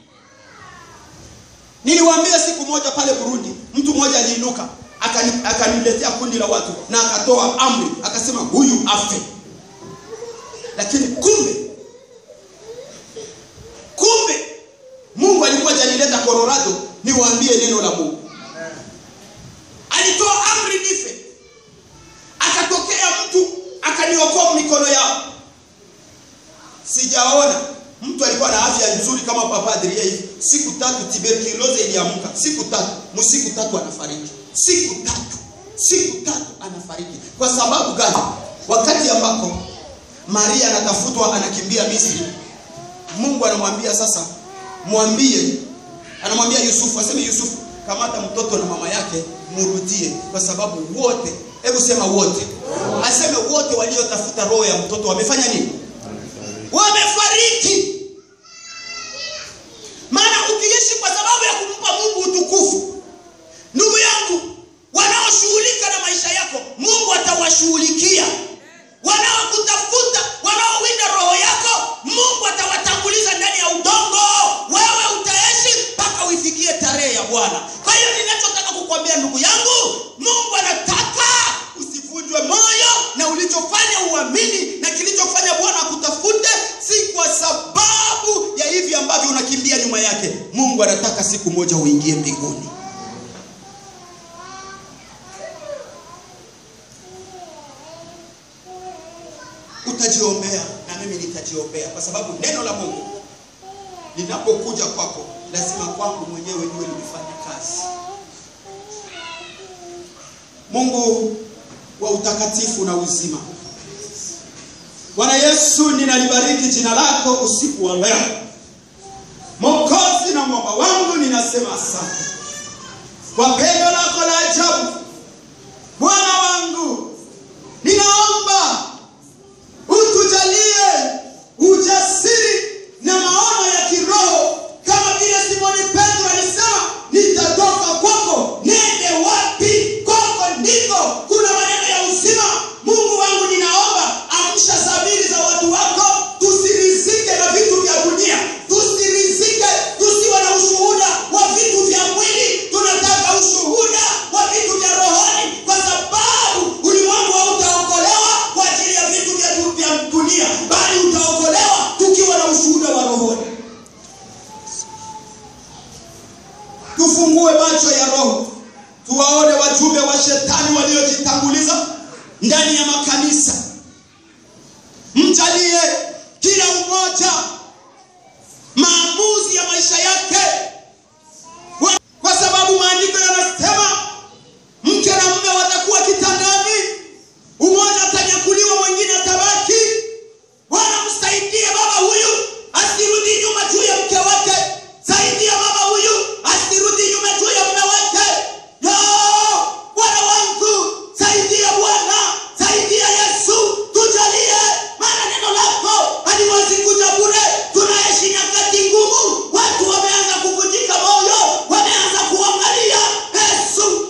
niliwaambia siku moja pale burundi mtu mmoja aliinuka akani- akaniletea kundi la watu na akatoa amri akasema huyu afe lakini kumbe kumbe mungu alikuwa janileta colorado niwaambie neno la mungu alitoa amri nife akatokea mtu akaniokoa mikono yao sijaona mtu alikuwa na afya nzuri kama papa Adria hivi siku tatu tuberculosis iliamka siku tatu msiku tatu anafariki siku tatu siku tatu anafariki kwa sababu gani wakati ambako Maria anatafutwa anakimbia Misri Mungu anamwambia sasa mwambie anamwambia Yusufu aseme Yusufu kamata mtoto na mama yake murudie kwa sababu wote hebu sema wote aseme wote waliotafuta roho ya mtoto wamefanya nini wamefariki maana ukiishi kwa sababu ya kumpa mungu utukufu ndugu yangu wanaoshughulika na maisha yako mungu atawashughulikia wanaokutafuta wanaowinda roho yako mungu atawatanguliza ndani ya udongo wewe utaishi bwana kwa hiyo ninachotaka kukwambia ndugu yangu mungu anataka usivunjwe moyo na ulichofanya uamini na kilichofanya bwana akutafute si kwa sababu ya hivi ambavyo unakimbia nyuma yake mungu anataka siku moja uingie mbinguni utajiombea na mimi nitajiombea kwa sababu neno la mungu linapokuja kwako lazima kwangu mwenyewe niwe nimefanya kazi mungu wa utakatifu na uzima bwana yesu ninalibariki jina lako usiku wa leo mokozi na mwamba wangu ninasema asante kwa pendo lako la ajabu bwana wangu ninaomba utujalie ujasiri na maono ya kiroho kama vile simoni petro alisema nitatoka kwako nende wapi kwako ndiko kuna maneno ya uzima mungu wangu ninaomba amsha dhamiri za watu wako tusirizike na vitu vya dunia tusirizike tusiwe na ushuhuda wa vitu vya mwili tunataka ushuhuda wa vitu vya rohoni kwa sababu ulimwengu hautaokolewa kwa ajili ya vitu vya du- vya dunia bali utaokolewa tukiwa na ushuhuda wa rohoni tufungue macho ya roho tuwaone wajumbe wa shetani waliojitanguliza ndani ya makanisa mjalie kila mmoja maamuzi ya maisha yake Wa- kwa sababu maandiko yanasema mke na mume watakuwa kitandani umoja atanyakuliwa mwingine atabaki bwana msaidie baba huyu asirudi nyuma juu ya mke wake saidia baba huyu asirudi nyuma juu ya mume wake yo bwana wangu saidia bwana saidia yesu tujalie maana neno lako haliwezi kuja bure tunaishi nyakati ngumu watu wameanza kuvunjika moyo wameanza kuangalia yesu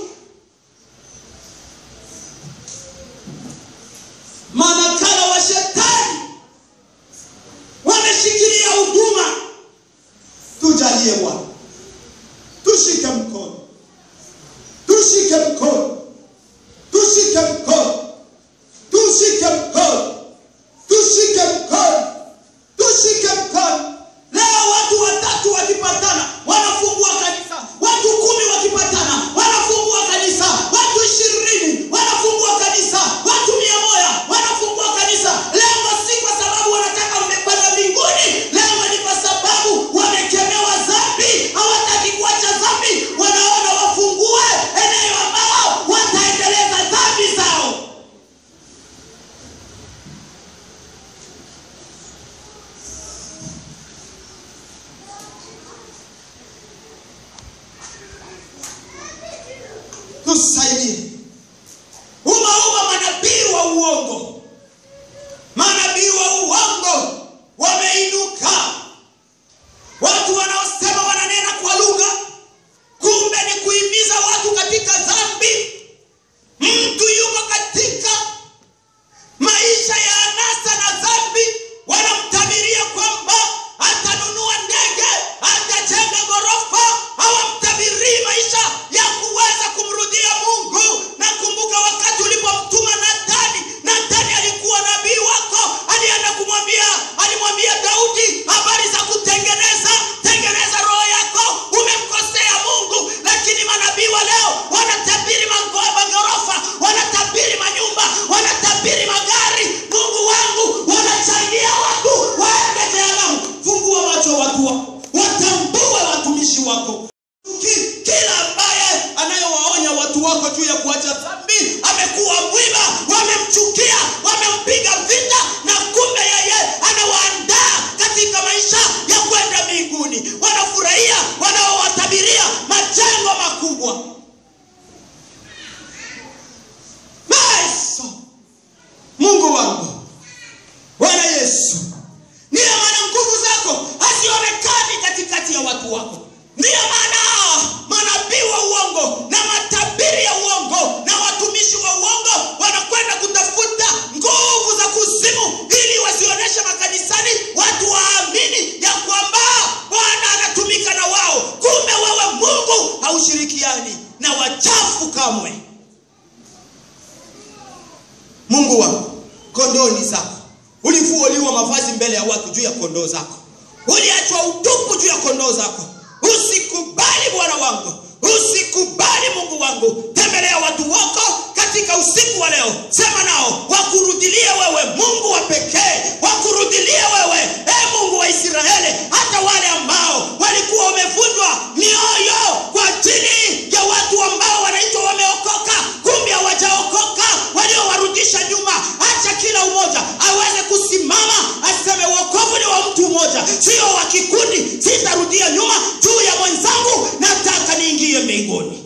manakala wa shetani wameshikilia huduma tujalie bwana tushike mkono tushike mkono tushike mkono tushike mkono tushike mkono tushike mkono leo watu watatu wakipatana wanafungua kanisa watu kumi wakipatana wanafungua kanisa watu ishirini wanafungua kanisa watu mia moja wanafungua kanisa lengo si kwa sababu wanataka mmepanda mbinguni lengo ni kwa sababu wamekemewa dhambi hawataki kuacha dhambi wanaona wafungue eneo ambao wataendeleza dhambi zao tusaidie umauma manabii wa uongo manabii wa uongo wameinuka watu wanaosema wananena kwa lugha kumbe ni kuhimiza watu katika dhambi mtu yuko katika maisha ya anasa na dhambi wanamtabiria kwamba atanunua ndege atajenga ghorofa hawamtabirii maisha ya kuweza kumrudia mungu na kumbuka wakati ulipomtuma natani natani alikuwa nabii wako alienda kumwambia alimwambia daudi habari za kutengeneza tengeneza roho yako umemkosea mungu lakini manabii wa leo wanatabiri mago- maghorofa wanatabiri manyumba wanatabiri magari mungu wangu wanachangia watu waende jehanamu fungua macho watu wako watambue watumishi wako Ki- kila ambaye anayewaonya watu wako juu ya kuacha dhambi amekuwa mwiba wamemchukia wamempiga vita na kumbe yeye anawaandaa katika maisha ya kwenda mbinguni wanafurahia wanaowatabiria majengo makubwa Yesu mungu wangu bwana yesu ndiyo maana nguvu zako hazionekani katikati ya watu wako ndiyo maana manabii wa uongo na matabiri ya uongo na watumishi wa uongo wanakwenda kutafuta nguvu za kuzimu ili wasionyeshe makanisani watu waamini ya kwamba bwana anatumika na wao kumbe wewe mungu haush haushirikiani na wachafu kamwe mungu wangu kondoo ni zako ulifuoliwa mavazi mbele ya watu juu ya kondoo zako uliachwa utupu juu ya kondoo zako usikubali bwana wangu usikubali mungu wangu tembelea watu wako katika usiku wa leo sema nao wakurudilie wewe mungu wa pekee wakurudilie wewe e mungu wa israeli hata wale ambao walikuwa wamevunjwa mioyo kwa ajili ya watu ambao wanaitwa wameokoka kumbe hawajaokoka waliowarudisha nyuma hacha kila umoja aweze kusimama aseme uokovu ni wa mtu mmoja sio wa kikundi sitarudia nyuma juu ya mwenzangu nataka niingie mbinguni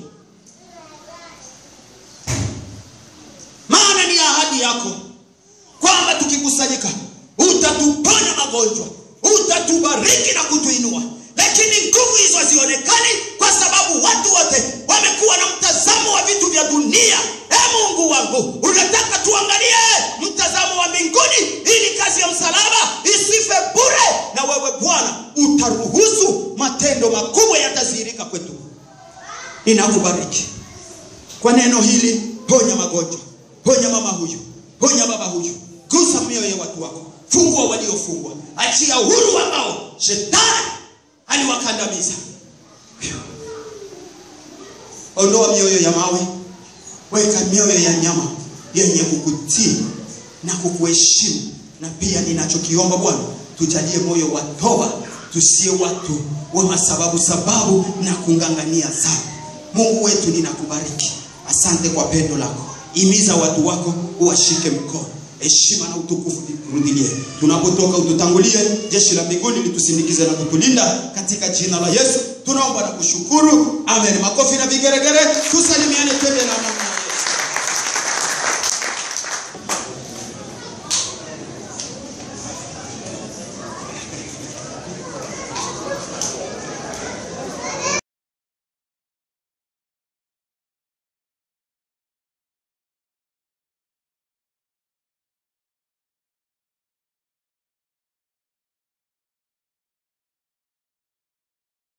maana ni ahadi yako kwamba tukikusanyika utatuponya magonjwa utatubariki na kutuinua lakini nguvu hizo hazionekani kwa sababu watu wote wamekuwa na mtazamo wa vitu vya dunia e mungu wangu unataka tuangalie mtazamo wa mbinguni ili kazi ya msalaba isife bure na wewe bwana utaruhusu matendo makubwa yatadhihirika kwetu ninakubariki kwa neno hili ponya magonjwa ponya mama huyu ponya baba huyu gusa mioyo ya watu wako fungua waliofungwa achia huru ambao shetani aliwakandamiza ondoa mioyo ya mawe weka mioyo ya nyama yenye kukutii na kukuheshimu na pia ninachokiomba bwana tujalie moyo wa toba tusie watu wa masababu sababu na kungangania sana mungu wetu ninakubariki asante kwa pendo lako imiza watu wako uwashike mkono heshima na utukufu turudilie tunapotoka ututangulie jeshi la mbinguni litusindikize na kutulinda katika jina la yesu tunaomba na kushukuru amen makofi na vigeregere tusalimiane twende na